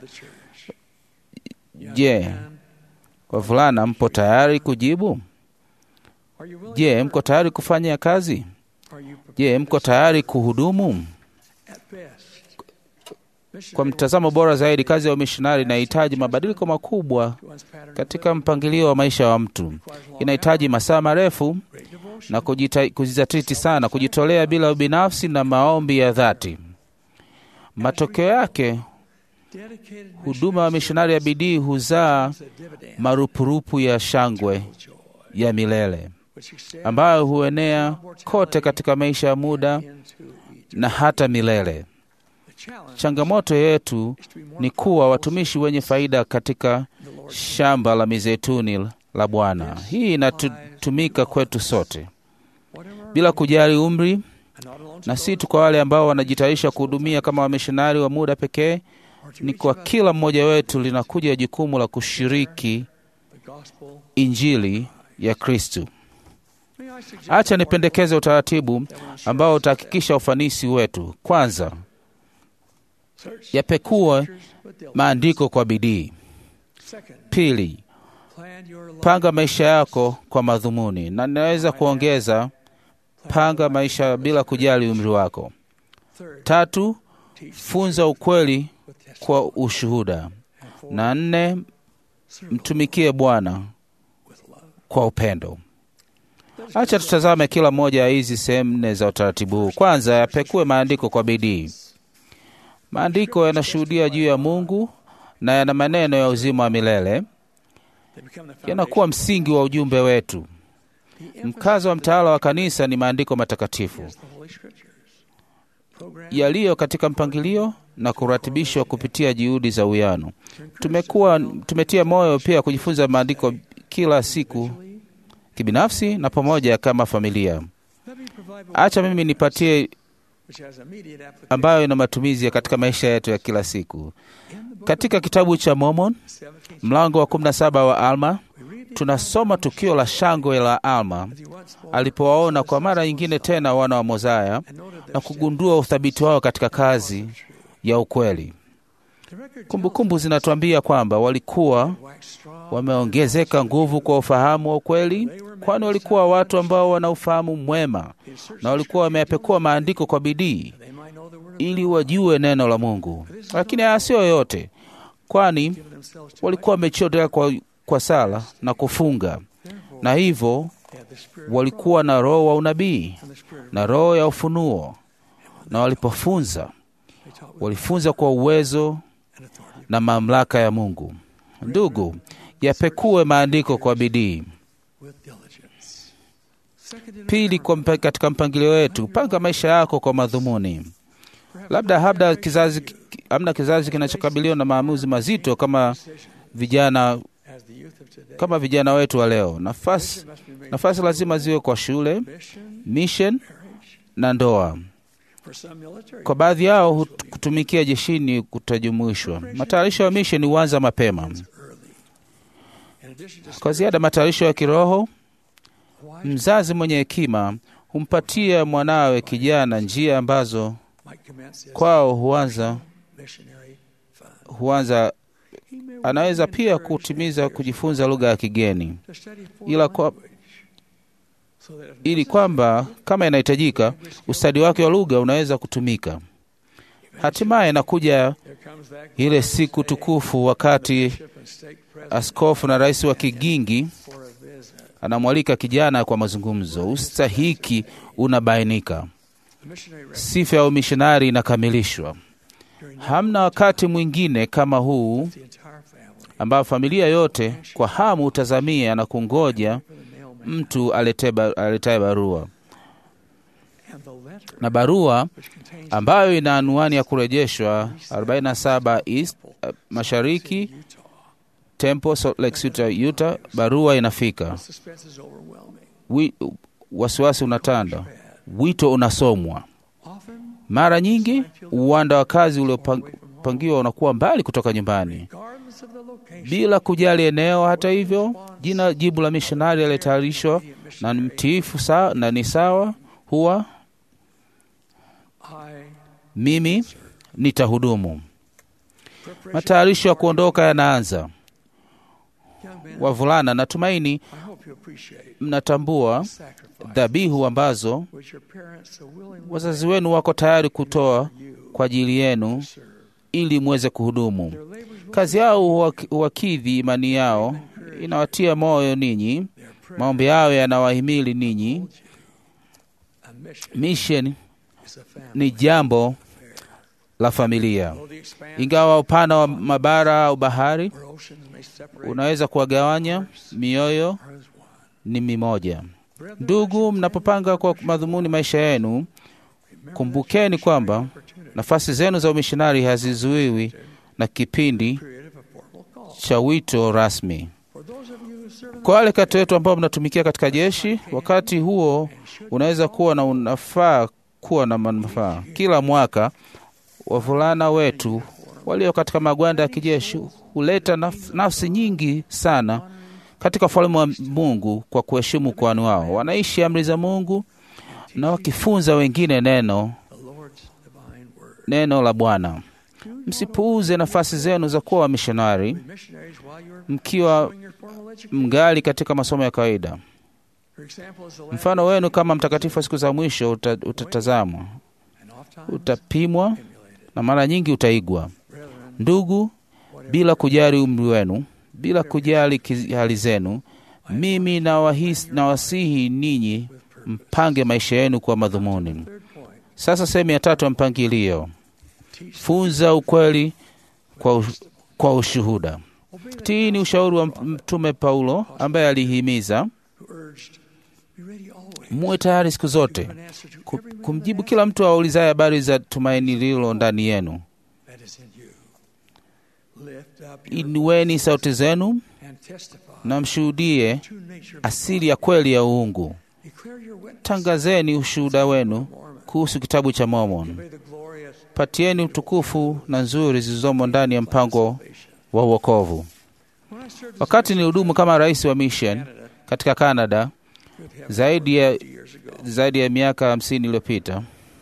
[SPEAKER 4] Je, wavulana, mpo tayari kujibu? Je, mko tayari kufanya kazi? Je, mko tayari kuhudumu? Kwa mtazamo bora zaidi, kazi ya umishonari inahitaji mabadiliko makubwa katika mpangilio wa maisha wa mtu. Inahitaji masaa marefu na kujita- kujizatiti sana, kujitolea bila ubinafsi na maombi ya dhati. Matokeo yake, huduma ya mishonari ya bidii huzaa marupurupu ya shangwe ya milele ambayo huenea kote katika maisha ya muda na hata milele. Changamoto yetu ni kuwa watumishi wenye faida katika shamba la mizeituni la Bwana. Hii inatumika kwetu sote bila kujali umri, na si tu kwa wale ambao wanajitayarisha kuhudumia kama wamishonari wa muda pekee. Ni kwa kila mmoja wetu linakuja jukumu la kushiriki injili ya Kristu. Acha nipendekeze utaratibu ambao utahakikisha ufanisi wetu. Kwanza, yapekue maandiko kwa bidii. Pili, panga maisha yako kwa madhumuni, na ninaweza kuongeza panga maisha bila kujali umri wako. Tatu, funza ukweli kwa ushuhuda, na nne, mtumikie Bwana kwa upendo. Acha tutazame kila moja ya hizi sehemu nne za utaratibu huu. Kwanza, yapekue maandiko kwa bidii. Maandiko yanashuhudia juu ya Mungu na yana maneno ya uzima wa milele, yanakuwa msingi wa ujumbe wetu. Mkazo wa mtaala wa kanisa ni maandiko matakatifu yaliyo katika mpangilio na kuratibishwa kupitia juhudi za uwiano. Tumekuwa tumetia moyo pia kujifunza maandiko kila siku kibinafsi na pamoja kama familia. Acha mimi nipatie ambayo ina matumizi ya katika maisha yetu ya kila siku. Katika kitabu cha Mormon mlango wa 17 wa Alma tunasoma tukio la shangwe la Alma alipowaona kwa mara nyingine tena wana wa Mozaya na kugundua uthabiti wao katika kazi ya ukweli. Kumbukumbu zinatuambia kwamba walikuwa wameongezeka nguvu kwa ufahamu wa ukweli, kwani walikuwa watu ambao wana ufahamu mwema na walikuwa wameyapekua maandiko kwa bidii ili wajue neno la Mungu. Lakini haya sio yote, kwani walikuwa wamechotea kwa, kwa sala na kufunga, na hivyo walikuwa na roho wa unabii na roho ya ufunuo, na walipofunza walifunza kwa uwezo na mamlaka ya Mungu. Ndugu, yapekue maandiko kwa bidii. Pili, kwa mpa, katika mpangilio wetu, panga maisha yako kwa madhumuni. Labda habda kizazi, amna kizazi kinachokabiliwa na maamuzi mazito kama vijana kama vijana wetu wa leo. Nafasi, nafasi lazima ziwe kwa shule, mission na ndoa. Kwa baadhi yao kutumikia jeshini kutajumuishwa. Matayarisho ya misheni huanza mapema. Kwa ziada, matayarisho ya kiroho, mzazi mwenye hekima humpatia mwanawe kijana njia ambazo kwao huanza huanza anaweza pia kutimiza kujifunza lugha ya kigeni ila kwa, ili kwamba kama inahitajika ustadi wake wa lugha unaweza kutumika. Hatimaye inakuja ile siku tukufu, wakati askofu na rais wa kigingi anamwalika kijana kwa mazungumzo. Ustahiki unabainika, sifa ya umishonari inakamilishwa. Hamna wakati mwingine kama huu ambao familia yote kwa hamu hutazamia na kungoja mtu aletaye barua na barua ambayo ina anwani ya kurejeshwa 47 East uh, mashariki Temple, Salt Lake City, Utah. Barua inafika, wasiwasi unatanda, wito unasomwa. Mara nyingi uwanda wa kazi uliopangiwa unakuwa mbali kutoka nyumbani, bila kujali eneo. Hata hivyo, jina jibu la mishonari aliyetayarishwa na ni mtiifu sawa, na ni sawa huwa mimi nitahudumu. Matayarisho ya kuondoka yanaanza. Wavulana, natumaini mnatambua dhabihu ambazo wazazi wenu wako tayari kutoa kwa ajili yenu ili muweze kuhudumu. Kazi yao huwakidhi imani yao, inawatia moyo ninyi, maombi yao yanawahimili ninyi. Mission ni jambo la familia. Ingawa upana wa mabara au bahari unaweza kuwagawanya, mioyo ni mimoja. Ndugu, mnapopanga kwa madhumuni maisha yenu, kumbukeni kwamba nafasi zenu za umishonari hazizuiwi na kipindi cha wito rasmi. Kwa wale kati wetu ambao mnatumikia katika jeshi, wakati huo unaweza kuwa na unafaa kuwa na manufaa. Kila mwaka wavulana wetu walio katika magwanda ya kijeshi huleta naf nafsi nyingi sana katika ufalme wa Mungu kwa kuheshimu kwani wao wanaishi amri za Mungu na wakifunza wengine neno neno la Bwana. msipuuze nafasi zenu za kuwa wamishonari mkiwa mgali katika masomo ya kawaida. Mfano wenu kama mtakatifu wa siku za mwisho uta, utatazamwa, utapimwa na mara nyingi utaigwa. Ndugu, bila kujali umri wenu, bila kujali hali zenu, mimi nawahisi, nawasihi ninyi mpange maisha yenu kwa madhumuni. Sasa sehemu ya tatu ya mpangilio: funza ukweli kwa, kwa ushuhuda. Tii ni ushauri wa Mtume Paulo ambaye alihimiza muwe tayari siku zote kumjibu kila mtu aulizaye habari za tumaini lililo ndani yenu. Inueni sauti zenu na mshuhudie asili ya kweli ya uungu. Tangazeni ushuhuda wenu kuhusu kitabu cha Mormon. Patieni utukufu na nzuri zilizomo ndani ya mpango wa uokovu. Wakati ni hudumu kama rais wa mission katika Canada zaidi ya, zaidi ya miaka hamsini iliyopita,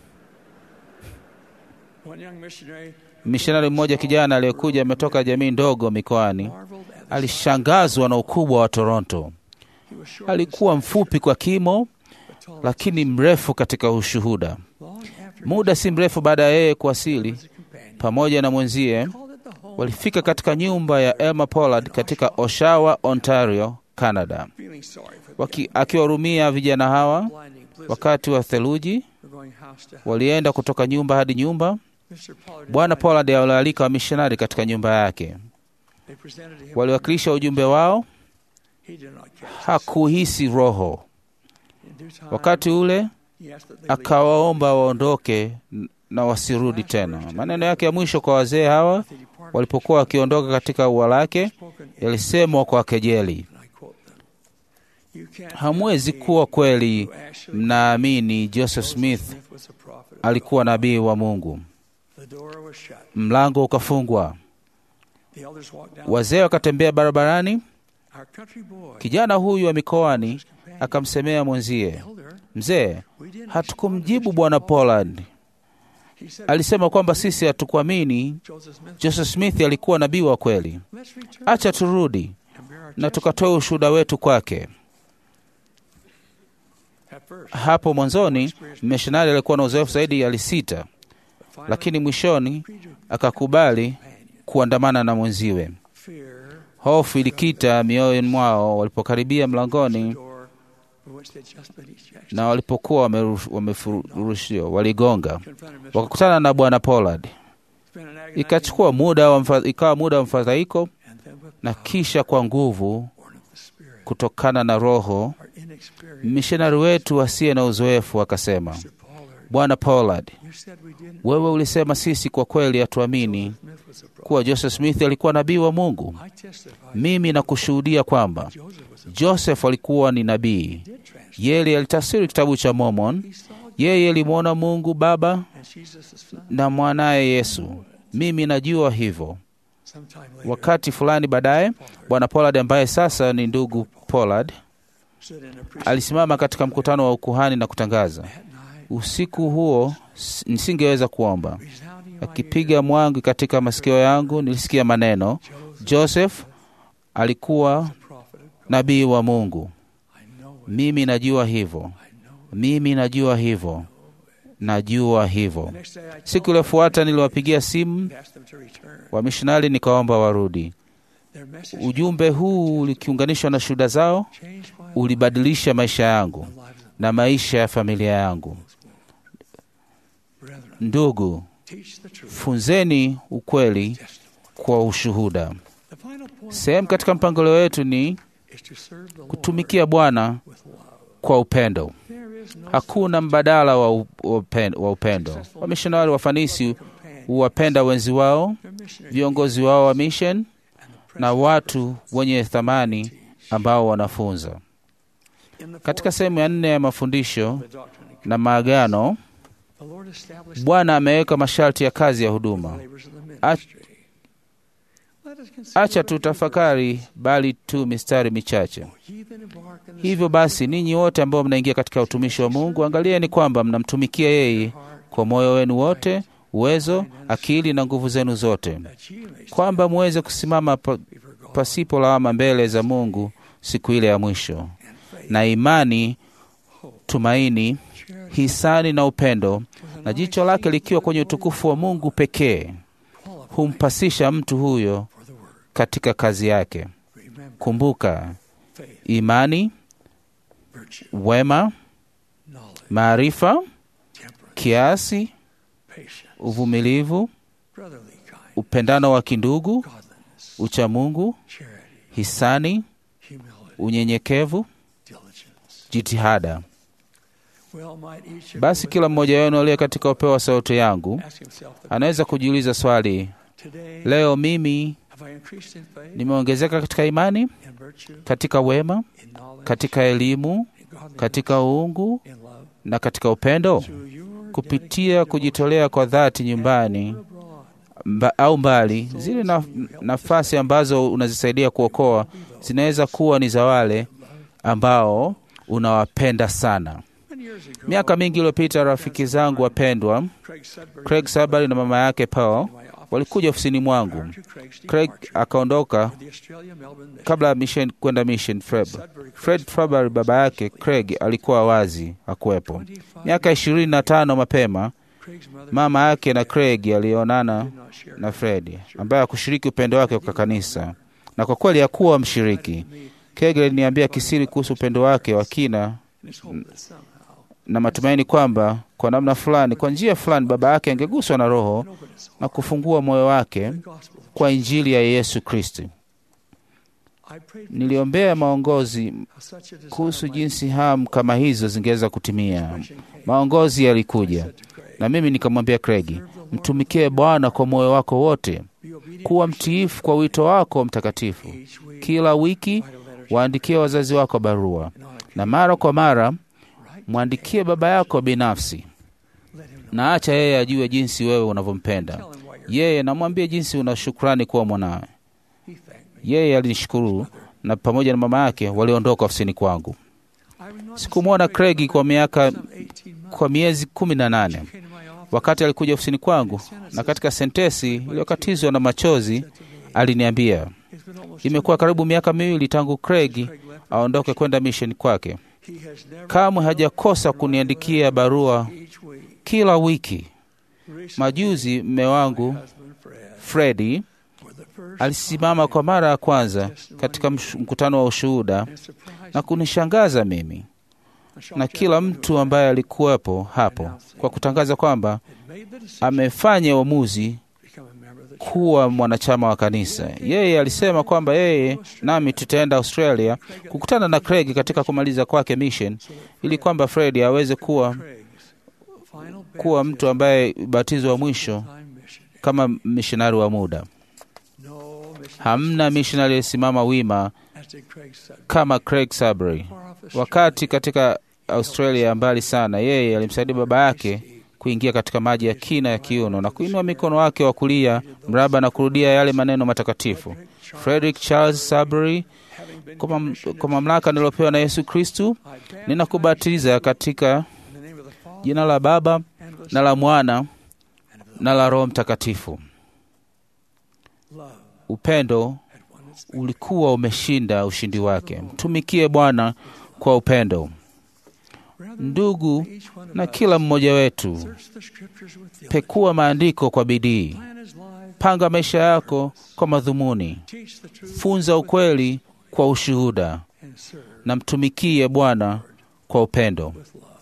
[SPEAKER 4] mishonari mmoja kijana aliyekuja ametoka jamii ndogo mikoani alishangazwa na ukubwa wa Toronto. Alikuwa mfupi kwa kimo, lakini mrefu katika ushuhuda. Muda si mrefu baada ya yeye kuwasili, pamoja na mwenzie walifika katika nyumba ya Elmer Pollard katika Oshawa, Ontario, Canada, akiwahurumia vijana hawa wakati wa theluji. Walienda kutoka nyumba hadi nyumba. Bwana Pollard alialika wamishonari katika nyumba yake, waliwakilisha ujumbe wao. Hakuhisi roho. Wakati ule akawaomba waondoke na wasirudi tena. Maneno yake ya mwisho kwa wazee hawa walipokuwa wakiondoka katika ua lake yalisemwa kwa kejeli: hamwezi kuwa kweli mnaamini Joseph Smith alikuwa nabii wa Mungu. Mlango ukafungwa, wazee wakatembea barabarani. Kijana huyu wa mikoani akamsemea mwenzie, mzee, hatukumjibu bwana Pollard. Alisema kwamba sisi hatukuamini Joseph Smith alikuwa nabii wa kweli. Acha turudi na tukatoa ushuhuda wetu kwake. Hapo mwanzoni mishonari alikuwa na uzoefu zaidi, alisita, lakini mwishoni akakubali kuandamana na mwenziwe. Hofu ilikita mioyoni mwao walipokaribia mlangoni na walipokuwa wamefurushiwa, waligonga, wakakutana na bwana Pollard. Ikachukua muda wa ikawa muda wa mfadhaiko, na kisha kwa nguvu kutokana na Roho, mishonari wetu asiye na uzoefu akasema, bwana Pollard, wewe ulisema sisi kwa kweli hatuamini kuwa Joseph Smith alikuwa nabii wa Mungu. Mimi nakushuhudia kwamba Joseph alikuwa ni nabii. Yeye alitafsiri kitabu cha Mormon. Yeye alimwona Mungu Baba na mwanaye Yesu. Mimi najua hivyo. Wakati fulani baadaye, bwana Pollard ambaye sasa ni ndugu Pollard alisimama katika mkutano wa ukuhani na kutangaza, usiku huo nisingeweza kuomba. Akipiga mwangi katika masikio yangu, nilisikia maneno, Joseph alikuwa nabii wa Mungu. Mimi najua hivyo, mimi najua hivyo, najua hivyo. Siku iliyofuata niliwapigia simu wamishonari nikaomba warudi. Ujumbe huu ulikiunganishwa na shuhuda zao, ulibadilisha maisha yangu na maisha ya familia yangu. Ndugu, funzeni ukweli kwa ushuhuda. Sehemu katika mpangilio wetu ni kutumikia Bwana kwa upendo. Hakuna mbadala wa upendo. Wamishonari wafanisi huwapenda wenzi wao, viongozi wao wa mission na watu wenye thamani ambao wanafunza. Katika sehemu ya nne ya mafundisho na maagano, Bwana ameweka masharti ya kazi ya huduma. Acha tutafakari bali tu mistari michache. Hivyo basi, ninyi wote ambao mnaingia katika utumishi wa Mungu, angalieni kwamba mnamtumikia yeye kwa moyo wenu wote, uwezo, akili na nguvu zenu zote, kwamba muweze kusimama pa, pasipo lawama mbele za Mungu siku ile ya mwisho, na imani, tumaini, hisani na upendo, na jicho lake likiwa kwenye utukufu wa Mungu pekee, humpasisha mtu huyo katika kazi yake. Kumbuka, imani, wema, maarifa, kiasi, uvumilivu, upendano wa kindugu, uchamungu, hisani, unyenyekevu, jitihada. Basi kila mmoja wenu aliye katika upeo wa sauti yangu anaweza kujiuliza swali, leo mimi nimeongezeka katika imani, katika wema, katika elimu, katika uungu na katika upendo, kupitia kujitolea kwa dhati nyumbani mba, au mbali. Zile na, nafasi ambazo unazisaidia kuokoa zinaweza kuwa ni za wale ambao unawapenda sana. Miaka mingi iliyopita, rafiki zangu wapendwa Craig Sabari na mama yake Paul walikuja ofisini mwangu. Craig akaondoka kabla ya mission kwenda mission. Fred, Fred Fabari baba yake Craig alikuwa wazi akuwepo. Miaka ishirini na tano mapema, mama yake na Craig alionana na Fred ambaye hakushiriki upendo wake kwa kanisa, na kwa kweli hakuwa mshiriki. Craig aliniambia kisiri kuhusu upendo wake wa kina na matumaini kwamba kwa namna fulani, kwa njia fulani, baba yake angeguswa na Roho na kufungua moyo wake kwa Injili ya Yesu Kristo. Niliombea maongozi kuhusu jinsi hamu kama hizo zingeweza kutimia. Maongozi yalikuja, na mimi nikamwambia Craig, mtumikie Bwana kwa moyo wako wote, kuwa mtiifu kwa wito wako mtakatifu. Kila wiki waandikie wazazi wako barua, na mara kwa mara mwandikie baba yako binafsi, na acha yeye ajue jinsi wewe unavyompenda yeye, namwambie jinsi una shukrani kuwa mwanawe. Yeye alinishukuru na pamoja na mama yake waliondoka ofisini kwangu. Sikumwona Craig kwa miaka kwa miezi kumi na nane. Wakati alikuja ofisini kwangu na katika sentesi iliyokatizwa na machozi aliniambia, imekuwa karibu miaka miwili tangu Craig aondoke kwenda misheni kwake. Kamwe hajakosa kuniandikia barua kila wiki. Majuzi mme wangu Fredi alisimama kwa mara ya kwanza katika mkutano wa ushuhuda na kunishangaza mimi na kila mtu ambaye alikuwepo hapo kwa kutangaza kwamba amefanya uamuzi kuwa mwanachama wa kanisa. Yeye alisema kwamba yeye nami tutaenda Australia kukutana na Craig katika kumaliza kwake mission, ili kwamba Fred aweze kuwa kuwa mtu ambaye ubatizo wa mwisho kama mishonari wa muda. Hamna mishonari aliyesimama wima kama Craig Sabry. Wakati katika Australia mbali sana, yeye alimsaidia baba yake kuingia katika maji ya kina ya kiuno na kuinua mikono wake wa kulia mraba na kurudia yale maneno matakatifu. Frederick Charles Sabry, kwa mamlaka niliyopewa na Yesu Kristu, ninakubatiza katika jina la Baba na la Mwana na la Roho Mtakatifu. Upendo ulikuwa umeshinda ushindi wake. Mtumikie Bwana kwa upendo. Ndugu na kila mmoja wetu, pekua maandiko kwa bidii, panga maisha yako kwa madhumuni, funza ukweli kwa ushuhuda, na mtumikie Bwana kwa upendo.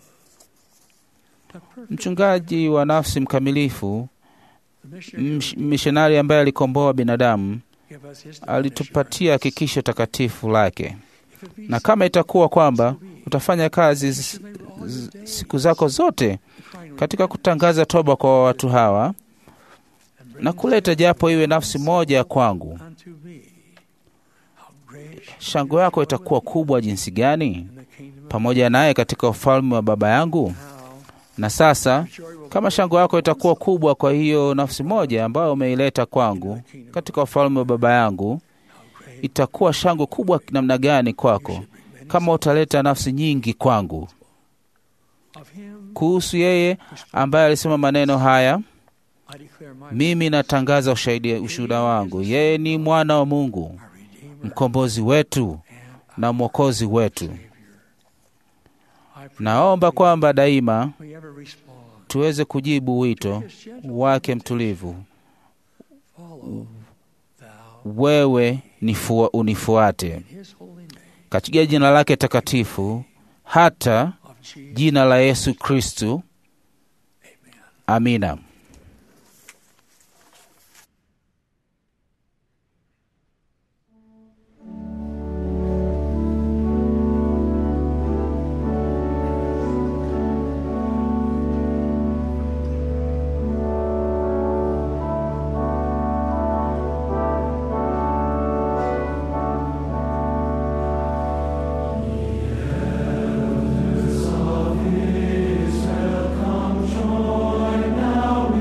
[SPEAKER 4] Mchungaji wa nafsi mkamilifu, mishonari ambaye alikomboa binadamu, alitupatia hakikisho takatifu lake, na kama itakuwa kwamba utafanya kazi z, z, siku zako zote katika kutangaza toba kwa watu hawa na kuleta japo iwe nafsi moja kwangu, shangwe yako itakuwa kubwa jinsi gani pamoja naye katika ufalme wa Baba yangu. Na sasa kama shangwe yako itakuwa kubwa kwa hiyo nafsi moja ambayo umeileta kwangu katika ufalme wa Baba yangu, itakuwa shangwe kubwa namna gani kwako kama utaleta nafsi nyingi kwangu. Kuhusu yeye ambaye alisema maneno haya, Mimi natangaza ushahidi, ushuhuda wangu, yeye ni mwana wa Mungu, mkombozi wetu na mwokozi wetu. Naomba kwamba daima tuweze kujibu wito wake mtulivu, wewe nifua, unifuate katika jina lake takatifu, hata jina la Yesu Kristu. Amina.
[SPEAKER 12] Now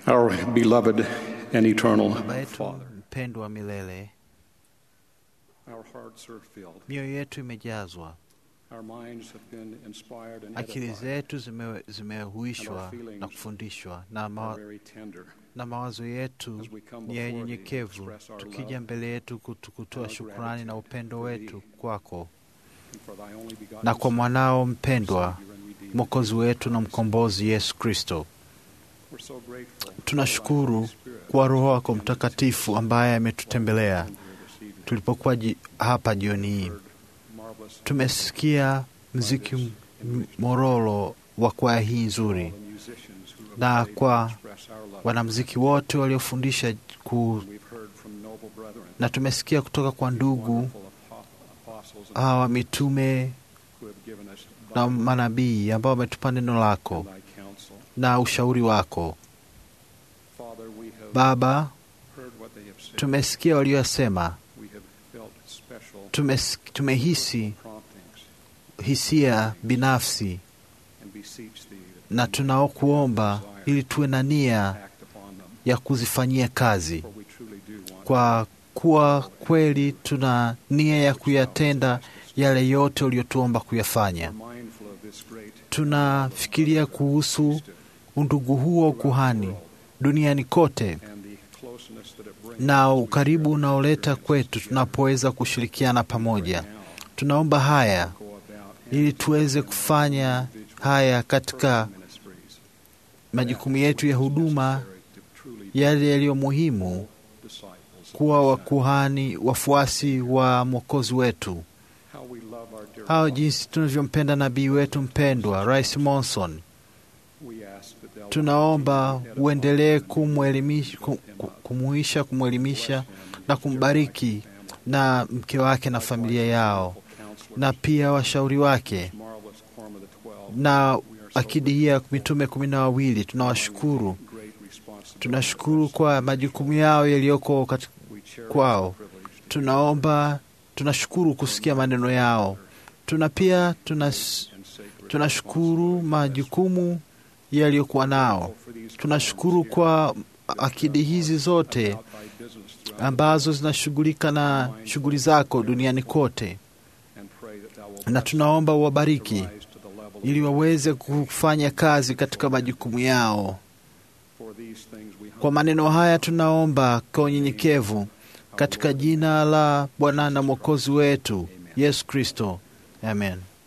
[SPEAKER 3] Our beloved and eternal
[SPEAKER 2] Baba yetu
[SPEAKER 3] Father,
[SPEAKER 2] mpendwa milele,
[SPEAKER 3] our hearts are filled.
[SPEAKER 2] mioyo yetu imejazwa,
[SPEAKER 3] Our minds have been inspired and
[SPEAKER 2] akili
[SPEAKER 3] edified.
[SPEAKER 2] zetu zime- zimehuishwa na kufundishwa na, ma,
[SPEAKER 3] Are very tender.
[SPEAKER 2] na mawazo yetu
[SPEAKER 3] As we come
[SPEAKER 2] ni ya
[SPEAKER 3] before thee,
[SPEAKER 2] unyenyekevu,
[SPEAKER 3] express our
[SPEAKER 2] tukija
[SPEAKER 3] love
[SPEAKER 2] mbele yetu kutu- kutoa
[SPEAKER 3] our
[SPEAKER 2] shukrani
[SPEAKER 3] gratitude
[SPEAKER 2] na upendo
[SPEAKER 3] for
[SPEAKER 2] wetu kwako
[SPEAKER 3] and for thy only begotten
[SPEAKER 2] na kwa
[SPEAKER 3] Son,
[SPEAKER 2] mwanao mpendwa,
[SPEAKER 3] Savior and Redeemer.
[SPEAKER 2] mwokozi wetu na mkombozi Yesu Kristo.
[SPEAKER 3] We're so grateful
[SPEAKER 2] Tunashukuru
[SPEAKER 3] for thy Holy Spirit
[SPEAKER 2] kwa Roho wako Mtakatifu ambaye ametutembelea
[SPEAKER 3] here this evening.
[SPEAKER 2] tulipokuwa ji, hapa jioni hii.
[SPEAKER 3] Heard marvelous
[SPEAKER 2] Tumesikia mziki m- m- mororo wa kwaya hii nzuri
[SPEAKER 3] the musicians who have
[SPEAKER 2] na
[SPEAKER 3] played to
[SPEAKER 2] kwa
[SPEAKER 3] express our love.
[SPEAKER 2] wanamziki wote waliofundisha ku,
[SPEAKER 3] We've heard from noble brethren,
[SPEAKER 2] na tumesikia kutoka kwa ndugu
[SPEAKER 3] wonderful apo- apostles and
[SPEAKER 2] hawa mitume
[SPEAKER 3] who have given us
[SPEAKER 2] na
[SPEAKER 3] Bible
[SPEAKER 2] manabii ambao wametupa neno lako
[SPEAKER 3] and thy counsel.
[SPEAKER 2] na ushauri wako.
[SPEAKER 3] Father, we have
[SPEAKER 2] Baba,
[SPEAKER 3] heard what they have said.
[SPEAKER 2] tumesikia waliyosema,
[SPEAKER 3] We have felt special
[SPEAKER 2] tumes, tumehisi
[SPEAKER 3] promptings
[SPEAKER 2] hisia binafsi
[SPEAKER 3] and beseech thee that
[SPEAKER 2] na tunaokuomba ili tuwe na nia
[SPEAKER 3] act upon them,
[SPEAKER 2] ya kuzifanyia kazi,
[SPEAKER 3] for we truly do want
[SPEAKER 2] kwa kuwa kweli tuna nia ya kuyatenda yale yote uliyotuomba kuyafanya.
[SPEAKER 3] We're mindful of this great
[SPEAKER 2] Tunafikiria kuhusu undugu huo wa ukuhani duniani kote
[SPEAKER 3] and the closeness that it brings
[SPEAKER 2] na ukaribu unaoleta kwetu tunapoweza kushirikiana pamoja.
[SPEAKER 3] now
[SPEAKER 2] Tunaomba haya
[SPEAKER 3] go about
[SPEAKER 2] ili tuweze kufanya haya katika
[SPEAKER 3] ministries
[SPEAKER 2] majukumu yetu ya huduma,
[SPEAKER 3] necessary to truly
[SPEAKER 2] yale yaliyo muhimu,
[SPEAKER 3] disciples. of
[SPEAKER 2] kuwa
[SPEAKER 3] the Son.
[SPEAKER 2] wakuhani wafuasi wa Mwokozi wetu.
[SPEAKER 3] How we love our dear
[SPEAKER 2] Hao
[SPEAKER 3] Father.
[SPEAKER 2] jinsi tunavyompenda nabii wetu mpendwa Rais Monson.
[SPEAKER 3] We ask that thou
[SPEAKER 2] Tunaomba
[SPEAKER 3] continue to edify
[SPEAKER 2] uendelee
[SPEAKER 3] and
[SPEAKER 2] kumwelimisha, kum,
[SPEAKER 3] build him
[SPEAKER 2] ku-
[SPEAKER 3] up.
[SPEAKER 2] kumuisha, kumwelimisha
[SPEAKER 3] Bless him and
[SPEAKER 2] na
[SPEAKER 3] his
[SPEAKER 2] kumbariki
[SPEAKER 3] dear wife and family.
[SPEAKER 2] na mke wake na familia yao
[SPEAKER 3] Wonderful counselors,
[SPEAKER 2] na pia washauri wake
[SPEAKER 3] marvelous quorum of the twelve.
[SPEAKER 2] na
[SPEAKER 3] We are so
[SPEAKER 2] akidi hii ya mitume kumi na wawili. Tunawashukuru,
[SPEAKER 3] great responsibility.
[SPEAKER 2] tunashukuru kwa majukumu yao yaliyoko kati-
[SPEAKER 3] We cherish
[SPEAKER 2] kwao.
[SPEAKER 3] the privilege to
[SPEAKER 2] Tunaomba, tunashukuru kusikia maneno yao. Tuna pia tunas,
[SPEAKER 3] and sacred
[SPEAKER 2] tunashukuru majukumu yaliyokuwa nao.
[SPEAKER 3] for these
[SPEAKER 2] Tunashukuru kwa akidi hizi zote
[SPEAKER 3] about thy business throughout
[SPEAKER 2] ambazo zinashughulika na shughuli zako duniani kote,
[SPEAKER 3] and pray that thou wilt
[SPEAKER 2] na
[SPEAKER 3] bless
[SPEAKER 2] tunaomba
[SPEAKER 3] them
[SPEAKER 2] uwabariki
[SPEAKER 3] to rise to the level of
[SPEAKER 2] ili waweze kufanya kazi katika majukumu yao.
[SPEAKER 3] For these things we
[SPEAKER 2] Kwa maneno haya tunaomba kwa unyenyekevu katika jina la Bwana na Mwokozi wetu Yesu Kristo, amen.